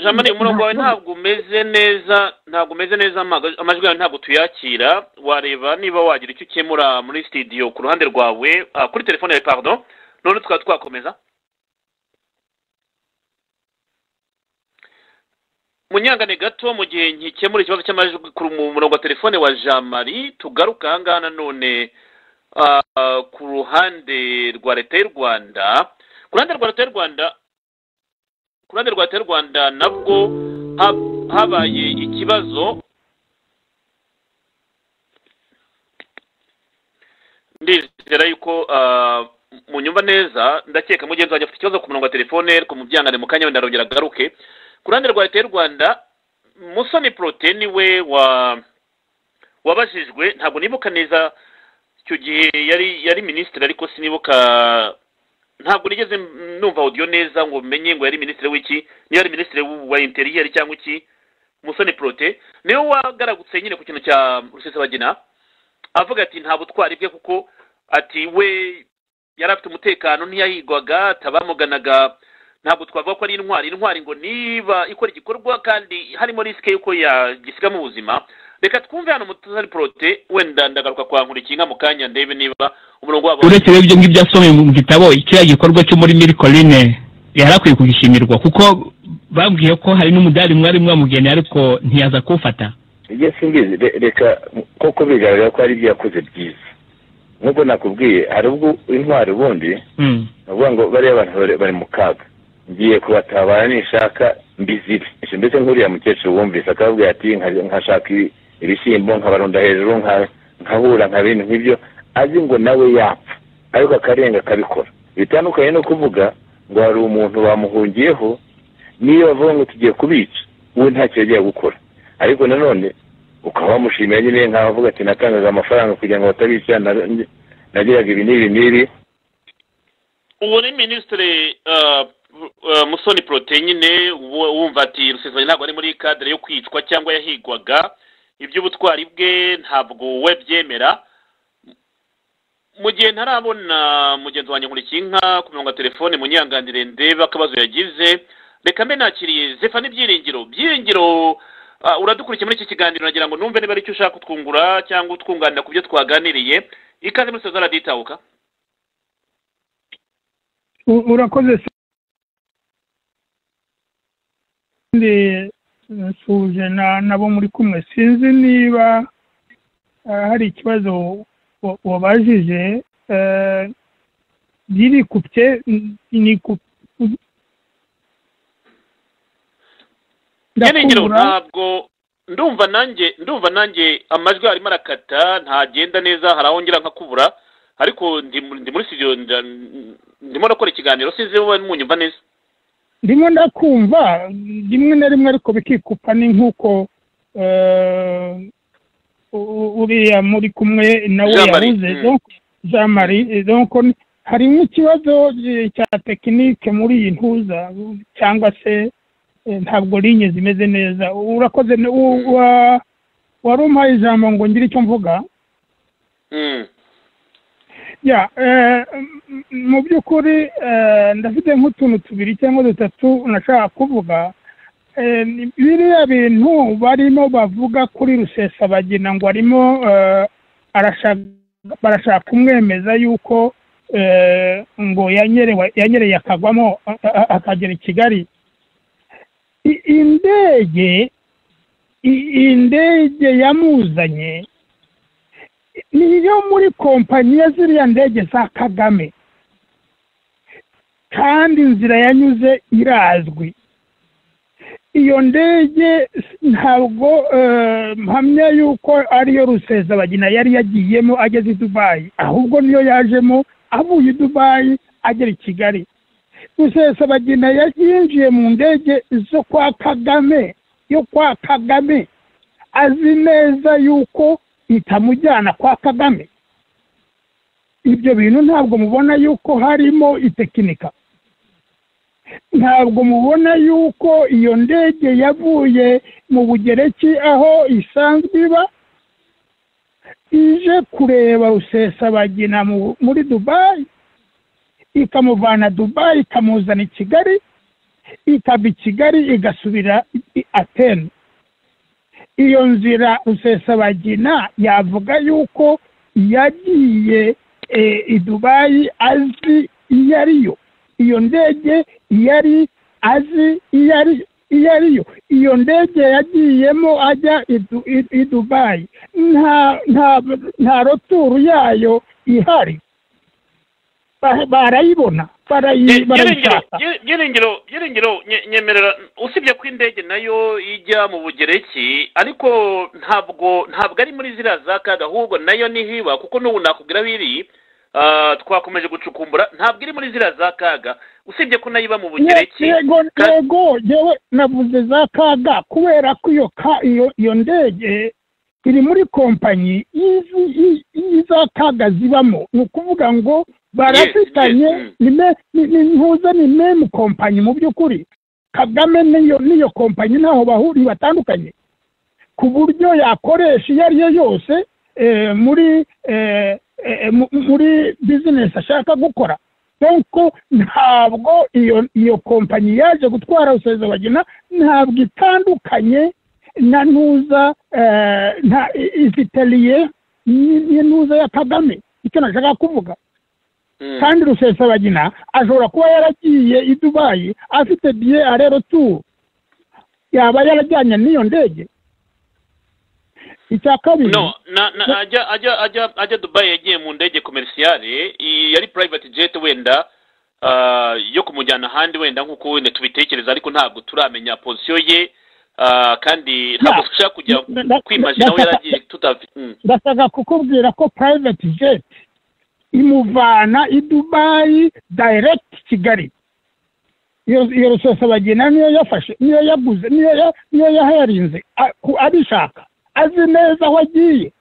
jean marie umurongo wawe ntabwo umeze neza ntabwo umeze neza amajwi yawe ntabwo tuyakira wareba niba wagira icyo ukemura muri sitidiyo ku ruhande rwawe kuri telefone yawe pardon none tukaba twakomeza munyangane gato mu gihe nkikemura ikibazo cy'amajwi ku murongo wa telefone wa jean marie tugaruka aha ngaha nanone ah, ku ruhande rwa leta y'u rwanda ku ruhande rwa leta y'u rwanda ku ruhande rwa leta y'u rwanda nabwo hab- habaye ikibazo ndizera yuko ah, munyumva neza ndakeka mugenzi wanjye afite ikibazo ku murongo wa telefone ariko mu byangane mu kanya wenda arongera agaruke ku ruhande rwa leta y'u rwanda musoni poroteni we wa wabajijwe ntabwo nibuka neza icyo gihe yari yari minisitiri ariko sinibuka ntabwo nigeze numva audio neza ngo menye ngo yari minisitiri w'iki niba yari minisitiri wa interiyeri cyangwa iki musoni porote niwe wagaragutse nyine ku kintu cya rusesabagina avuga ati nta butwari bwe kuko ati we yari afite umutekano ntiyahigwaga atabamuganaga ntabwo twavuga ko ari intwari intwari ngo niba ikora igikorwa kandi harimo risike y'uko yagisiga mu buzima reka twumve hano mutuzari porote wenda ndagaruka kwa nkurikinka mu kanya ndebe niba umurongo wabo uretse rero ibyo ngibyo asomeye mu gitabo kiriya gikorwa cyo muri mirikorine yari akwiye kugishimirwa kuko babwiye ko hari n'umudari mwari mwamugeneye ariko ntiyaza kuwufata ibyo simbizi re- reka koko bigaragara ko hari ibyo yakoze byiza nubwo nakubwiye hari ubwo intwari ubundi Mm. ni ukuvuga ngo bariya bantu bari- bari mu kaga ngiye kubatabara nishaka mbizibe Ese mbese nk'uriya mukecuru wumvise akababwira ati "Nka- nkashaka ibi- ibishyimbo nkabarunda hejuru nka- nkabura nka bintu nk'ibyo azi ngo nawe yapfa ariko akarenga akabikora bitandukanye no kuvuga ngo hari umuntu bamuhungiyeho niyo bavuga ngo tugiye kubica we ntacyo yagiye gukora ariko nanone ukaba wamushimira nyine nk'aho avuga ati natangaga amafaranga kugira ngo batabica na- nagiraga ibi n'ibi n'ibi uwo ni minisitiri ah, ah, musoni porote nyine uwo- wumva ati rusesabagina ntabwo ari muri kadire yo kwicwa cyangwa yahigwaga iby'ubutwari bwe ntabwo we byemera mu gihe ntarabona mugenzi wanjye nkurikinka ku murongo wa telefone munyanganire ndebe akabazo yagize reka mbe nakiriye zefa n'ibyiringiro byiringiro ah, uradukurikiye muri iki kiganiro nagira ngo numve niba ari icyo ushaka kutwungura cyangwa utwunganira ku byo twaganiriye ikaze muri sezara raditahuka U- urakoze se ndi nsuhuje na nabo muri kumwe sinzi niba eh, hari ikibazo wa- wabajije eh, byirikupye n- ni ku byiringiro Ndakubura. ntabwo ndumva nanjye ndumva nanjye amajwi arimo arakata ntagenda neza hari aho ngera nkakubura ariko ndi mu- ndi muri studio nda- ndimo nakora ikiganiro sinzi niba munyumva neza ndimo ndakumva rimwe na rimwe ariko bikikupa ni nk'uko eh, u- u- uriya muri kumwe nawe Jean Marie, yabuze mm. donc jean marie eh, donc ni- hari nk'ikibazo eh, cya tekinike muri iyi ntuza cyangwa se eh, ntabwo linye zimeze neza urakoze ne- u- wa- wari umpaye ijambo ngo ngire icyo mvuga Mm. ya eh, m- m- mu by'ukuri eh, ndafite nk'utuntu tubiri cyangwa dutatu nashaka kuvuga Eh, ni- biriya bintu barimo bavuga kuri rusesabagina ngo arimo eh, arashaka- barashaka kumwemeza yuko eh, ngo yanyerewe yanyereye akagwamo a- a- akagera i kigali I- indege i- indege yamuzanye niyo muri kompanyi ya ziriya ndege za kagame kandi inzira yanyuze irazwi iyo ndege s- ntabwo eh, mpamya yuko ariyo rusezabagina yari yagiyemo ageze i dubayi ahubwo niyo yajemo avuye i dubayi agera i kigali rusesabagina yinjiye mu ndege zo kwa kagame yo kwa kagame azi neza yuko itamujyana kwa kagame ibyo bintu ntabwo mubona yuko harimo itekinika ntabwo mubona yuko iyo ndege yavuye mu bugereki aho isanzwe iba ije kureba rusesabagina mu- muri dubayi ikamuvana dubayi ikamuzana i kigali ikava i kigali igasubira i- i atene iyo nzira rusesabagina yavuga yuko yagiye eh, i dubayi azi iyo ariyo iyo ndege yari azi iyo ariyo iyo ariyo iyo ndege yagiyemo ajya i dubayi nta roturu yayo ihari barayibona barayishaka byiringiro byiringiro nye- nyemerera usibye ko indege nayo ijya mu bugereki ariko ntabwo ntabwo ari muri ziriya za kaga ahubwo nayo nihiba kuko n'ubu nakubwira aho iri ah, twakomeje gucukumbura ntabwo iri muri ziriya za kaga usibye ko nayo iba mu bugereki yego yego yewe navuze za kaga kubera ko iyo ka iyo iyo ndege iri muri kompanyi y'izi- y'i- y'iza kaga zibamo ni ukuvuga ngo barafitanye ni me- ni- ni- ntuze ni memu kompanyi mu by'ukuri kagame n'iyo n'iyo kompanyi ntaho bahuriye batandukanye ku buryo yakoresha iyo ari yo yose eh, muri eh, eh, mu- muri bizinesi ashaka gukora kuko ntabwo iyo iyo kompanyi yaje gutwara rusezabagina ntabwo itandukanye na ntuza eh, nta iziteliye n'intuza ya kagame icyo nashaka kuvuga kandi rusesabagina ashobora kuba yaragiye i dubayi afite biye arero turu yaba yarajyanye n'iyo ndege icya kabiri no na, na, ajya ajya ajya ajya dubayi yagiye mu ndege komerisiyare iyi yari purayivati jeti wenda ah, yo kumujyana ahandi wenda nk'uko wenda tubitekereza ariko ntabwo turamenya posiyo ye ah, kandi ntabwo dushaka kujya na- na- kwimajina aho na- yaragiye tutafi mm. ndashaka kukubwira ko private jet imuvana i dubayi direct kigali iyo iyo rusesabagina niyo yafashe niyo yaguze niyo ya- niyo yaharinze a- ku- abishaka azi neza aho agiye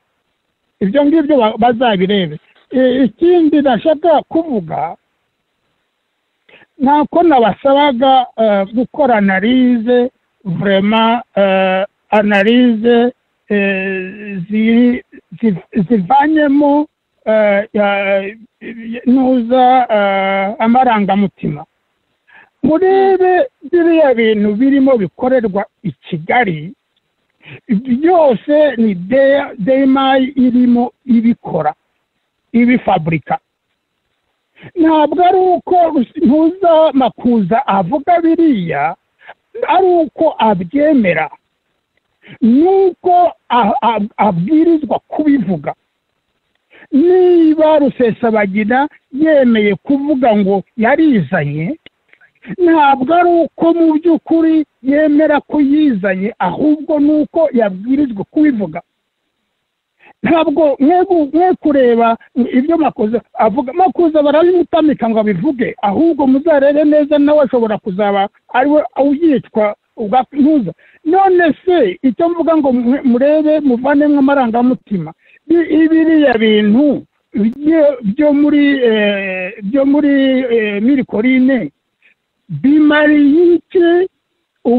ibyo ngibyo ba- bazabirebe I- ikindi nashaka kuvuga ntabwo nabasabaga eh, gukora analize vrema eh, analize eh, ziri- ziv- zivanyemo eh, ya- nuza eh, amarangamutima murebe biriya bintu birimo bikorerwa i kigali byose ni De- demayi irimo ibikora ibifaburika ntabwo ari uko Rusi- ntuza makuza avuga biriya ari uko abyemera nuko a- a- abwirizwa kubivuga niba rusesabagina yemeye kuvuga ngo yarizanye ntabwo ari uko mu by'ukuri yemera ko yizanye ahubwo ni uko yabwirijwe kubivuga ntabwo mwe kureba ibyo makuza avuga makuza barabimutamika ngo abivuge ahubwo muzarebe neza nawe ashobora kuzaba ari we uyitwa ntuza none se icyo mvuga ngo mwe- murebe muvanemo amarangamutima bi- biriya bintu byo- byo muri eh, byo muri eh, mirikorine bimariye iki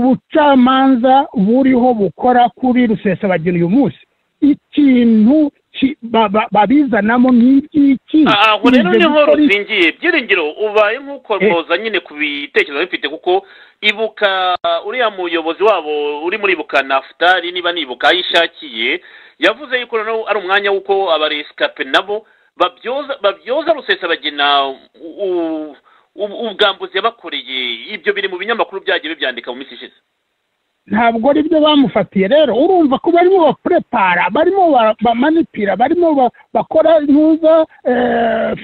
ubucamanza buriho bukora kuri rusesabagina uyu munsi ikintu ki- ba- ba- babizanamo nk'igiki Ah, aho rero ibyo niho bikora iki? ruzingiye byiringiro ubaye nk'ukormoza nyine ku bitekerezo bifite kuko ibuka uriya muyobozi wabo uri muri ibuka nafutari niba nibuka aho ishakiye yavuze yuko noneho ari umwanya w'uko abaresikape nabo babyoza babyoza rusesabagina u- u- u- ubwambuzi yabakoreye ibyo biri mu binyamakuru byagiye bibyandika mu minsi ishize ntabwo ari byo bamufatiye rero urumva ko barimo baprepara barimo ba- bamanipira barimo ba- bakora ntuza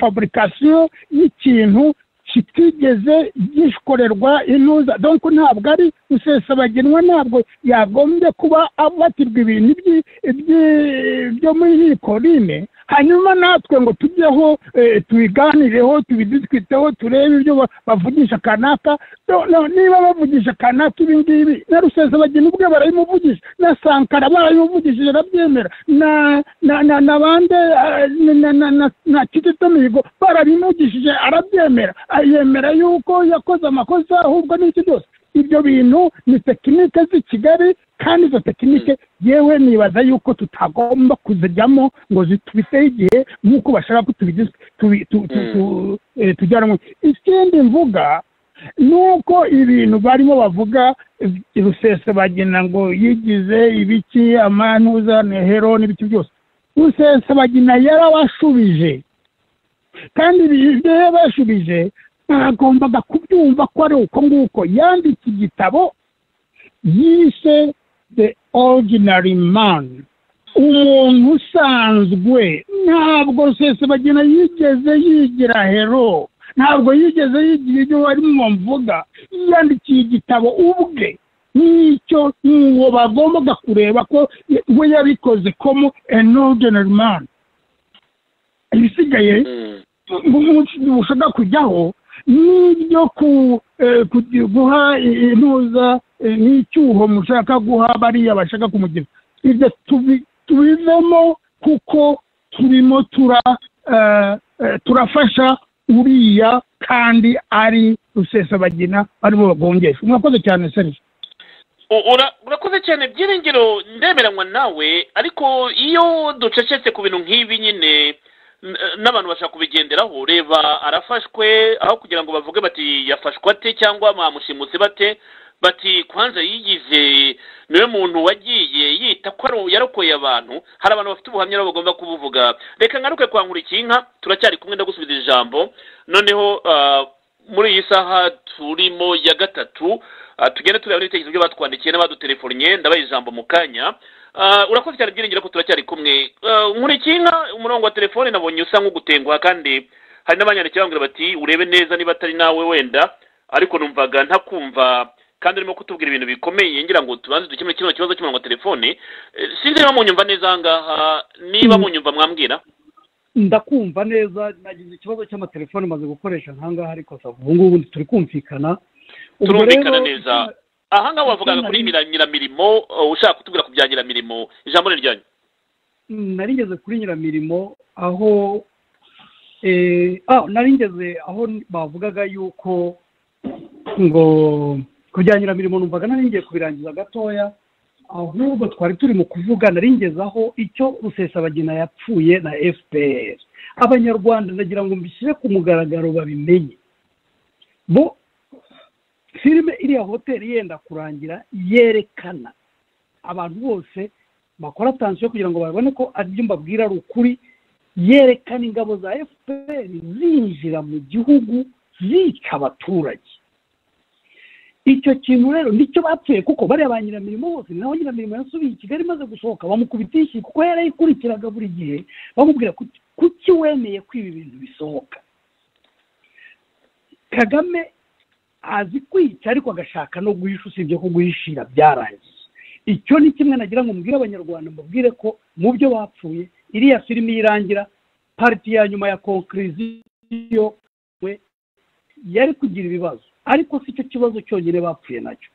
faburikasiyo y'ikintu kitigeze gikorerwa intuza donko ntabwo ari rusesabagenwa ntabwo yagombye kuba afatirwa ibintu by'i- by'i- byo muri hikorine hanyuma natwe ngo tujyeho eh, tubiganireho tubidutwiteho turebe ibyo ba- bavugisha kanaka No- no- niba bavugisha kanaka ibi ngibi na rusesabagina ubwe barabimuvugisha na sankara barabimuvugishije arabyemera na na na na bande eh, na na na na na kizito mihigo barabimuvugishije arabyemera Ah, yemera yuko yakoze amakosa ahubwo n'iki byose ibyo bintu ni tekinike z'i kigali kandi izo tekinike yewe nibaza yuko tutagomba kuzijyamo ngo zitubiteho igihe nk'uko bashaka ko tubigize tubi- tu- tu- tu- eh, tujyanwa ikindi mvuga ni uko ibintu barimo bavuga eh, rusesabagina ngo yigize ibiki amanuza nehero n'ibiki byose rusesabagina yarabashubije kandi ibyo yabashubije bagombaga kubyumva ko ari uko nguko yanditse igitabo yise the ordinary man umuntu usanzwe ntabwo rusesabagina yigeze yigira hero ntabwo yigeze yigira ibyo barimo mvuga yiyandikiye igitabo ubwe n'icyo n'uwo bagombaga kureba ko we yabikoze komo an ordinary man ibisigaye bushaka kujyaho n'ibyo guha intuza n'icyuho mushaka guha bariya bashaka kumugira ibyo tubivemo kuko turimo tura turafasha uriya kandi ari rusesabagina aribo bagongesha mwakoze cyane serivisi urakoze cyane byiringiro ndemeranywa nawe ariko iyo ducecetse ku bintu nk'ibi nyine n'abantu bashaka kubigenderaho reba arafashwe aho kugira ngo bavuge bati yafashwe ate cyangwa bamushimuse bate bati kwanza yigize niwe muntu wagiye yita ko yarokoye abantu hari abantu bafite ubuhamya nabo bagomba kubuvuga reka ngaruke kwa nkurikiyinka turacyari kumwe ndagusubiza ijambo noneho muri iyi saha turimo ya gatatu tugenda tureba n'ibitekerezo byo batwandikiye n'abadutelefonye ndabaha ijambo mu kanya urakoze cyane byiringiro ko turacyari kumwe nkurikiyinka umurongo wa telefone nabonye usa nk'ugutenguha kandi hari n'abanyandikiye bambwira bati urebe neza niba atari nawe wenda ariko numvaga ntakumva kandi urimo kutubwira ibintu bikomeye ngira ngo tubanze dukemure kino kibazo cy'umurongo wa telefone sinzi niba munyumva neza aha ngaha niba munyumva mwambwira ndakumva neza nagize ikibazo cy'amatelefone maze gukoresha nk'aha ngaha ariko ubu ngubu turi kumvikana turumvikana neza aha ngaha wavugaga kuri nyiramirimo ushaka kutubwira ku bya nyiramirimo ijambo ni ryanyu nari ngeze kuri nyiramirimo aho nari ngeze aho bavugaga yuko ngo kujya nyiramirimo numvaga nari ngiye kubirangiza gatoya ahubwo twari turi mu kuvuga naringezaho icyo rusesabagina yapfuye na fpr abanyarwanda ndagira ngo mbishyire ku mugaragaro babimenye bo filime iriya hoteli yenda kurangira yerekana abantu bose bakora atansiyo kugira ngo babone ko ari ibyo mbabwira ari ukuri yerekana ingabo za fpr zinjira mu gihugu zica abaturage icyo kintu rero nicyo bapfuye kuko bariya ba nyiramirimo bose naho nyiramirimo yasubiye i kigali imaze gusohoka bamukubita ishyi kuko yarayikurikiraga buri gihe bamubwira kuki wemeye ko ibi bintu bisohoka kagame azi kwica ariko agashaka no guhisha usibye ko guhishira byarangiye icyo ni kimwe nagira ngo mubwire abanyarwanda mubwire ko mu byo bapfuye iriya filime irangira pariti ya nyuma ya konkiriziyo we yari kugira ibibazo ariko si cyo kibazo cyonyine bapfuye nacyo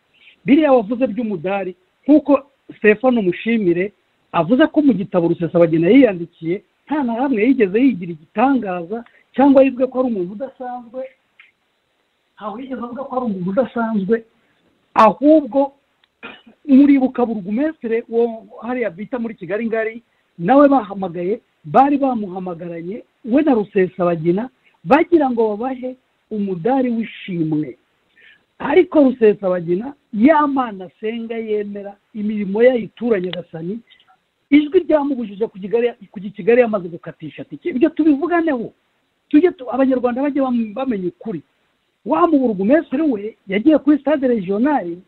biriya wavuze by'umudari nk'uko stefano mushimire avuze ko mu gitabo rusesabagina yiyandikiye nta na hamwe yigeze yigira igitangaza cyangwa yivuge ko ari umuntu udasanzwe ntawe yigeze avuga ko ari umuntu udasanzwe ahubwo muribuka burugumesire wo hariya bita muri kigali ngari nawe bahamagaye bari bamuhamagaranye we na rusesabagina bagira ngo babahe umudari w'ishimwe ariko rusesabagina y'amana asenga yemera imirimo yayituranye agasani ijwi ryamubujije kujya i kigali yamaze gukatisha atike ibyo tubivuganeho tujye abanyarwanda bajye bamenya ukuri wamuburugumesire we yagiye kuri stade regionali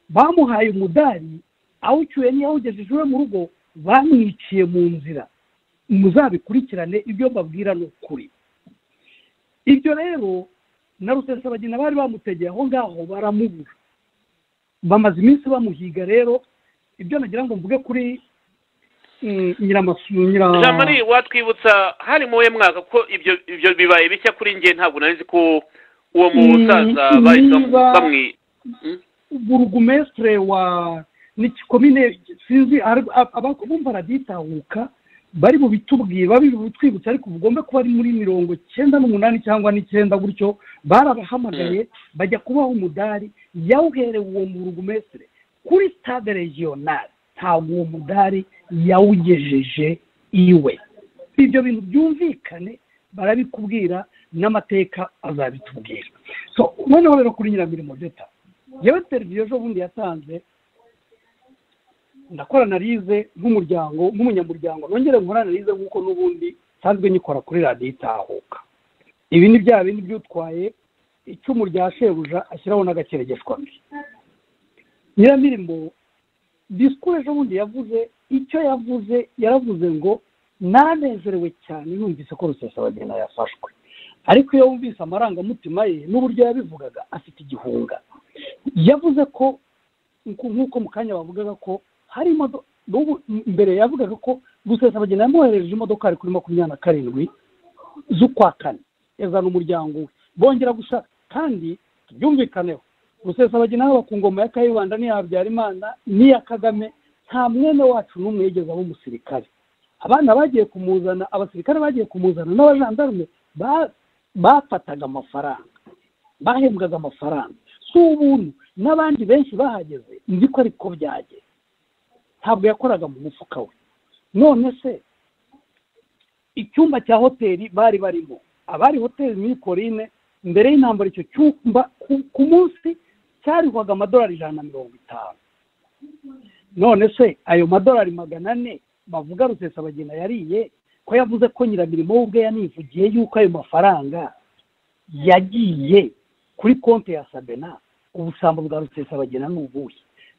bamuhaye umudari awucyuye n'iyawugejeje iwe mu rugo bamwiciye mu nzira muzabikurikirane ibyo mbabwira ni ukuri ibyo rero na rusesabagina bari bamutegeye aho ngaho baramubura bamaze iminsi bamuhiga rero ibyo nagira ngo mvuge kuri nyiramasu nyira jamari watwibutsa hari mu we mwaka ko ibyo ibyo bibaye bishya kuri nge ntabwo nari ko uwo musaza bahita bamwi burugumesitire wa ni komine sinzi abumva araditahuka bari bubitubwire babi bubitwibutse ariko bugomba kuba ari muri mirongo cyenda n'umunani cyangwa n'icyenda gutyo barabahamagaye bajya kubaha umudari yawuherewe uwo murugumesire kuri stade regionali ntabwo uwo mudari yawugejeje iwe ibyo bintu byumvikane barabikubwira n'amateka azabitubwira so noneho rero kuri nyiramirimo deta yewe teriviyo ejo bundi yatanze ndakora analize nk'umuryango nk'umunyamuryango nongere nkora analize nk'uko n'ubundi nsanzwe nyikora kuri radiyo itahuka ibi ni bya bindi by'utwaye icumu rya shebuja ashyiraho n'agakeregeshwa nyiramirimo disikuru ejo bundi yavuze icyo yavuze yaravuze ngo nanezerewe cyane yumvise ko rusesabagina yafashwe ariko iyo wumvise amarangamutima ye n'uburyo yabivugaga afite igihunga yavuze ko nk'uko mu kanya bavugaga ko hari imodoka mbere yavugaga ko rusesabagina yamwohereje imodoka ari kuri makumyabiri na karindwi z'ukwa kane yazana umuryango we bongera gushaka kandi tubyumvikaneho rusesabagina haba ku ngoma ya kayibanda n'iya habyarimana n'iya kagame nta mwene wacu n'umwe yigeze aba umusirikare abana bagiye kumuzana abasirikare bagiye kumuzana n'abajandarume bafataga amafaranga bahembwaga amafaranga si ubuntu n'abandi benshi bahageze nzi ko ariko byagera ntabwo yakoraga mu mufuka we none se icyumba cya hoteli bari barimo abari hoteli muri korine mbere y'intambara icyo cyumba ku munsi cyarihwaga amadolari ijana na mirongo itanu none se ayo madolari magana ane bavuga rusesabagina yariye ko yavuze ko nyiramirimo we ubwe yanivugiye yuko ayo mafaranga yagiye kuri konti ya sabena ubusambo bwa rusesabagina ni ubuhe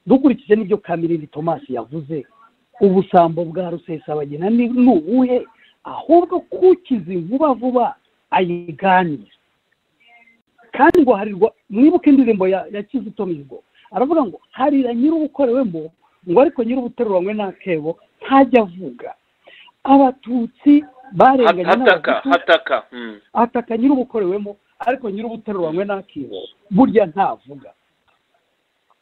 dukurikije n'ibyo kamirindi tomasi yavuze ubusambo bwa rusesabagina ni ubuhe ahubwo kukizi vuba vuba ayiganira kandi ngo harirwa mwibuke indirimbo ya ya kizito mihigo aravuga ngo harira nyir'ubukorewemo ngo ariko nyir'ubuteruranywe n'akebo ntajya avuga abatutsi barenganye hataka ataka nyir'ubukorewemo ariko nyir'ubuteruranywe n'akebo burya ntavuga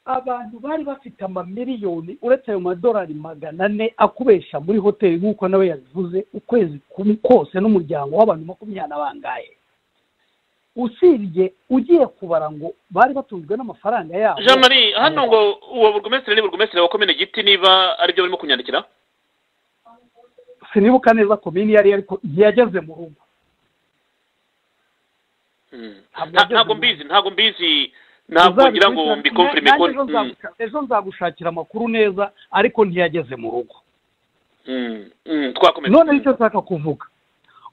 abantu bari bafite amamiliyoni uretse ayo madolari magana ane akubesha muri hoteli nk'uko nawe yabivuze ukwezi kose n'umuryango w'abantu makumyabiri na bangahe usibye ugiye kubara ngo bari batunzwe n'amafaranga yabo jean marie hano ngo uwo burugumesitiri ni burugumesitiri wa komine giti niba aribyo barimo kunyandikira sinibuka neza komini iyo ariyo ariko yageze mu rugo ntabwo mbizi ntabwo mbizi ntabwo ngira ngo mbikompirime ko ejo nzagushakira amakuru neza ariko ntiyageze mu rugo twakomeza none nicyo nshaka kuvuga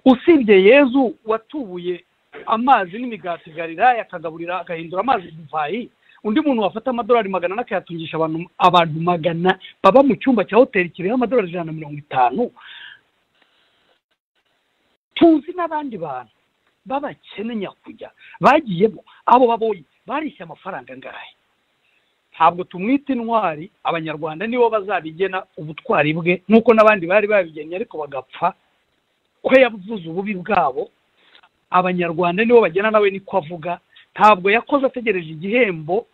usibye yezu watubuye amazi n'imigati gariraya akagaburira agahindura amazi divayi undi muntu wafata amadolari magana ane akayatungisha abantu magana baba mu cyumba cya hoteli kiriho amadolari ijana na mirongo itanu tuzi n'abandi bantu b'abakene nyakujya bagiyemo abo babonye barishya amafaranga angahe ntabwo tumwita intwari abanyarwanda nibo bazabigena ubutwari bwe nk'uko n'abandi bari babigennye ariko bagapfa ko yavuze ububi bwabo abanyarwanda nibo bagena nawe niko avuga ntabwo yakoze ategereje igihembo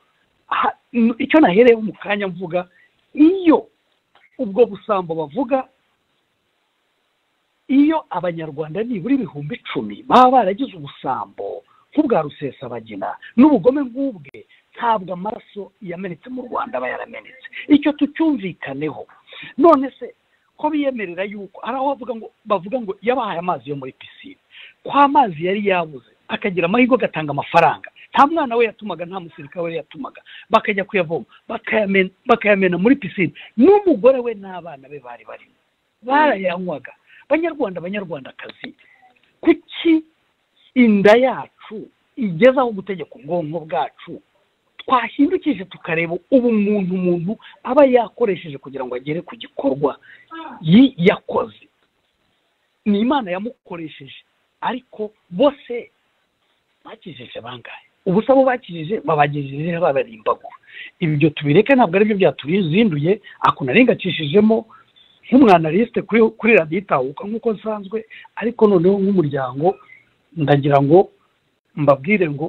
icyo nahereyeho mu kanya mvuga iyo ubwo busambo bavuga iyo abanyarwanda nibura ibihumbi icumi baba baragize ubusambo nk'ubwa rusesabagina n'ubugome nk'ubwe ntabwo amaraso yamenetse mu rwanda aba yaramenetse icyo tucyumvikaneho none se ko biyemerera yuko hari aho bavuga ngo bavuga ngo yabahaye amazi yo muri pisine ko amazi yari yabuze akagira amahirwe agatanga amafaranga nta mwana we yatumaga nta musirikare we yatumaga bakajya kuyavoma bakayamena muri pisine n'umugore we n'abana be bari barimo barayanywaga banyarwanda banyarwandakazi kuki inda yacu igezaho gutegeka ubwonko bwacu twahindukije tukareba ubu muntu umuntu aba yakoresheje kugira ngo agere ku gikorwa yakoze ni imana yamukoresheje ariko bose bakijije bangahe ubusabo bakijije babagejeje babari imbagura ibyo tubireke ntabwo aribyo byatubizinduye ako narengacishijemo nk'umwanalisite kuri radiyo itahuka nk'uko nsanzwe ariko noneho nk'umuryango ndagira ngo mbabwire ngo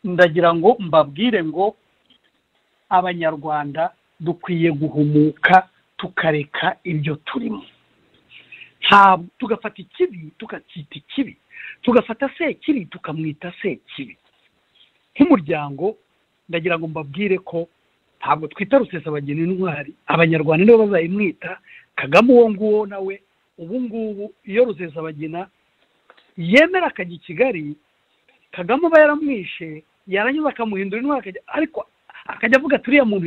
ndagira ngo mbabwire ngo abanyarwanda dukwiye guhumuka tukareka ibyo turimo ntabwo tugafata ikibi tukacyita ikibi tugafata sekibi tukamwita sekibi nk'umuryango ndagira ngo mbabwire ko ntabwo twita rusesabageni intwari abanyarwanda nibo bazayimwita kagame uwo nguwo nawe ubu ngubu iyo rusesabagina yemera akajya i kigali kagame aba yaramwishe yaranyuze akamuhindura intwara ariko akajya avuga ati uriya muntu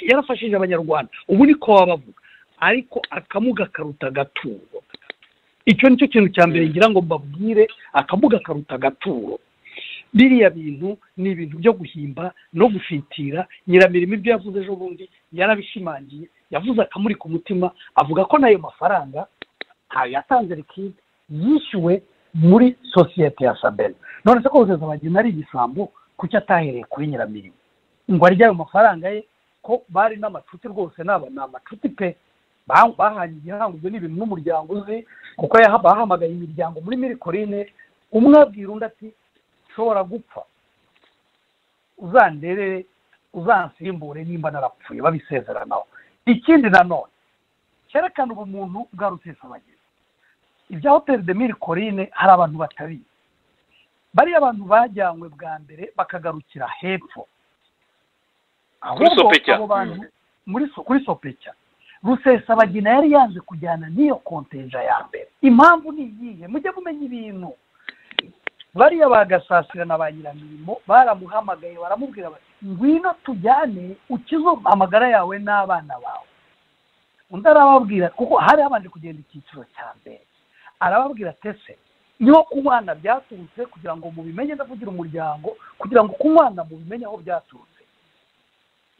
yarafashije abanyarwanda ubu niko waba avuga ariko akamuga karuta agaturo icyo nicyo kintu cya mbere ngira ngo mbabwire akamuga karuta agaturo biriya bintu ni ibintu byo guhimba no gufitira nyiramirimo ibyo yavuze ejo bundi yarabishimangiye yavuze akamuri ku mutima avuga ko n'ayo mafaranga ntayo yatanze rikide yishyuwe muri sosiyete ya saberi none se ko kugeza bagena ari igisambo kuki atahereye kuri nyiramirimo ngo arye ayo mafaranga ye ko bari n'amacuti rwose naba ni amacuti pe bahanye igihango ibyo ni ibintu n'umuryango uzi kuko yaha- bahamagaye imiryango muri mirikorine umwe abwira undi ati nshobora gupfa uzanderere uzansimbure nimba narapfuye babisezeranaho ikindi nanone cyerekana ubumuntu bwa rutesabagezi ibya hoteli de miri korine hari abantu batabizi bariya abantu bajyanywe bwa mbere bakagarukira hepfo ahubwo Sopetya. abo bantu muri so- kuri sopecya rusesabagina yari yanze kujyana n'iyo konteja ya mbere impamvu ni iyihe mujye mumenya ibintu bariya bagasasira na ba nyiramirimo baramuhamagaye baramubwira bati ngwino tujyane ukize amagara yawe n'abana bawe undi arababwira kuko hari habanje kugenda icyiciro cya mbere arababwira tese niho kunywana byaturutse kugira ngo mubimenye ndavugira umuryango kugira ngo kunywana mubimenye aho byaturutse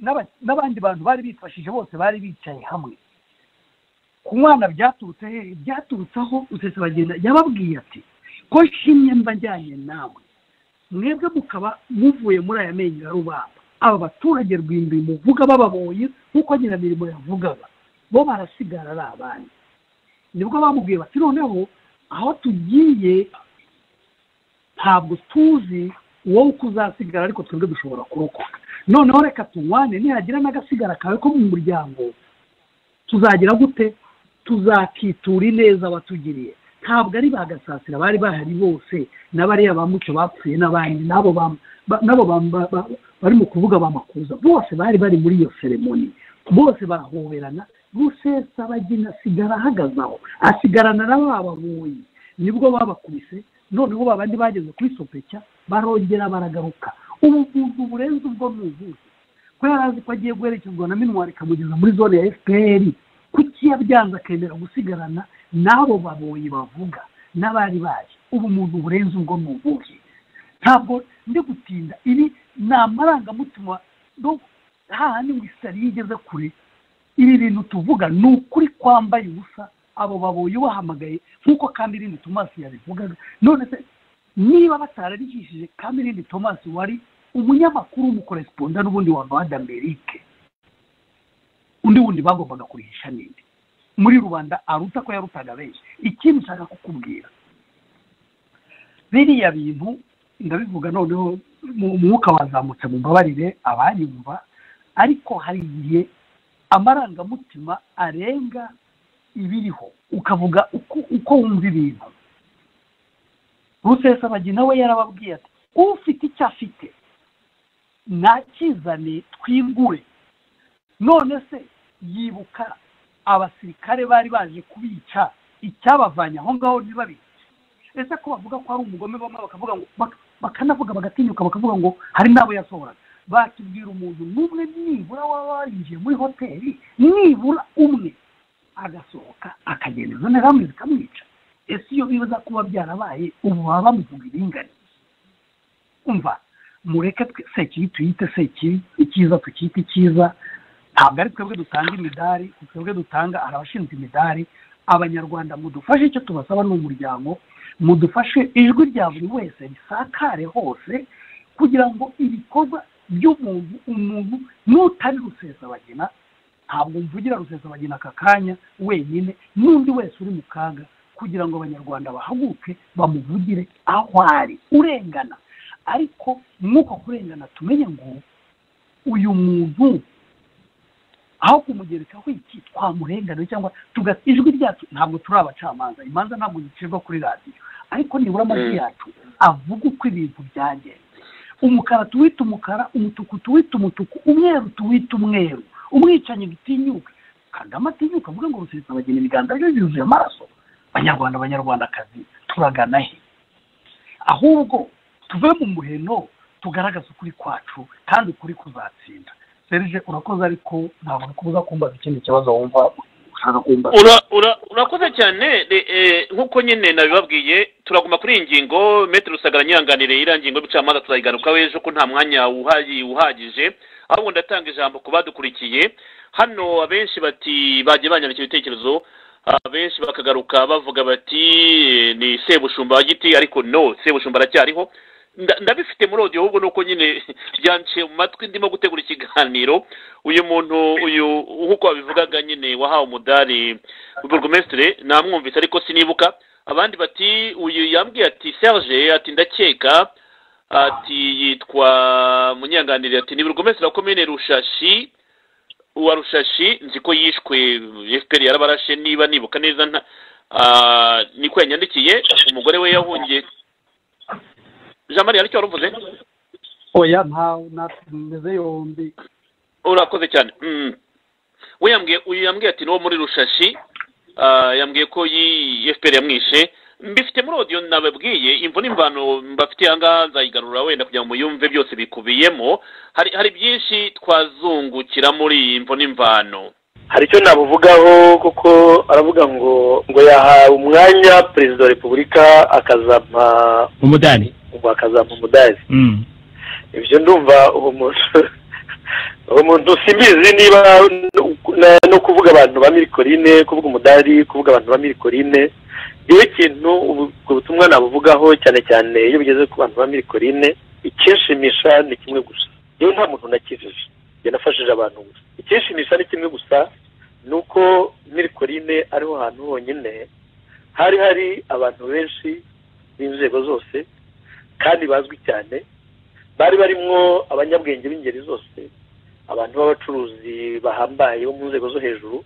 N'aba- n'abandi bantu bari bifashije bose bari bicaye hamwe kunywana byaturutse hehe byaturutse aho usesabagenda yababwiye ati ko nshimye mba njyanye nawe mwebwe mukaba muvuye muri aya menyo ya rubamba aba baturage rwimbi muvuga bababonye nk'uko nyiramirimo yavugaga bo barasigara ari abandi nibwo bamubwiye bati noneho aho tugiye ntabwo tuzi wowe uko uzasigara ariko twebwe dushobora kurokoka noneho reka tunywane nihagira n'agasigara kawe ko mu muryango tuzagira gute tuzakitura ineza batugiriye ntabwo ari ba gasasira bari bahari bose n'abariya ba muco bapfuye n'abandi n'abo ba- ba- n'abo ba- ba- ba- bari mu kuvuga bamakuza bose bari bari muri iyo seremoni bose barahoberana rusesa bagina asigara ahagaze aho asigarana na ba baboyi nibwo babakubise noneho ba bandi bageze kuri sopecya barongera baragaruka ubu buntu burenze ubwo ni ubuhe ko yari azi ko agiye guherekezwa na minwari ikamugeza muri zone ya fpr kuki yabyanze akemera gusigarana n'abo baboyi bavuga n'abari baje ubu muntu burenze ubwo ni ubuhe ntabwo ndi gutinda ibi ni amarangamutima no hahandi ngo isari yigeze kure ibi bintu tuvuga ni ukuri kwambaye ubusa abo baboyi bahamagaye nk'uko kandi irindi tomasi yabivugaga none se niba batararigishije kandi irindi tomasi wari umunyamakuru w'umukoresponda n'ubundi wa rwanda amerike undi wundi bagombaga kurihisha ninde muri rubanda aruta ko yarutaga benshi ikindi nshaka kukubwira biriya bintu ndabivuga noneho mu- umwuka wazamutse mu mbabarire abanyumva ariko hari igihe amarangamutima arenga ibiriho ukavuga uko uko wumva ibintu rusesabagina we yarababwiye ati ufite icyo afite nakizane twigure none se yibuka abasirikare bari baje kubica icyabavanye aho ngaho ntibabice ese ko bavuga ko hari umugome bamwe bakavuga ngo bak- bakanavuga bagatinyuka bakavuga ngo hari n'abo yasohoraga batubwira umuntu n'umwe nibura waba warinjiye muri hoteli nibura umwe agasohoka akagenda izo nterahamwe zikamwica ese iyo biza kuba byarabaye ubu baba bamuvuga ibingani umva mureke twe sekibi tuyite sekibi icyiza tukite icyiza ntabwo ari twebwe dutanga imidari ni twebwe dutanga hari abashinzwe imidari abanyarwanda mudufashe icyo tubasaba ni umuryango mudufashe ijwi rya buri wese risakare hose kugira ngo ibikorwa by'umuntu umuntu n'utari rusesabagina ntabwo mvugira rusesabagina aka kanya wenyine n'undi wese uri mu kaga kugira ngo abanyarwanda bahaguke bamuvugire aho ari urengana ariko nk'uko kurengana tumenye ngo uyu muntu aho kumugerekaho iki twamurenganura cyangwa tugasa ijwi ryacu ntabwo turi abacamanza imanza ntabwo zicirwa kuri radiyo ariko nibura amajwi Mm. yacu avuga uko ibintu byagenze umukara tuwite umukara umutuku tuwite umutuku umweru tuwite umweru umwicanyi dutinyuka kagame atinyuka avuga ngo rusesa bagena ibiganza bye byuzuye amaraso banyarwanda banyarwandakazi turagana he ahubwo tuve mu muheno tugaragaze ukuri kwacu kandi ukuri kuzatsinda serge urakoze ariko ntabwo nkubuza kumbaza ikindi kibazo wumva ushaka kumbaza Ura- ura- urakoze cyane re- eh, nk'uko nyine nabibabwiye turaguma kuri iyi ngingo metero rusagara nyiranganire iriya ngingo y'ubucamanza turayigarukaho ejo ko nta mwanya uhayi- uhagije ahubwo ndatanga ijambo ku badukurikiye hano abenshi bati bagiye banyandika ibitekerezo abenshi bakagaruka bavuga bati eh, ni sebushumba wa giti ariko no sebushumba aracyariho Nda- ndabifite muri audio ahubwo nuko nyine byanciye mu matwi ndimo gutegura ikiganiro uyu muntu uyu nk'uko wabivugaga nyine wahawe umudari burugumesitire namwumvise ariko sinibuka abandi bati uyu yambwiye ati serge ati ndakeka ati yitwa munyanganire ati ni burugumesitire wa komine rushashi uwa rushashi nzi ko yishwe fpr yarabarashe niba nibuka neza nta ah, niko yanyandikiye umugore we yahungiye jean marie aricyo wari uvuze oya ntawe natumeze yombi urakoze cyane Mm. we yambwiye uyu yambwiye ati n'uwo muri rushashi ah, yambwiye ko yi fpr yamwishe mbifite muri audio nababwiye imvo n'imvano mbafitiye ahangaha nzayigarura wenda kugira ngo muyumve byose bikubiyemo hari hari byinshi twazungukira muri iyi mvo n'imvano hari icyo nabuvugaho kuko aravuga ngo ngo yahawe umwanya perezida wa repubulika akazampa umudari ngo akazampa umudari Mm. ibyo ndumva uwo muntu uwo muntu simbizi niba na- no kuvuga abantu ba mirikorine kuvuga umudari kuvuga abantu ba mirikorine niyo kintu ubu- ubwo butumwa nabuvugaho cyane cyane iyo bigeze ku bantu ba mirikorine ikinshimisha ni kimwe gusa yewe nta muntu nakijije njye nafashije abantu gusa ikinshimisha ni kimwe gusa ni uko mirikorine ariho hantu honyine hari hari abantu benshi b'inzego zose kandi bazwi cyane bari barimo abanyabwenge b'ingeri zose abantu b'abacuruzi bahambaye bo mu nzego zo hejuru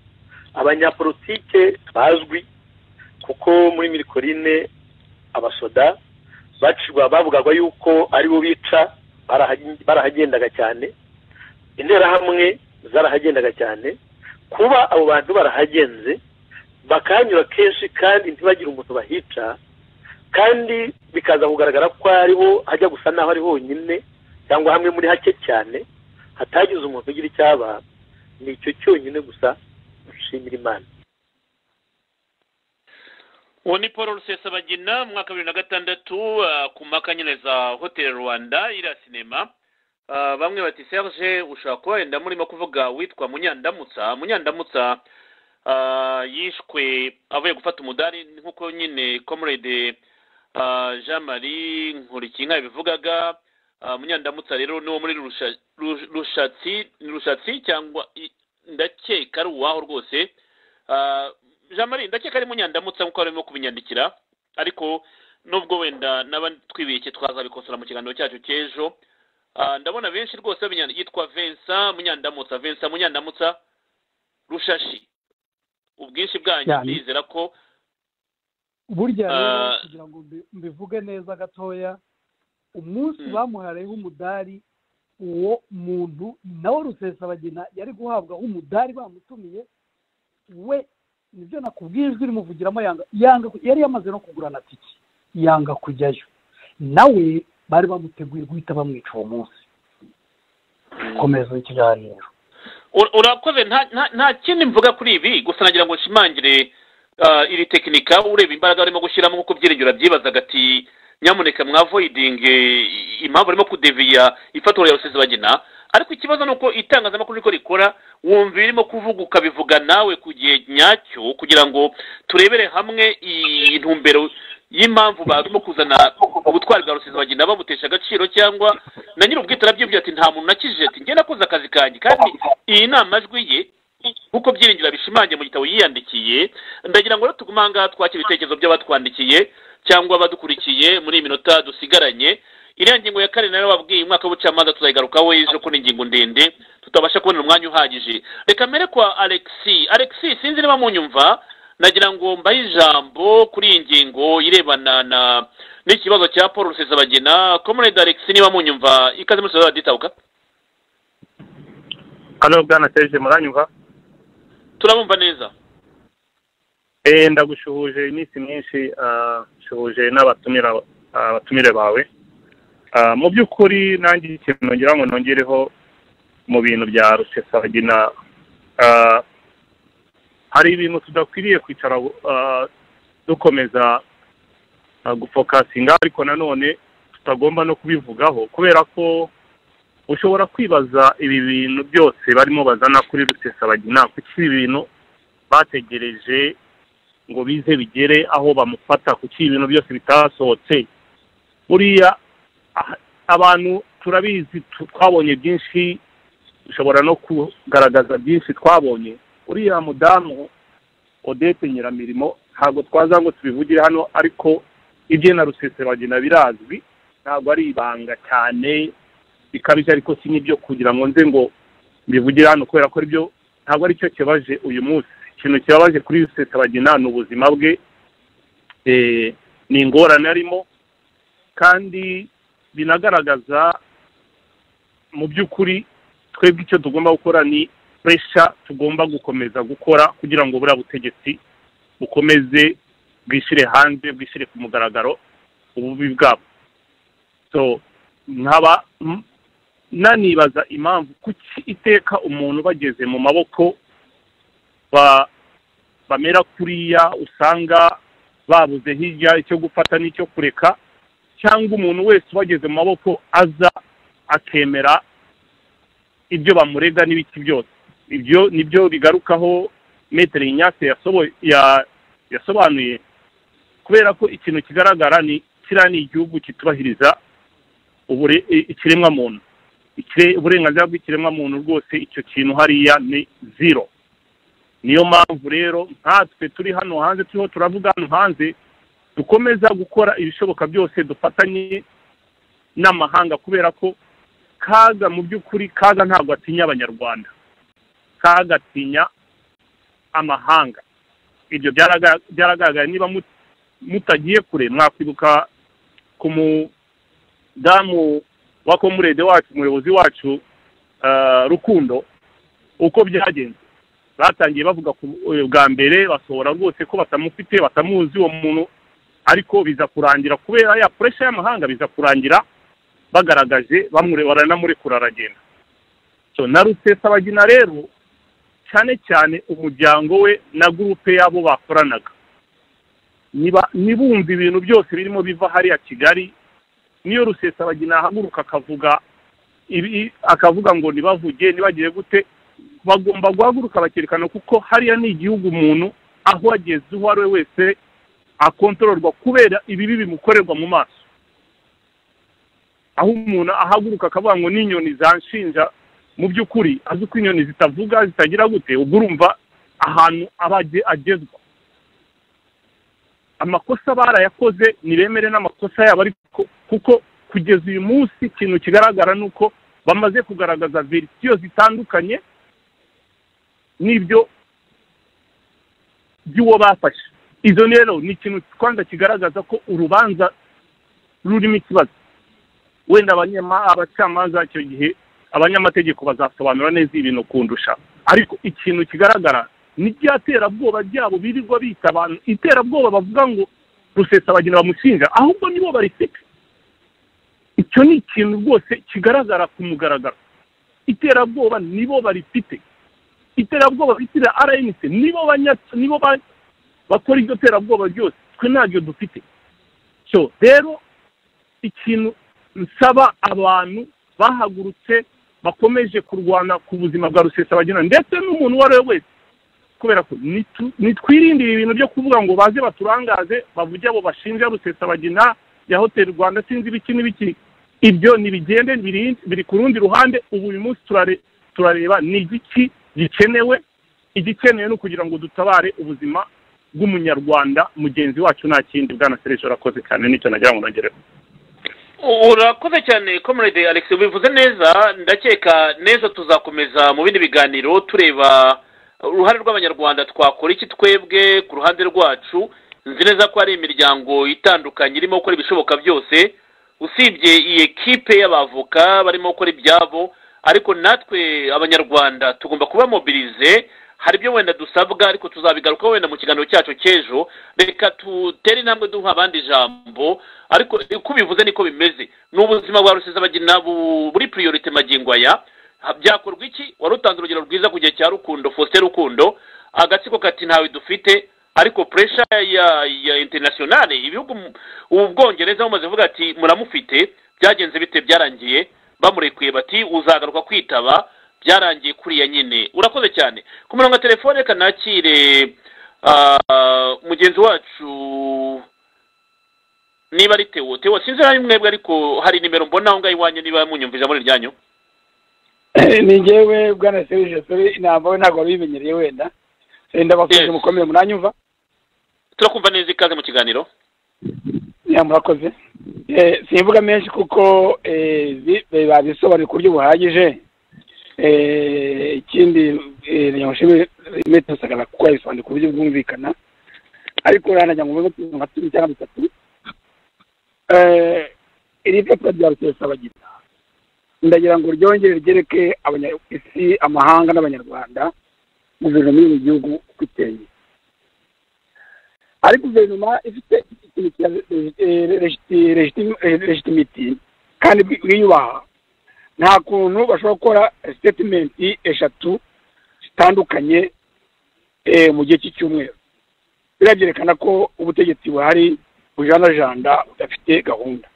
abanyapolitike bazwi kuko muri mirikorine abasoda bacirwa bavugagwa yuko aribo bica baraha- barahagendaga cyane interahamwe zarahagendaga cyane kuba abo bantu barahagenze bakahanyura kenshi kandi ntibagire umuntu bahica kandi bikaza kugaragara ko ariho hajya gusa n'aho ari honyine cyangwa hamwe muri hake cyane hatagize umuntu ugira icyaba ni icyo cyonyine gusa nshimira imana uwo ni paul rusesabagina mu mwaka wa bibiri na gatandatu ah, ku mpaka nyine za hoteli rwanda iriya sinema Ah, bamwe bati serge ushobora kuba wenda murimo kuvuga witwa munyandamutsa munyandamutsa ah, yishwe avuye gufata umudari nk'uko nyine comrade ah, jean marie nkurikinka yabivugaga Ah, munyandamutsa rero ni uwo muri Rusha- Ru- rushatsi rushatsi cyangwa i- ndakeka ari uwaho rwose Ah, jean marie ndakeka ari munyandamutsa nkuko barimo kubinyandikira ariko nubwo wenda n'aba twibeshye twazabikosora mu kiganiro cyacu cy'ejo Ah, ndabona benshi rwose babinyandikira yitwa vincent munyandamutsa vincent munyandamutsa rushashi ubwinshi bwanyu Cyane. ndizera ko burya rero Ah. kugira ngo mbi- mbivuge neza gatoya umunsi bamuhareho umudari uwo muntu nawe rusesabagina yari guhabwaho umudari bamutumiye we nibyo nakubwiye ijwi rimuvugiramo yanga yanga yari yamaze no kugurana tike yanga kujyayo nawe bari bamuteguye guhita bamwica uwo munsi komeza ikiganiro Ur- urakoze nta nta- nta kindi mvuga kuri ibi gusa nagira ngo nshimangire ah, iri tekinika ureba imbaraga barimo gushyiramo nk'uko byiringiro byibazaga ati nyamuneka mwavoidinge impamvu barimo kudeviya ifatwa rya rusesabagina ariko ikibazo ni uko itangazamakuru riko rikora wumva irimo kuvuga ukabivuga nawe ku gihe nyacyo kugira ngo turebere hamwe iyi ntumbero y'impamvu barimo kuzana ubutwari bwa rusesabagina babutesha agaciro cyangwa na nyiri ubwite arabyibwira ati nta muntu nakijije ati njye nakoze akazi kanjye kandi iyi ni amajwi ye nk'uko byiringiro bishimangiye mu gitabo yiyandikiye ndagira ngo rero tugume aha ngaha twakire ibitekerezo by'abatwandikiye cyangwa abadukurikiye muri iyi minota dusigaranye iriya ngingo ya kane nayo wabwiye umwaka w'ubucamanza tuzayigarukaho ejo ko ni ingingo ndende tutabasha kubona umwanya uhagije reka mbere kwa alexi alexi sinzi niba munyumva nagira ngo mbahe ijambo kuri iyi ngingo irebana na n'ikibazo cya paul rusesabagina comrade alexi niba munyumva ikaze muri sosiyete ditabuka hano bwana serge muranyumva turabumva neza eh ndagushuhuje iminsi myinshi ah, nshuhuje n'abatumira abatumire bawe Ah, mu by'ukuri nanjye ikintu nongera ngo nongereho mu bintu bya rusesabagina ah, hari ibintu tudakwiriye kwicara ah, dukomeza gufokasinga ariko nanone tutagomba no kubivugaho kubera ko ushobora kwibaza ibi bintu byose barimo bazana kuri rusesabagina kuki ibi bintu bategereje ngo bize bigere aho bamufata kuki ibintu byose bitasohotse buriya aha- abantu turabizi tu- twabonye byinshi dushobora no kugaragaza byinshi twabonye uriya mudamu odete nyiramirimo ntabwo twaza ngo tubivugire hano ariko ibye na rusesabagina birazwi ntabwo ari ibanga cyane bikabije ariko si n'ibyo kugira ngo nze ngo mbivugire hano kubera ko aribyo ntabwo aricyo kibabaje uyu munsi ikintu kibabaje kuri rusesabagina ni ubuzima bwe eh, ni ingorane arimo kandi binagaragaza mu by'ukuri twebwe icyo tugomba gukora ni puresha tugomba gukomeza gukora kugira ngo buriya butegetsi bukomeze bwishyire hanze bwishyire ku mugaragaro ububi bwabo so nkaba m- nanibaza impamvu kuki iteka umuntu bageze mu maboko ba- bamera kuriya usanga babuze hirya icyo gufata n'icyo kureka cyangwa umuntu wese ubageze mu maboko aza akemera ibyo bamurega n'ibiki byose ibyo nibyo bigarukaho metero inyase yasobo- ya- yasobanuye kubera ko ikintu kigaragara ni kiriya ni igihugu kitubahiriza ubure- i- ikiremwamuntu ikire- uburenganzira bw'ikiremwamuntu rwose icyo kintu hariya ni zero niyo mpamvu rero nkatwe turi hano hanze turiho turavuga hano hanze dukomeza gukora ibishoboka byose dufatanye n'amahanga kubera ko kaga mu by'ukuri kaga ntabwo atinya abanyarwanda kaga atinya amahanga ibyo byaraga- byaragaragaye niba mut- mutagiye kure mwakwibuka ku mudamu wa komurede wacu umuyobozi wacu ah, rukundo uko byagenze batangiye bavuga ku eh, bwa mbere basohora rwose ko batamufite batamuzi uwo muntu ariko biza kurangira kubera ya puresha y'amahanga biza kurangira bagaragaje bamure baranamurekura aragenda so na rusesabagina rero cyane cyane umuryango we na gurupe y'abo bakoranaga niba nibumva ibintu byose birimo biva hariya kigali niyo rusesabagina ahaguruka akavuga ibi akavuga ngo nibavuge nibagiye gute bagomba guhaguruka bakerekana kuko hariya ni igihugu umuntu aho ageze uwo ari we wese akontororwa kubera ibibi bimukorerwa mu maso aho umuntu ahaguruka akavuga ngo n'inyoni zanshinja mu by'ukuri azi ko inyoni zitavuga zitagira gute ubwo urumva ahantu aba age- agezwe amakosa barayakoze ntibemere n'amakosa yabo ariko kuko kugeza uyu munsi ikintu kigaragara ni uko bamaze kugaragaza verisiyo zitandukanye n'ibyo by'uwo bafashe izo rero ni ikintu kwanza kigaragaza ko urubanza rurimo ikibazo wenda abanyama- abacamanza icyo gihe abanyamategeko bazasobanura neza ibintu kundusha ariko ikintu kigaragara n'iryaterabwoba ryabo birirwa bita abantu iterabwoba bavuga ngo rusesabagina bamushinja ahubwo nibo barifite icyo ni ikintu rwose kigaragara ku mugaragaro iterabwoba nibo barifite iterabwoba bitira rnc nibo banya- nibo ba- bakora iryo terabwoba ryose twe ntabyo dufite so rero ikintu nsaba abantu bahagurutse bakomeje kurwana ku buzima bwa rusesabagina ndetse n'umuntu uwo ari we wese kubera ko nitu- nitwirindire ibintu byo kuvuga ngo baze baturangaze bavuge abo bashinja rusesabagina ya hoteli rwanda sinzi ibiki n'ibiki ibyo ntibigende biri- biri ku rundi ruhande ubu uyu munsi turare- turareba ni igiki gikenewe igikenewe ni ukugira ngo dutabare ubuzima bw'umunyarwanda mugenzi wacu nta kindi bwana sereje urakoze cyane nicyo nagira ngo nongereho urakoze cyane comrade alex ubivuze neza ndakeka neza tuzakomeza mu bindi biganiro tureba uruhare rw'abanyarwanda twakora iki twebwe ku ruhande rwacu nzi neza ko hari imiryango itandukanye irimo gukora ibishoboka byose usibye iyi ekipe y'abavoka barimo gukora ibyabo ariko natwe abanyarwanda tugomba kuba mobilize hari ibyo wenda dusabwa ariko tuzabigarukaho wenda mu kiganiro cyacu cy'ejo reka dutere intambwe duha abandi ijambo ariko uko ubivuze niko bimeze ni ubuzima bwa rusesabagina bu- buri priorite magingo aya Ha- byakorwa iki wari utanze urugero rwiza ku gihe cya rukundo faustin rukundo agatsiko kati ntawe dufite ariko puresha ya ya interinasiyonari ibihugu ubwongereza bumaze kuvuga ati muramufite byagenze bite byarangiye bamurekuye bati uzagaruka kwitaba byarangiye kuriya nyine urakoze cyane ku murongo wa telefone reka nakire ah, mugenzi wacu niba ari tewo tewo sinzi nayo mwebwe ariko hari nimero mbona aho ngaho iwanyu niba munyumviriza muri iryanyu ni ngewe bwana serije sore inamba we ntabwo wari ubimenyereye wenda Eh, ndabakoze mukomeye muranyumva turakumva neza ikaze mu kiganiro Ya, murakoze Eh, simvuga menshi kuko eh, bi- eh, babisobanuye ku buryo buhagije Eh, ikindi eh, nyamushimire metero sagara kuko yabisobanuye ku buryo bwumvikana ariko uranajya mu bibazo nka cumi cyangwa bitatu Eh, iri papuro rya rusesabagina ndagira ngo ryongere ryereke abanya- isi amahanga n'abanyarwanda guverinoma yo mu gihugu uko iteye ari guverinoma ifite ikintu cya eh, legiti- legiti- eh, legitimity kandi bi- biyubaha nta kuntu bashobora gukora statement eshatu zitandukanye eh, mu gihe cy'icyumweru biriya byerekana ko ubutegetsi buhari bujanajanda budafite gahunda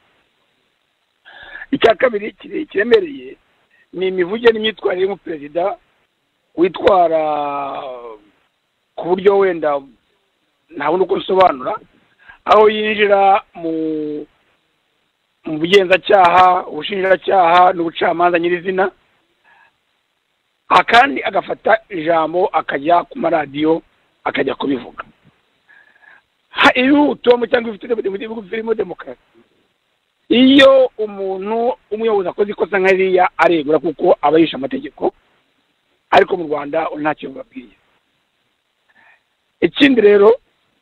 icya kabiri kire- kiremereye ni imivugire n'imyitwarire y'umuperezida witwara ku buryo wenda ntabona uko bisobanura aho yinjira mu mu bugenzacyaha ubushinjacyaha n'ubucamanza nyirizina akandi agafata ijambo akajya ku maradiyo akajya kubivuga Ha- iyo utomo cyangwa ifite birimo demokarasi iyo umuntu umuyobozi akoze ikosa nka ririya aregura kuko aba yishe amategeko ariko mu rwanda ntacyo babwiye ikindi rero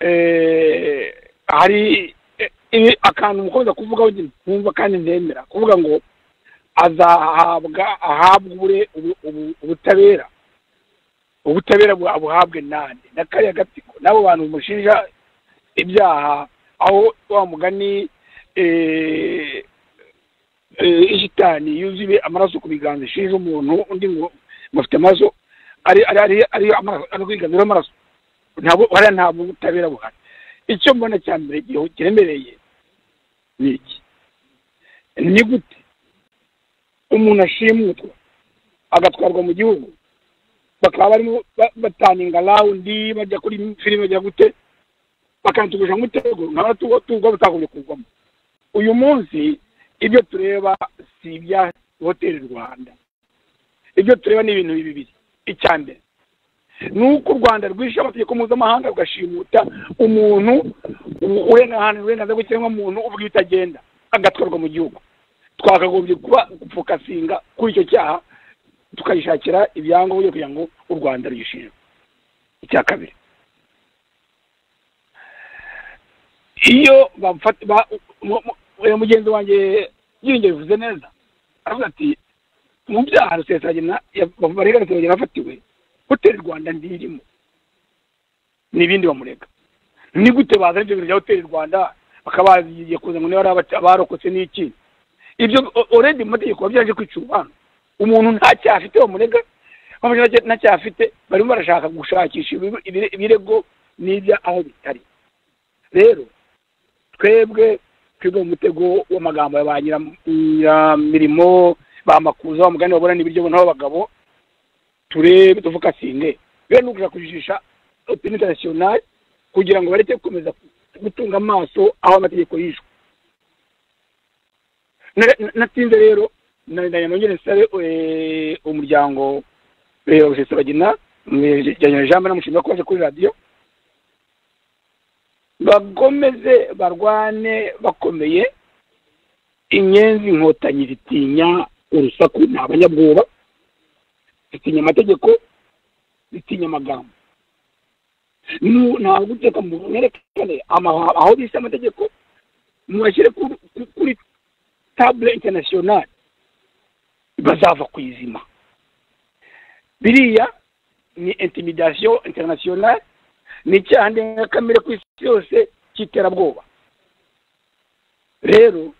eh, hari eh, ibi- akantu mukomeza kuvugaho nkumva kandi ndemera kuvuga ngo azahabwa ahabwe ubure- ubu- ubu- ubutabera ubutabera bu- abuhabwe nande na kariya gatsiko n'abo bantu bamushinja ibyaha aho wa mugani eh, eh, ishitani yuzuye amaraso ku biganza ishinja umuntu undi ngo mufite amaraso ari ari ari ari amaraso ari kwiganzura amaraso ntabwo hariya ntabwo ubutabera buhari icyo mbona cya mbere igihe kiremereye ni iki ni gute umuntu ashimutwa agatwarwa mu gihugu bakaba barimo ba- bataninga rawundi bajya kuri filime bajya gute bakanatugusha mu mutego nkaba tuba tuba batagombye kuvamo uyu munsi ibyo tureba si ibya hoteli rwanda ibyo tureba ni ibintu bibiri icya mbere ni uko u rwanda rwishe amategeko mpuzamahanga rugashimuta umuntu uburenganzira uburenganzira bw'ikiremwamuntu uvuga ibitagenda agatwarwa mu gihugu twakagombye kuba gufokasinga kuri icyo cyaha tukayishakira ibyangombwa kugira ngo u rwanda ruyishinjwe icya kabiri iyo bafata ba- mu- mu- uyu mugenzi wanjye yiringiye bivuze neza aravuga ati mu byaha rusesagina barega rusesagina afatiwe hoteli rwanda ntirimo n'ibindi bamurega ni gute bazana ibyo bintu bya hoteli rwanda bakaba bagiye kuza ngo niba ari abaca- abarokotse n'iki ibyo oredi mu mategeko biba byaje kwica urubanza umuntu nta cyaha afite bamurega bamurega nta cyaha- nta cyaha afite barimo barashaka gushakisha ibi- ibire- ibirego n'ibya aho bitari rero twebwe twebwe mu mutego w'amagambo ya ba nyira- nyiramirimo ba makuza wa mugani babona n'ibiryo bo n'abagabo turebe tuvukasinge rero ni ukuja kujijisha opinion international kugira ngo bareke gukomeza gutunga amaso aho amategeko yishwe Na- na- natinze rero na- na- nongere nsabe eh, umuryango eh, wa rusesabagina jambo namushimira ko baje kuri radiyo bakomeze barwane bakomeye inyenzi inkotanyi zitinya urusaku ni abanyabwoba zitinya amategeko zitinya amagambo Nu- ntabwo uteka mu mwerekane amahwa- aho bise amategeko mubashyire kuri- kuri- kuri table international bazava ku izima biriya ni intimidation international ni icyaha ndengakamere ku isi yose cy'iterabwoba rero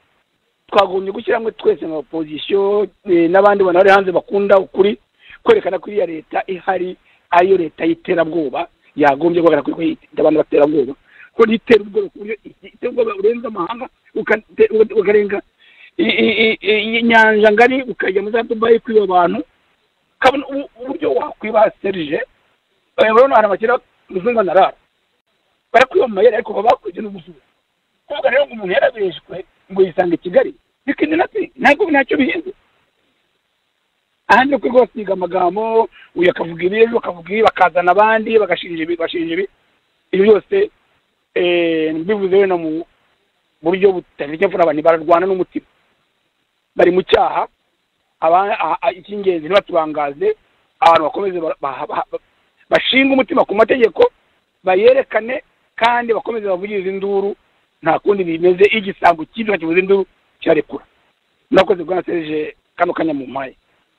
twagombye gushyira hamwe twese nka opozisiyo eh, n'abandi bantu bari hanze bakunda ukuri kwerekana ko iriya leta ihari ariyo leta y'iterabwoba yagombye guhagarara kuko abantu baterabwoba ko ritera ubwoba ku buryo itera ubwoba urenza amahanga ukate- ukarenga i- i- i- i- inyanja ngari ukajya muri za dubayi kwiba abantu kabona ubu- uburyo wakwiba serije Eh, urabona ahantu bakira umuzungu anarara barakwiba mu mayeri ariko baba bakurikije n'umuzungu kuvuga rero ngo umuntu yarabeshwe ngo yisanga i kigali bikindi nati ntabwo ntacyo bihinze ahandi ni uko basiga amagambo uyu akavuga ibi uyu akavuga ibi bakazana abandi bagashinja ibi bashinja ibi ibyo byose eh, mbivuze wenda mu buryo butagira icyo mvura abantu bararwana n'umutima bari mu cyaha aba- a- a- icy'ingenzi ntibatubangaze abantu bakomeze ba- ba- ba- bashinge umutima ku mategeko bayerekane kandi bakomeze bavugirize induru nta kundi bimeze iyo igisambo cy'ibyo kivuze induru kirarekura murakoze bwana serije kano kanya mu mpaye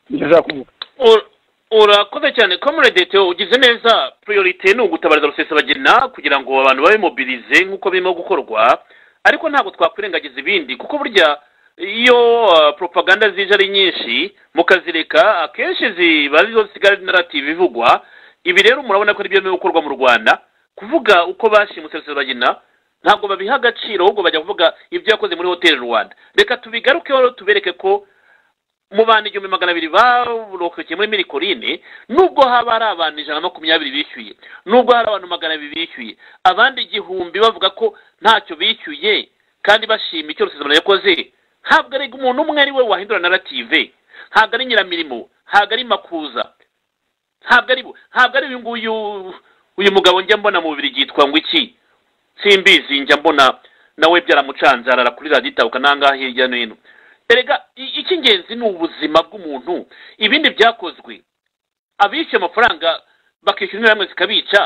nicyo nshaka kuvuga Ur- urakoze cyane comrade Theo ugize neza priorite ni ugutabariza rusesabagina kugira ngo abantu babe mobilize nk'uko birimo gukorwa ariko ntabwo twakwirengagiza ibindi kuko burya iyo uh, propaganda zije ari nyinshi mukazireka akenshi ziba arizo zisigaye ari narrative ivugwa ibi rero murabona ko ari byo birimo gukorwa mu rwanda kuvuga uko bashimutse rusesabagina ntabwo babiha agaciro ahubwo bajya kuvuga ibyo yakoze muri hoteli rwanda reka tubigarukeho tubereke ko mu bantu igihumbi magana abiri barokokeye muri mirikorine nubwo haba hari abantu ijana na makumyabiri bishyuye nubwo hari abantu magana abiri bishyuye abandi igihumbi bavuga ko ntacyo bishyuye kandi bashima icyo rusuzumano yakoze ntabwo ari umuntu umwe ari we wahindura narrative ntabwo ari nyiramirimo ntabwo ari makuza ntabwo ari ntabwo ari uyu nguyu uyu mugabo njya mbona mu bibiri yitwa ngo iki simbizi njya mbona nawe byaramucanze arara kuri radiyo itabuka n'ahangaha hirya no hino erega i- icy'ingenzi ni ubuzima bw'umuntu ibindi byakozwe abishyuye amafaranga bakishyura interahamwe zikabica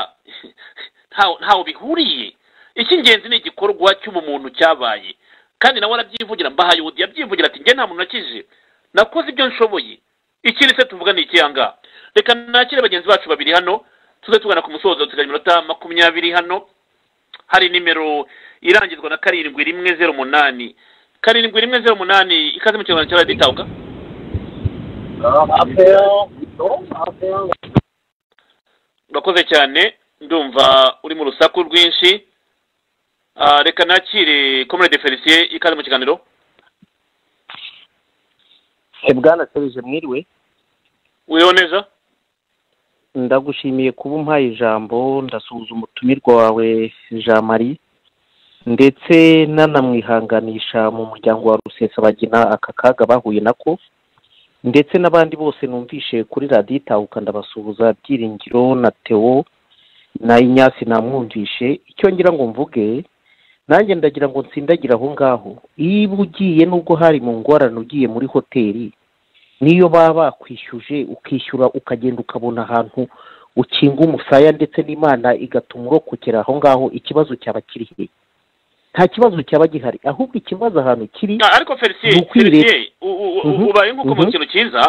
ntaho ntaho bihuriye icy'ingenzi ni igikorwa cy'umuntu cyabaye kandi nawe arabyivugira mbahaye ubundi yabyivugira ati njye nta muntu nakije nakoze ibyo nshoboye ikindi se tuvuga ni ikiyangaha reka nakire bagenzi bacu babiri hano tuze tugana ku musozo tugaye iminota makumyabiri hano hari nimero irangizwa na karindwi rimwe zeru umunani karindwi rimwe zeru umunani ikaze mu kinyarwanda cya radiyo itabuka urakoze cyane ndumva uri mu rusaku rwinshi Ah, reka nakire comrade felicien ikaze mu kiganiro bwana serije mwiriwe wiriwe neza ndagushimiye kuba umpaye ijambo ndasuzuma utumirwa wawe jean marie ndetse nanamwihanganisha mu muryango wa rusesabagina aka kaga bahuye nako ndetse n'abandi bose numvishe kuri radiyo itahuka ndabasuhuza byiringiro na tewo na inyasi namwumvishe icyo ngira ngo mvuge nanjye ndagira ngo nsindagira aho ngaho niba ugiye nubwo hari mu ngorane ugiye muri hoteli niyo baba bakwishyuje ukishyura ukagenda ukabona ahantu ukinga umusaya ndetse n'imana igatuma urokokera aho ngaho ikibazo cyaba kiri he nta kibazo cyaba gihari ahubwo ikibazo ahantu kiri ariko felicien ni ukwireba. felicien u- u- u- Mhm, ubaye nk'uko mu mhm. kintu cyiza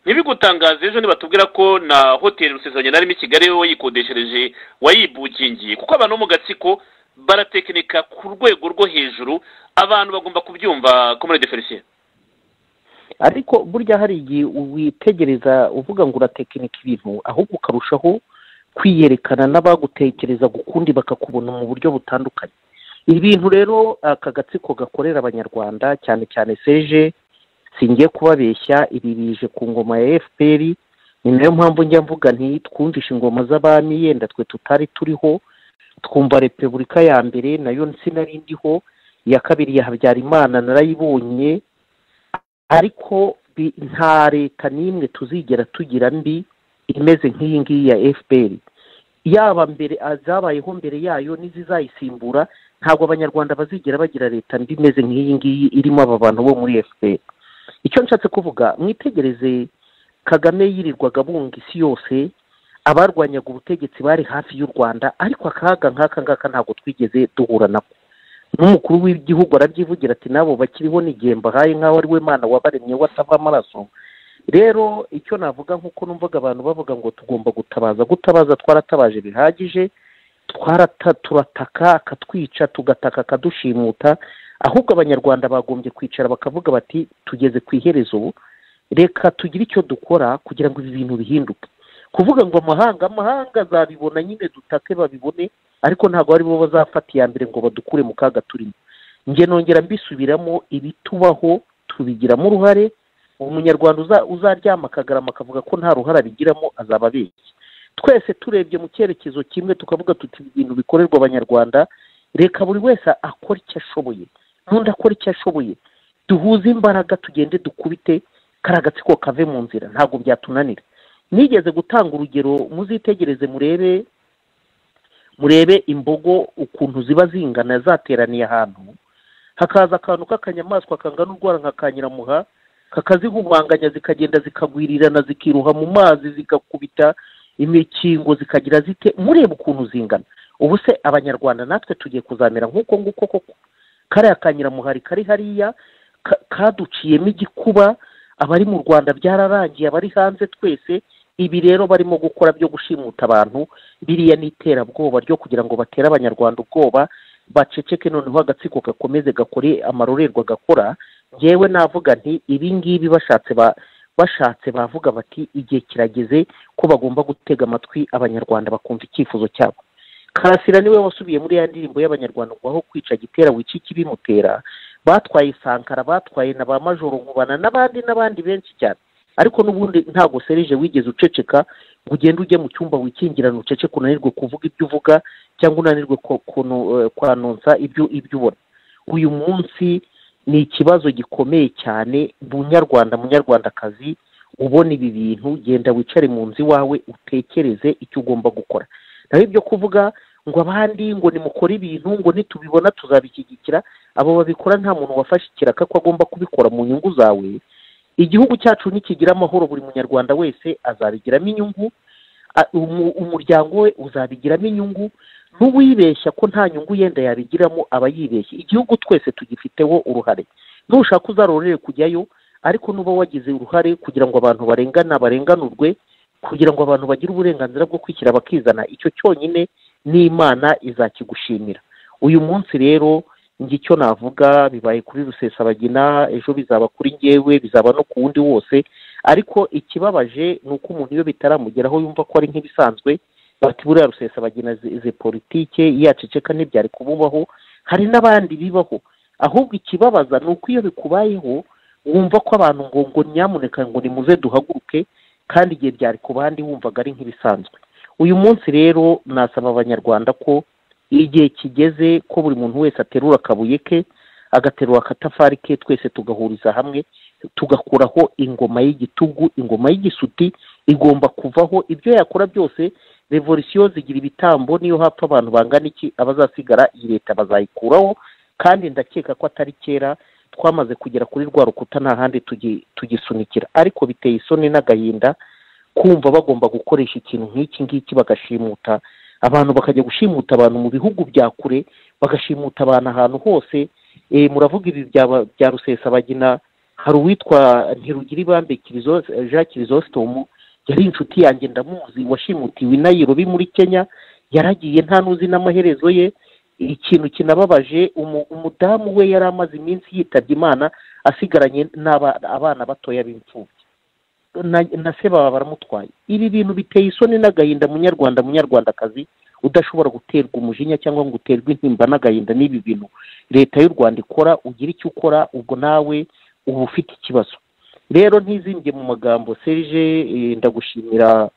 ntibigutangaze ejo nibatubwira ko na hoteli rusezeranye narimo i kigali wowe wayikodeshereje wayibukingiye kuko abantu bo mu gatsiko baratekinika ku rwego rwo hejuru abantu bagomba kubyumva comrade felicien ariko burya hari igihe witegereza uvuga ngo uratekinika ibintu ahubwo ukarushaho kwiyerekana n'abagutekereza gukundi bakakubona mu buryo butandukanye ibintu rero aka gatsiko gakorera abanyarwanda cyane cyane seje singiye kubabeshya ibi bije ku ngoma ya fpr ni nayo mpamvu njya mvuga nti twumvishe ingoma z'abami yenda twe tutari turiho twumva repubulika ya mbere nayo sinari ndiho iya kabiri ya habyarimana narayibonye ariko bi- nta leta n'imwe tuzigera tugira mbi imeze nk'iyi ngiyi ya fpr yaba mbere a- zabayeho mbere yayo n'izizayisimbura ntabwo abanyarwanda bazigera bagira leta mbi imeze nk'iyi ngiyi irimo aba bantu bo muri fpr icyo nshatse kuvuga mwitegereze kagame yirirwaga bunga isi yose abarwanyaga ubutegetsi bari hafi y'u rwanda ariko akaga nk'aka ngaka ntabwo twigeze duhura nako n'umukuru w'igihugu arabyivugira ati n'abo bakiriho n'igihe mbahaye nk'aho ari we mana wabaremye watava amaraso rero icyo navuga nk'uko numvaga abantu bavuga ngo tugomba gutabaza gutabaza twaratabaje bihagije twarata turataka akatwica tugataka akadushimuta ahubwo abanyarwanda bagombye kwicara bakavuga bati tugeze ku iherezo reka tugire icyo dukora kugira ngo ibi bintu bihinduke kuvuga ngo amahanga amahanga azabibona nyine dutake babibone ariko ntabwo ari bo bazafata iya mbere ngo badukure mu kaga turimo njye nongera mbisubiramo ibitubaho tubigiramo uruhare umunyarwanda uza- uzaryama akagarama akavuga ko nta ruhare abigiramo azaba abeshya twese turebye mu cyerekezo kimwe tukavuga tuti ibintu bikorerwa abanyarwanda reka buri wese akora icyo ashoboye n'undi akora icyo ashoboye duhuze imbaraga tugende dukubite kariya gatsiko kave mu nzira ntabwo byatunanira nigeze gutanga urugero muzitegereze murebe murebe imbogo ukuntu ziba zingana zateraniye ahantu hakaza akantu k'akanyamaswa kangana urwara nka ka nyiramuha kakazihumanganya zikagenda zikagwirirana zikiruha mu mazi zigakubita imikingo zikagira zite mureba ukuntu zingana ubu se abanyarwanda natwe tugiye kuzamera nk'uko nguko koko kariya ka nyiramuhari kari hariya ka- kaduciyemo igikuba abari mu rwanda byararangiye abari hanze twese ibi rero barimo gukora byo gushimuta abantu biriya ni iterabwoba ryo kugira ngo batere abanyarwanda ubwoba baceceke noneho agatsiko gakomeze gakore amarorerwa gakora ngewe navuga nti ibi ngibi bashatse ba- bashatse bavuga bati igihe kirageze ko bagomba gutega amatwi abanyarwanda bakumva icyifuzo cyabo karasira niwe wasubiye muri ya ndirimbo y'abanyarwanda ngo aho kwica gitera wica ikibimutera batwaye sankara batwaye na ba majoro nkubana n'abandi n'abandi benshi cyane ariko n'ubundi ntabwo serije wigeze uceceka ngo ugende ujye mu cyumba wikingirana uceceke unanirwe kuvuga ibyo uvuga cyangwa unanirwe ko- kono- eh, kwanonsa ibyo ibyo ubona uyu munsi ni ikibazo gikomeye cyane munyarwanda munyarwandakazi ubona ibi bintu genda wicare mu nzu iwawe utekereze icyo ugomba gukora naho ibyo kuvuga ngo abandi ngo nimukore ibintu ngo nitubibona tuzabishyigikira abo babikora nta muntu wafashe ikiraka ko agomba kubikora mu nyungu zawe igihugu cyacu nikigira amahoro buri munyarwanda wese azabigiramo inyungu a- umu- umuryango we uzabigiramo inyungu n'uwibeshya ko nta nyungu yenda yabigiramo aba yibeshye igihugu twese tugifiteho uruhare nushaka uzarorere kujyayo ariko nuba wagize uruhare kugira ngo abantu barengana barenganurwe kugira ngo abantu bagire uburenganzira bwo kwishyira bakizana icyo cyonyine n'imana izakigushimira uyu munsi rero njye icyo navuga bibaye kuri rusesabagina ejo bizaba kuri ngewe bizaba no ku wundi wose ariko ikibabaje ni uko umuntu iyo bitaramugeraho yumva ko ari nk'ibisanzwe bati buriya rusesabagina ze- ze politike yaceceka ntibyari kumubaho hari n'abandi bibaho ahubwo ikibabaza ni uko iyo bikubayeho wumva ko abantu ngo ngo nyamuneka ngo nimuze duhaguruke kandi igihe byari ku bandi wumvaga ari nk'ibisanzwe uyu munsi rero nasaba abanyarwanda ko igihe kigeze ko buri muntu wese aterura akabuye ke agaterura akatafari ke twese tugahuriza hamwe tugakuraho ingoma y'igitugu ingoma y'igisuti igomba kuvaho ibyo yakora byose revolisiyo zigira ibitambo niyo hapfa abantu bangana iki abazasigara iyi leta bazayikuraho kandi ndakeka ko atari kera twamaze kugera kuri rwa rukuta nta handi tugi- tugisunikira ariko biteye isoni n'agahinda kumva bagomba gukoresha ikintu nk'iki ngiki bagashimuta abantu bakajya gushimuta abantu mu bihugu bya kure bagashimuta abantu ahantu hose eh, muravuga ibi bya ba- bya rusesabagina hari uwitwa ntirugira ibambe Kirizo- eh, jean kirizositomu yari inshuti yanjye ndamuzi washimutiwe i nayirobi muri kenya yaragiye nta n'uzi n'amaherezo ye ikintu kinababaje umu- umudamu we yari amaze iminsi yitabye imana asigaranye n'aba- abana batoya b'imfubyi na na se baba baramutwaye ibi bintu biteye isoni n'agahinda munyarwanda munyarwandakazi udashobora guterwa umujinya cyangwa ngo uterwe intimba n'agahinda n'ibi bintu leta y'u rwanda ikora ugira icyo ukora ubwo nawe uba ufite ikibazo rero ntizimbye mu magambo serge eh, ndagushimira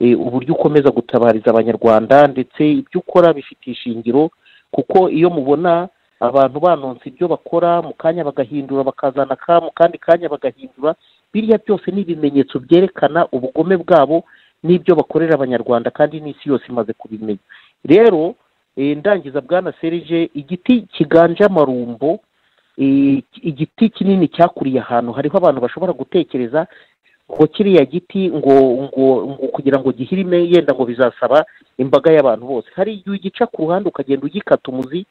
eh, uburyo ukomeza gutabariza abanyarwanda ndetse ibyo ukora bifite ishingiro kuko iyo mubona abantu banonsa ibyo bakora mu kanya bagahindura bakazana ka mu kandi kanya bagahindura biriya byose ni ibimenyetso byerekana ubugome bwabo n'ibyo bakorera abanyarwanda kandi n'isi yose imaze kubimenya rero eh, ndangiza bwana serije igiti kiganje amarumbo eh, igiti kinini cyakuriye ahantu hariho abantu bashobora gutekereza ngo kiriya giti ngo ngo ngo kugira ngo gihirime yenda ngo bizasaba imbaga y'abantu bose hari igihe ugica ku ruhande ukagenda ugikata umuzi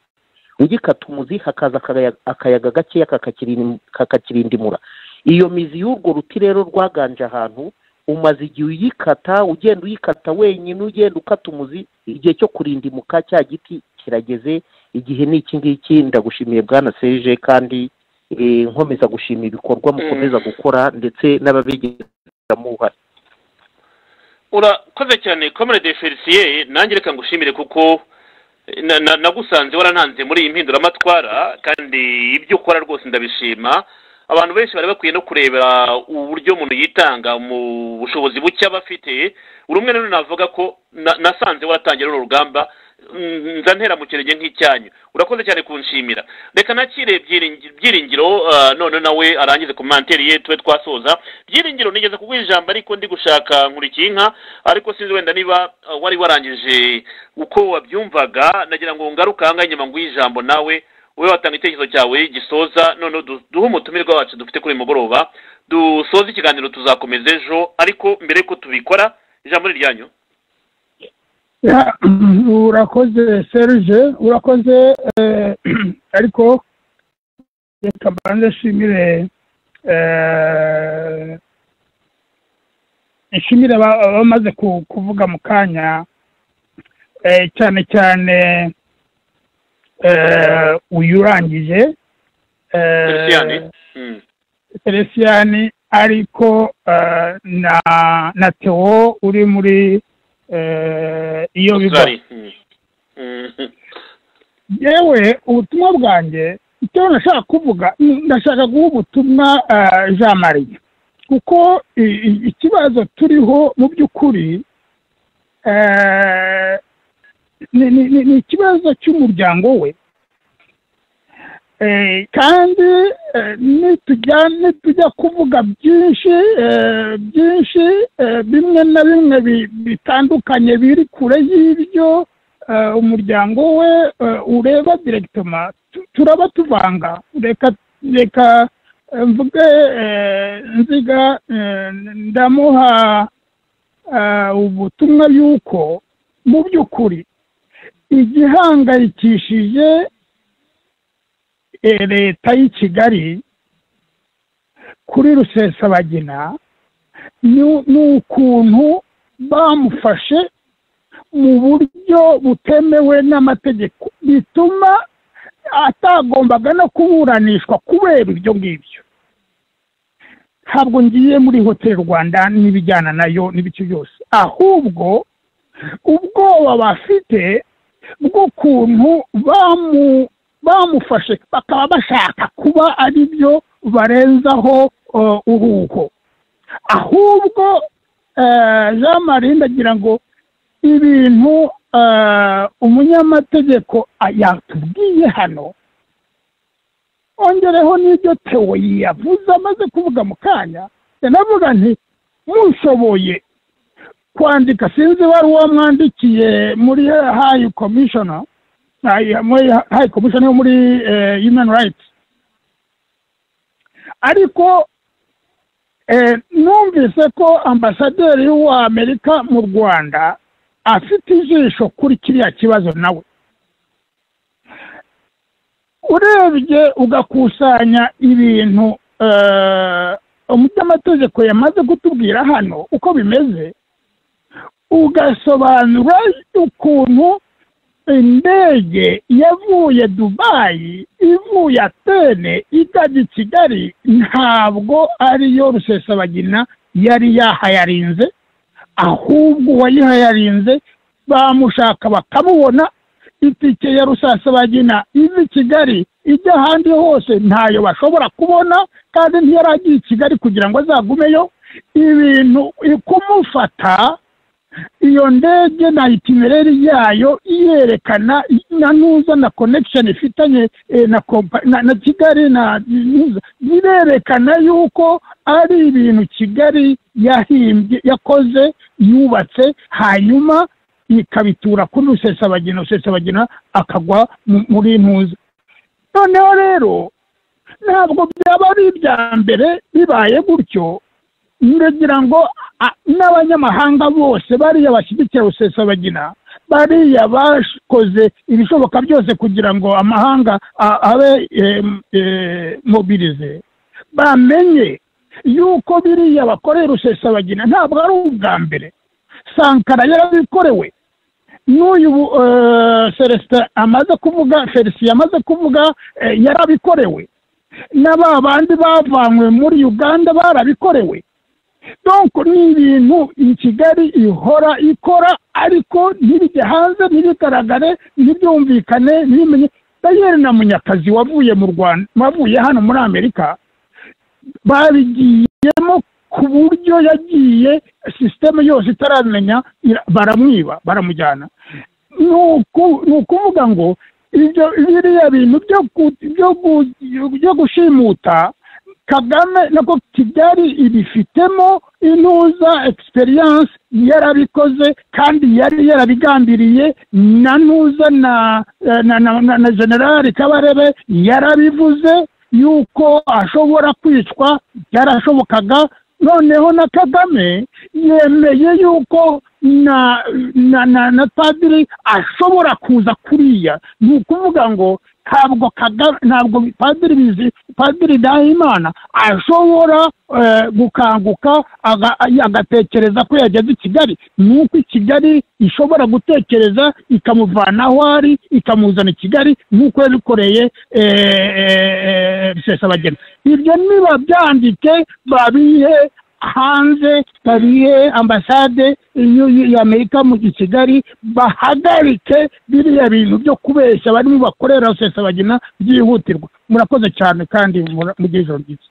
ugikata umuzi hakaza akaya- akayaga gakeya kakakirin- kakakirindimura iyo mizi y'urwo ruti rero rwaganje ahantu umaze igihe uyikata ugenda uyikata wenyine ugenda ukata umuzi igihe cyo kurindimuka cya giti kirageze igihe ni iki ngiki ndagushimiye bwana serije kandi eh, nkomeza gushimira ibikorwa mukomeza gukora ndetse n'ababigiramo uruhare urakoze cyane komere de felisiye nange reka ngushimire kuko na- na- nagusanze warantanze muri iyi mpinduramatwara kandi ibyo ukora rwose ndabishima abantu benshi bari bakwiye no kurebera uburyo umuntu yitanga mu bushobozi buke aba afite uri umwe rero navuga ko na- nasanze waratangira runo rugamba mm, nza ntera mu kirenge nk'icyanyu urakoze cyane kunshimira reka nakire Byiringi- byiringiro ah, none nawe arangize ku manteri ye tube twasoza byiringiro nigeze kuguha ijambo ariko ndi gushaka nkurikinka ariko sinzi wenda niba ah, wari warangije uko wabyumvaga nagira ngo ngaruke ahangaha inyuma nguhe ijambo nawe wowe watanga icyerekezo cyawe gisoza noneho du- duhe umutumirwa wacu dufite kuri uyu mugoroba dusoze ikiganiro tuzakomeza ejo ariko mbere yuko tubikora ijambo ni iryanyu Ya, urakoze serge urakoze eh, ariko reka mbanze nshimire eh, nshimire aba- abamaze ku- kuvuga mu kanya eh, cyane cyane eh, uyu urangije eh, feliciyani Mm. Felician ariko eh, na na Theo uri muri eh, iyo biga Australia. Mm. Mm. yewe ubutumwa bwanjye icyo ndashaka kuvuga ni- ndashaka guha ubutumwa eh, jean marie kuko i- i- ikibazo turiho mu by'ukuri eh, ni- ni ni- ni ikibazo cy'umuryango we Eh, kandi eh, nitujya nitujya kuvuga byinshi eh, byinshi eh, bimwe na bimwe bi- bitandukanye biri kure y'ibyo eh, umuryango we eh, ureba direkitoma tu- turaba tuvanga reka reka eh, mvuge eh, nziga eh, ndamuha eh, ubutumwa y'uko mu by'ukuri igihangayikishije eh, leta y'i kigali kuri rusesabagina ni- ni ukuntu bamufashe mu buryo butemewe n'amategeko bituma atagombaga no kuburanishwa kubera ibyo ngibyo ntabwo ngiye muri hoteli rwanda n'ibijyana nayo n'ibice byose ahubwo ubwoba bafite bw'ukuntu bamu bamufashe bakaba bashaka kuba ari byo barenzaho eh, uruho ahubwo eh, jean marie ndagira ngo ibintu eh, umunyamategeko ah, yatubwiye hano ongereho n'ibyo tewo yavuze amaze kuvuga mu kanya yanavuga nti mushoboye kwandika sinzi ibaruwa mwandikiye muri hayi komishona hayi- muri hayi komishona yo muri eh, human rights ariko eh, numvise ko ambasaderi w'amerika mu rwanda afite ijisho kuri kiriya kibazo nawe urebye ugakusanya ibintu eh, umunyamategeko yamaze kutubwira hano uko bimeze ugasobanura ukuntu indege yavuye dubayi ivuye atene ikajya i kigali ntabwo ariyo rusesabagina yari yahayarinze ahubwo uwayihayarinze bamushaka bakamubona itike ya rusesabagina iva i kigali ijya ahandi hose ntayo bashobora kubona kandi ntiyari agiye i kigali kugira ngo azagumeyo ibintu kumufata iyo ndege na itinereri yayo yerekana na nuza na connection ifitanye eh, na, kompa- na na kigali na Nuza, birerekana yuko ari ibintu kigali yahimbye yakoze yubatse hanyuma ikabitura kuri rusesabagina rusesabagina akagwa mu- muri ntuza noneho rero ntabwo byaba ari ibya mbere bibaye gutyo ndagira ngo a- n'abanyamahanga bose bariya bashyigikira rusesabagina bariya bakoze ibishoboka byose kugira ngo amahanga a- abe em, eh, mobirize bamenye yuko biriya bakoreye rusesabagina ntabwo ari ubwa mbere sankara yarabikorewe n'uyu eh, celestin amaze kuvuga felicien amaze kuvuga eh, yarabikorewe na ba bandi bavanywe muri uganda barabikorewe donko ni ibintu kigali ihora ikora ariko ntibijye hanze ntibigaragare ntibyumvikane ntibimenye dayeri na munyakazi wavuye mu rwanda wavuye hano muri amerika babigiyemo ku buryo yagiye sisiteme yose itaramenya ira- baramwiba baramujyana ni uku- ni ukuvuga ngo ibyo biriya bintu byo ku- byo ku- byo gushimuta kagame nako kigali ibifitemo intuza egisperiyanse yarabikoze kandi yari yarabigambiriye na ntuza na na na na- na generali kabarebe yarabivuze yuko ashobora kwicwa byarashobokaga noneho na kagame yemeye yuko na na na na padiri ashobora kuza kuriya ni ukuvuga ngo ntabwo kagame ntabwo padiri bizi padiri dahimana ashobora eh, gukanguka aga- agatekereza ko yageze i kigali ni uko i kigali ishobora gutekereza ikamuvana aho ari ikamuzana i kigali nk'uko yabikoreye eh, eh, eh, rusesabagina ibyo niba byandike babihe hanze babihe ambasade y'u- y'amerika mu i kigali bahagarike biriya bintu byo kubeshya barimo bakorera rusesabagina byihutirwa murakoze cyane kandi mura- mugire ijoro ryiza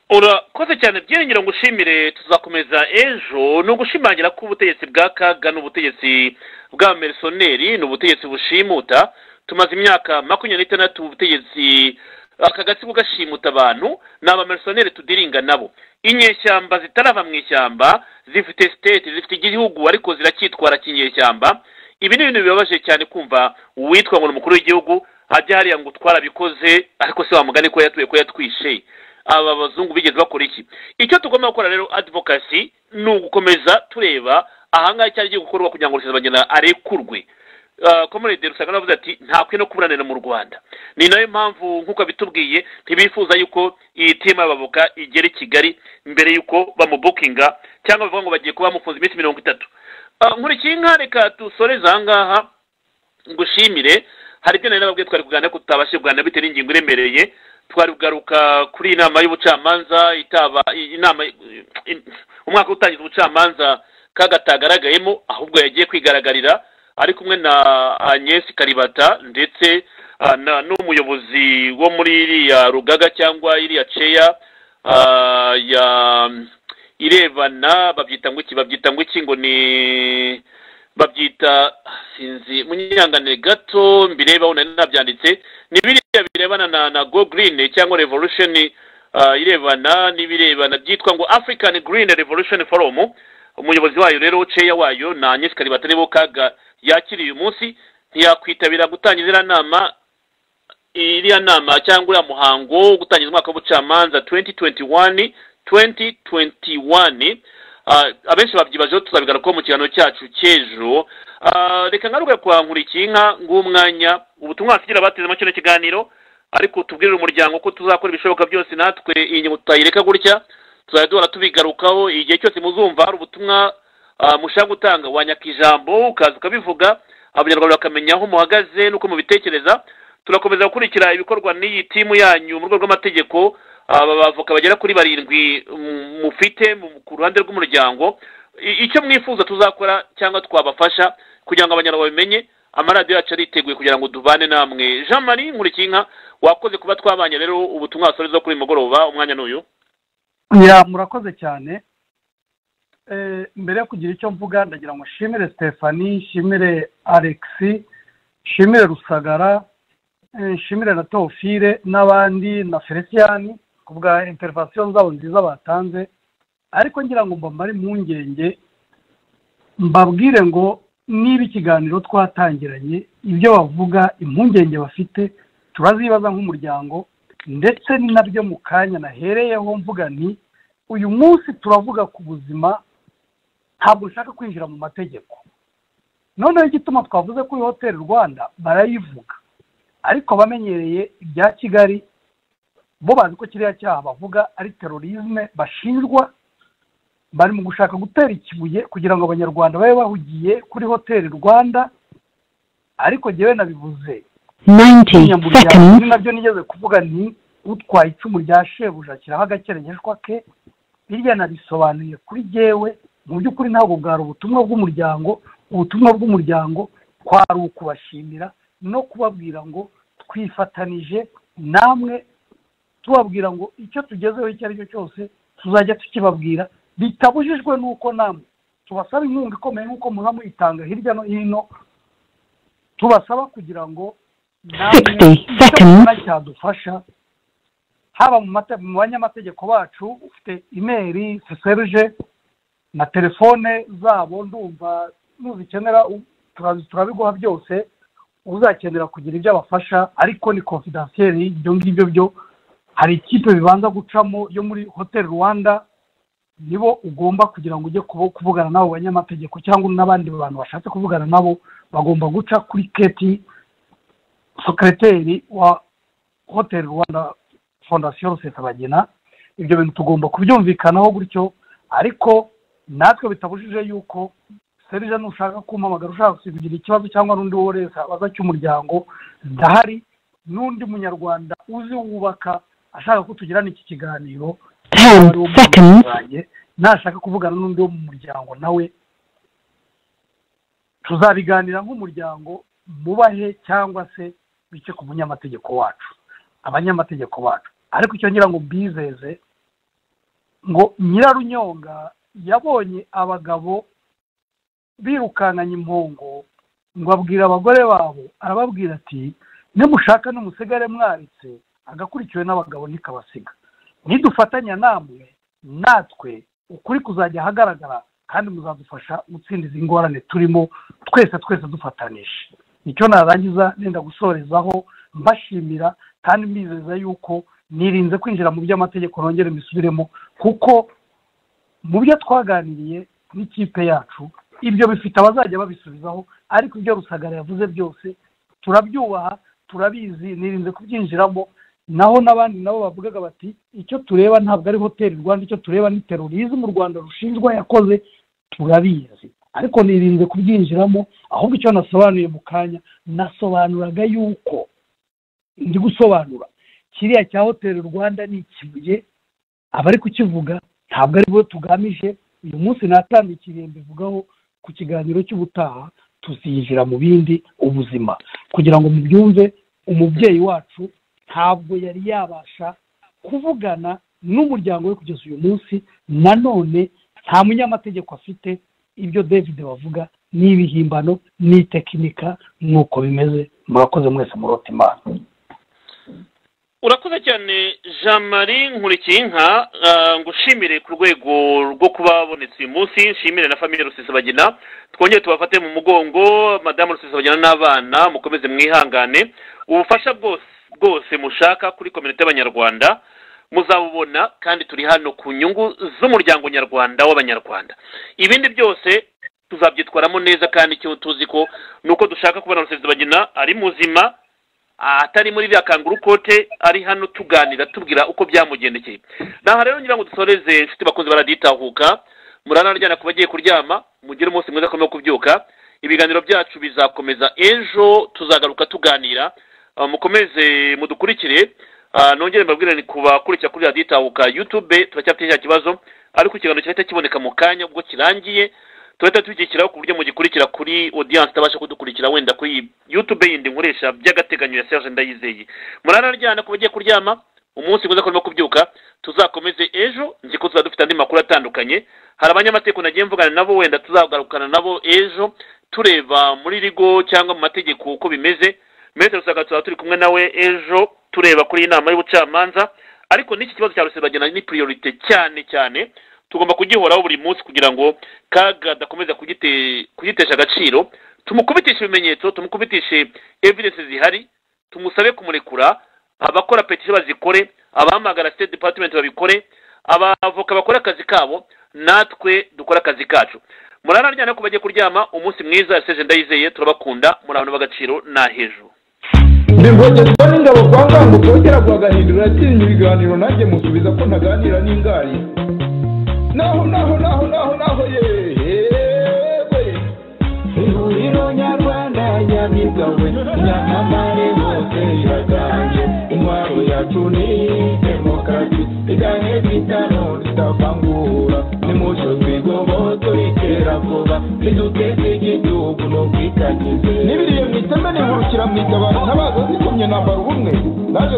urakoze cyane byiringiro ngo ushimire tuzakomeza ejo ni ugushimangira ko ubutegetsi bwa kaga n'ubutegetsi bwa merisoneri ni ubutegetsi bushimuta tumaze imyaka makumyabiri n'itandatu ubutegetsi aka gatsiko gashimuta abantu ni abamerisoneri tudiringa nabo inyeshyamba zitarava mu ishyamba zifite siteti zifite igihugu ariko ziracyitwara kinyeshyamba ibi ni ibintu bibabaje cyane kumva uwitwa ngo ni umukuru w'igihugu ajya hariya ngo twarabikoze ariko se wamugane ko yatuye ko yatwishe aba bazungu bigeze bakora iki icyo tugomba gukora rero adivokasi ni ugukomeza tureba ahangaha icyari giye gukorwa kugira ngo rusesabagina arekurwe komunite rusanga navuze ati ntakwiye no kuburanira mu rwanda ni nayo mpamvu nk'uko bitubwiye ntibifuza yuko iyi timu y'abavuka igera i kigali mbere y'uko bamubukinga cyangwa bavuga ngo bagiye kuba bamufunze iminsi mirongo itatu Ah, nkurikinka reka dusoreze ahangaha ngushimire hari ibyo nari nababwiye twari kuganira ko tutabashije kuganira bitewe n'ingingo iremereye twari kugaruka kuri iyi nama y'ubucamanza itaba inama umwaka utangiza ubucamanza kaga atagaragayemo ahubwo yagiye kwigaragaririra ari kumwe na Agnes karibata ndetse ah, na- n'umuyobozi wo muri iriya rugaga cyangwa iriya ceya ah, ya irebana babyita ngo iki babyita ngo iki ngo ni babyita sinzi munyanganire gato mbirebaho nari nabyanditse ni biriya birebana na na go green cyangwa revolution ah, irebana n'ibirebana byitwa ngo african green revolution forum umuyobozi wayo rero ceya wayo na Agnes Kalibata aribo kaga yakiriye uyu munsi ntiyakwitabira gutangiza iriya nama iriya nama cyangwa uriya muhango wo gutangiza umwaka w'ubucamanza 2021 2021 Ah, abenshi babyibajeho tuzabigarukaho mu kiganiro cyacu cy'ejo Ah, reka ngaruke kwa nkurikinka ng'umwanya ubutumwa basigira bateze muri kino kiganiro ariko tubwirire umuryango ko tuzakora ibishoboka byose natwe iyi ngingo tutayireka gutya tuzajya duhora tubigarukaho igihe cyose muzumva hari ubutumwa ah, mushaka gutanga wanyaka ijambo ukaza ukabivuga abanyarwanda bakamenya aho muhagaze n'uko mubitekereza turakomeza gukurikira ibikorwa n'iyi timu yanyu mu rwego rw'amategeko aba bavoka bagera kuri barindwi mm, mufite mu- ku ruhande rw'umuryango I- icyo mwifuza tuzakora cyangwa twabafasha kugira ngo abanyarwanda bamenye amaradiyo yacu ariteguye kugira ngo dubane namwe jean marie nkurikinka wakoze kuba twabanye rero ubutumwa wasoreza kuri uyu mugoroba umwanya n'uyu ya murakoze cyane Eh, mbere yo kugira icyo mvuga ndagira ngo nshimire stephanie nshimire alexi nshimire rusagara eh, nshimire na teofile n'abandi na feliciyani ku bwa interivasiyo zabo nziza batanze ariko ngira ngo mbamare impungenge mbabwire ngo niba ikiganiro twatangiranye ibyo bavuga impungenge bafite turazibaza nk'umuryango ndetse ni nabyo mu kanya nahereyeho mvuga nti uyu munsi turavuga ku buzima ntabwo nshaka kwinjira mu mategeko noneho igituma twavuze ko iyi hoteli rwanda barayivuga ariko abamenyereye ibya kigali bo bazi ko kiriya cyaha bavuga ari terorisme bashinjwa bari mu gushaka gutera ikibuye kugira ngo abanyarwanda babe bahugiye kuri hoteli rwanda ariko njyewe nabivuze 90 umunyamuryango seconds. nabyo nigeze kuvuga ni utwaye icumu rya shebuja ashyiraho agakerengeshwa ke hirya narisobanuye kuri jyewe mu by'ukuri ntabwo bwari ubutumwa bw'umuryango ubutumwa bw'umuryango kwari ukubashimira no kubabwira ngo twifatanije namwe tubabwira ngo icyo tugezeho icyo ari cyo cyose tuzajya tukibabwira bitabujijwe n'uko namwe tubasaba inkunga ikomeye nk'uko muba muyitanga hirya no hino tubasaba kugira ngo namwe 60 icyo seconds. mubona cyadufasha haba mu mate- mu banyamategeko bacu ufite imeri seserije na telefone zabo ndumva nuzikenera u- turazi- turabiguha byose uzakenera kugira ibyo abafasha ariko ni confidentiel ibyo ngibyo byo hari ikipe bibanza gucamo yo muri hotel rwanda nibo ugomba kugira ngo ujye kubo- kuvugana n'abo banyamategeko cyangwa n'abandi bantu bashatse kuvugana nabo bagomba guca kuri keti sekereteri wa hotel rwanda fondasiyo rusesabagina ibyo bintu tugomba kubyumvikanaho gutyo ariko natwe bitabujije yuko serija nushaka kumpamagara ushaka kugira ikibazo cyangwa n'undi uwo wese abaza cy'umuryango ndahari n'undi munyarwanda uzi wubaka ashaka ko tugirana iki kiganiro Ten ari uwo mu seconds. banjye, nashaka kuvugana n'undi wo mu muryango nawe tuzabiganira nk'umuryango mubahe cyangwa se bice ku munyamategeko wacu abanyamategeko bacu ariko icyo ngira ngo mbizeze ngo nyirarunyonga yabonye abagabo birukankanya impongo ngo abwira abagore babo arababwira ati nimushaka n'umusigare mwaritse agakurikiwe n'abagabo ntikabasiga nidufatanya namwe natwe ukuri kuzajya ahagaragara kandi muzadufasha gutsinda izi ngorane turimo twese twese dufatanije nicyo narangiza nenda gusorezaho mbashimira kandi mbizeza yuko nirinze kwinjira mu by'amategeko nongere mbisubiremo kuko mu byo twaganiriye n'ikipe yacu ibyo bifite abazajya babisubizaho ariko ibyo rusagara yavuze byose turabyubaha turabizi nirinze kubyinjiramo naho n'abandi nabo bavugaga bati icyo tureba ntabwo ari hoteli rwanda icyo tureba ni terorizimu u rwanda rushinjwa yakoze turabizi ariko nirinze kubyinjiramo ahubwo icyo nasobanuye mu kanya nasobanuraga yuko ndi gusobanura kiriya cya hoteli rwanda ni ikibuye abari kukivuga ntabwo ari bo tugamije uyu munsi natambikiriye mbivugaho ku kiganiro cy'ubutaha tuzinjira mu bindi ubuzima kugira ngo mubyumve umubyeyi wacu ntabwo yari yabasha kuvugana n'umuryango we kugeza uyu munsi nanone nta munyamategeko afite ibyo david bavuga ni ibihimbano ni tekinika nk'uko bimeze murakoze mwese murota imana urakoze cyane jean marie nkurikiyinka ah, ngushimire ku rwego rwo kuba babonetse uyu munsi nshimire na famiye rusesabagina twongere tubafate mu mugongo madamu rusesabagina n'abana mukomeze mwihangane ubufasha bwose bwose mushaka kuri komite y'abanyarwanda muzabubona kandi turi hano ku nyungu z'umuryango nyarwanda w'abanyarwanda ibindi byose tuzabyitwaramo neza kandi icyo tuzi ko ni uko dushaka kubona rusesabagina ari muzima atari muri bya kanguru kote ari hano tuganira tubwira uko byamugendekeye naha rero ngira ngo dusoreze inshuti bakunze baraditahuka muranaryana ku bagiye kuryama mugire umunsi mwiza akomeye wo kubyuka ibiganiro byacu bizakomeza ejo tuzagaruka tuganira Ah, mukomeze mudukurikire Ah, nongere mbabwire ni kubakurikira kuri radiyo itahuka yutube turacyafite cya kibazo ariko ikiganiro kirahita kiboneka mu kanya ubwo kirangiye tuhita tugishyiraho ku buryo mugikurikira kuri audience itabasha kudukurikira wenda kuri youtube yindi nkoresha by'agateganyo ya serge ndayizeye muranaryana ku bagiye kuryama umunsi mwiza kurimo kubyuka tuzakomeze ejo nzi ko tuzaba dufite andi makuru atandukanye hari abanyamategeko nagiye mvugana nabo wenda tuzagarukana nabo ejo tureba muri rigo cyangwa mu mategeko uko bimeze metero usanga tuzaba turi kumwe nawe ejo tureba kuri iyi nama y'ubucamanza ariko n'iki kibazo cya rusebagena ni priorite cyane cyane tugomba kugihoraho buri munsi kugira ngo kaga adakomeza kugite- kugitesha agaciro tumukubitishe ibimenyetso tumukubitishe evidence zihari tumusabe kumurekura abakora petisiyo bazikore abahamagara state department babikore abavoka bakora akazi kabo natwe dukore akazi kacu muranaryana ko bagiye kuryama umunsi mwiza seje ndayizeye turabakunda muri abantu b'agaciro na hejuru ndivogezwa n'ingabo kwa ngango kongera guhagahindura yatinya ibiganiro nanjye musubiza ko ntaganira n'ingari naho naho naho naho naho yewe ihuriro nyarwanda nyamibwa we inyamamare hose iraganje intwaro yacu ni demokarasi igane bitano badakangura nimushyozwe igobo turikera vuba niduteze igihugu n'ubwitangize n'ibiriye mu iteme nihurukira mu itabaro ntabaza zikomye nambara ubumwe naje